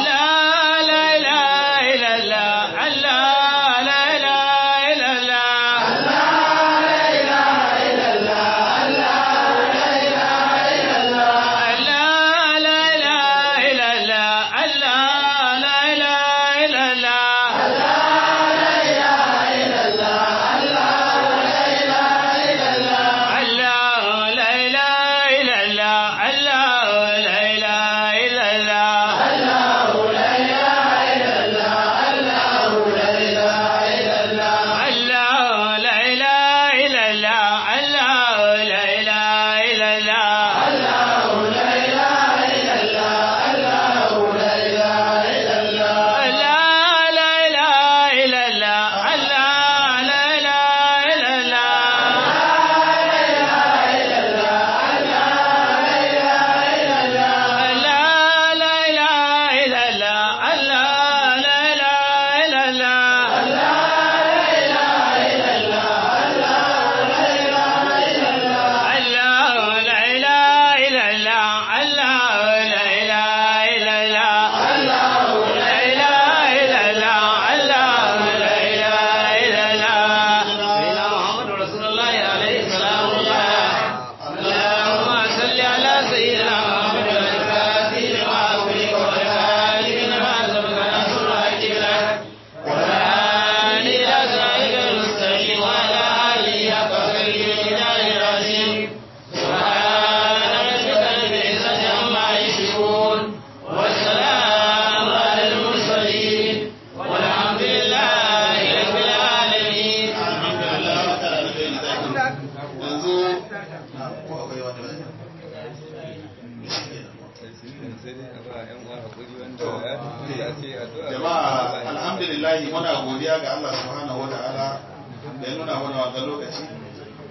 jama'a alhamdulillah muna godiya ga Allah subhanahu wa ta'ala da ya nuna mana wannan lokaci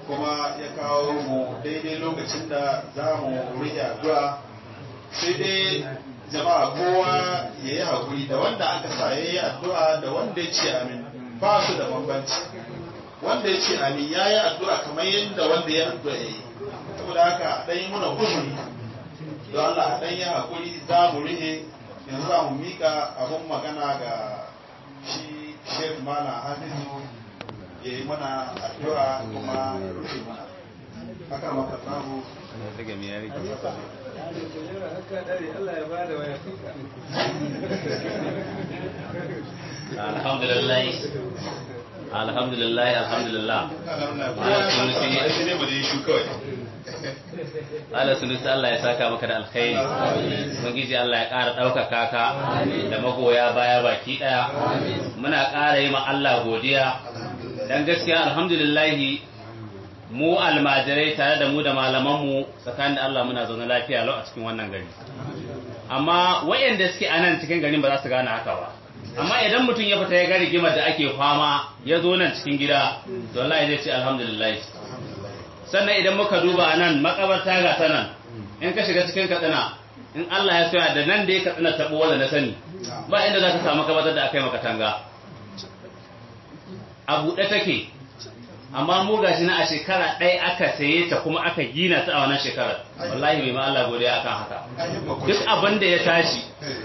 kuma ya kawo mu daidai lokacin da za mu rike addu'a sai dai jama'a kowa ya yi haƙuri da wanda aka sa ya yi addu'a da wanda ya ce amin ba su da bambanci wanda ya ce amin ya yi addu'a kamar yadda wanda ya addu'a ya yi saboda haka a ɗan yi muna uzuri don Allah a ɗan yi haƙuri za mu rike yanzu za mu miƙa abin magana ga shi Sheikh Mana Hafizu ya yi mana addu'a kuma ya rufe mana haka maka samu alhamdulillah alhamdulillah alhamdulillah Allah sunusi Allah ya saka maka da alkhairi ubangiji Allah ya ƙara ɗaukaka ka da magoya baya baki ɗaya muna ƙara yi ma Allah godiya dan gaskiya alhamdulillah mu almajirai tare da mu da malamanmu tsakanin da Allah muna zaune lafiya lau a cikin wannan gari amma wayanda suke a nan cikin garin ba za su gane haka ba amma idan mutum ya fita ya ga rigimar da ake fama ya zo nan cikin gida to wallahi zai ce alhamdulillah sannan idan muka duba nan makabarta ga ta nan in ka shiga cikin katsina in Allah ya soya da nan da ya katsina tabo wanda na sani ba inda za ka samu makabartar da aka yi maka tanga a buɗe take amma mu gashi na a shekara ɗaya aka saye ta kuma aka gina ta a wannan shekarar wallahi bai ma Allah godiya akan haka duk abin da ya tashi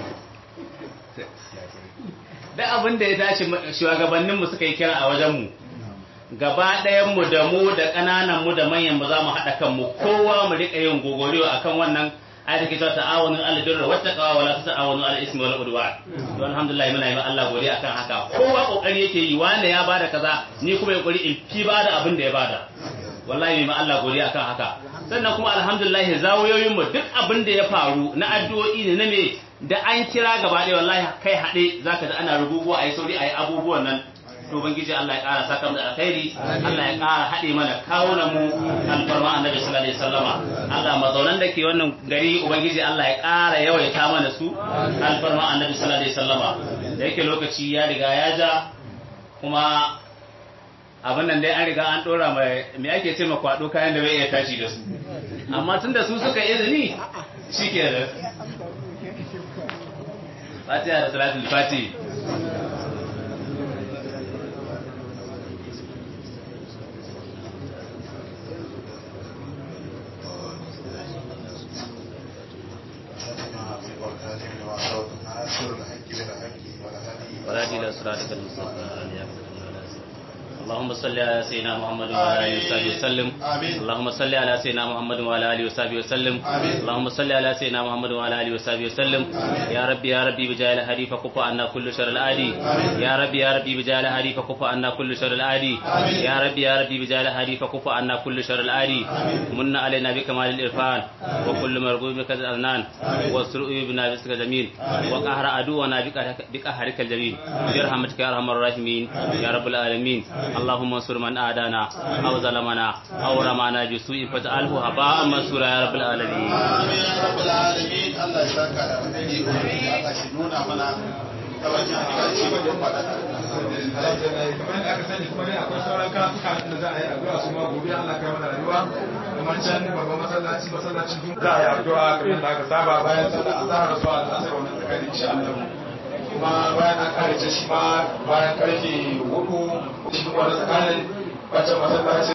duk abin da ya tashi shugabannin mu suka yi kira a wajen mu gaba ɗayan mu da mu da ƙananan mu da manyan mu za mu haɗa kanmu kowa mu riƙa yin gogoriyo akan wannan ayat ke cewa ta'awunu ala birri wa taqwa wa la ta'awunu ala ismi wal udwan to alhamdulillah muna yi ma Allah godiya akan haka kowa kokari yake yi wanda ya bada kaza ni kuma ya kokari in fi bada abin da ya bada wallahi ma Allah godiya akan haka sannan kuma alhamdulillah zawoyoyin mu duk abin da ya faru na addu'o'i ne na me da an kira gaba ɗaya wallahi kai haɗe zaka da ana rububuwa ayi sauri ayi abubuwan nan to ubangiji Allah ya ƙara saka mu da alkhairi Allah ya ƙara haɗe mana kawunan mu alfarma annabi sallallahu alaihi wasallama Allah mazaunan da ke wannan gari ubangiji Allah ya ƙara yawaita mana su alfarma annabi sallallahu alaihi wasallama da yake lokaci ya riga ya ja kuma abin nan dai an riga an ɗora mai me ake ce ma kwaɗo kayan da bai iya tashi da su amma tun da su suka izini shike da fatiha da salatul fatiha ولا إلى صراطك المستقيم اللهم صل على سيدنا محمد وعلى اله وصحبه وسلم اللهم صل على سيدنا محمد وعلى اله وصحبه وسلم اللهم صل على سيدنا محمد وعلى اله وصحبه وسلم يا ربي يا ربي بجاه الهدي فكف عنا كل شر العادي يا ربي يا ربي بجاه الهدي فكف عنا كل شر العادي يا ربي يا ربي بجاه الهدي فكف عنا كل شر العادي من علينا بكمال الإرفان وكل مرغوب بك الأذنان وسرؤ بنا بسك جميل وقهر عدونا بقهرك الجميل برحمتك يا أرحم الراحمين يا رب العالمين اللهم انصر من آدانا أو ظلمنا أو رمانا بسوء فاجعله هباء منصورا يا رب العالمين آمين يا رب العالمين الله يساك على خير الله شنونا منا tawajen kaci wajen faɗaɗa. kamar da aka sani kuma ne akwai sauran karatuka da za a yi addu'a su ma gobe Allah kai mana rayuwa kamar can babban masallaci masallacin jun za a yi addu'a kamar da aka saba bayan sallar azhar zuwa al'asar wannan tsakanin insha Allah kuma bayan an kare shi ma bayan karfe hudu shi kuma tsakanin wancan masallaci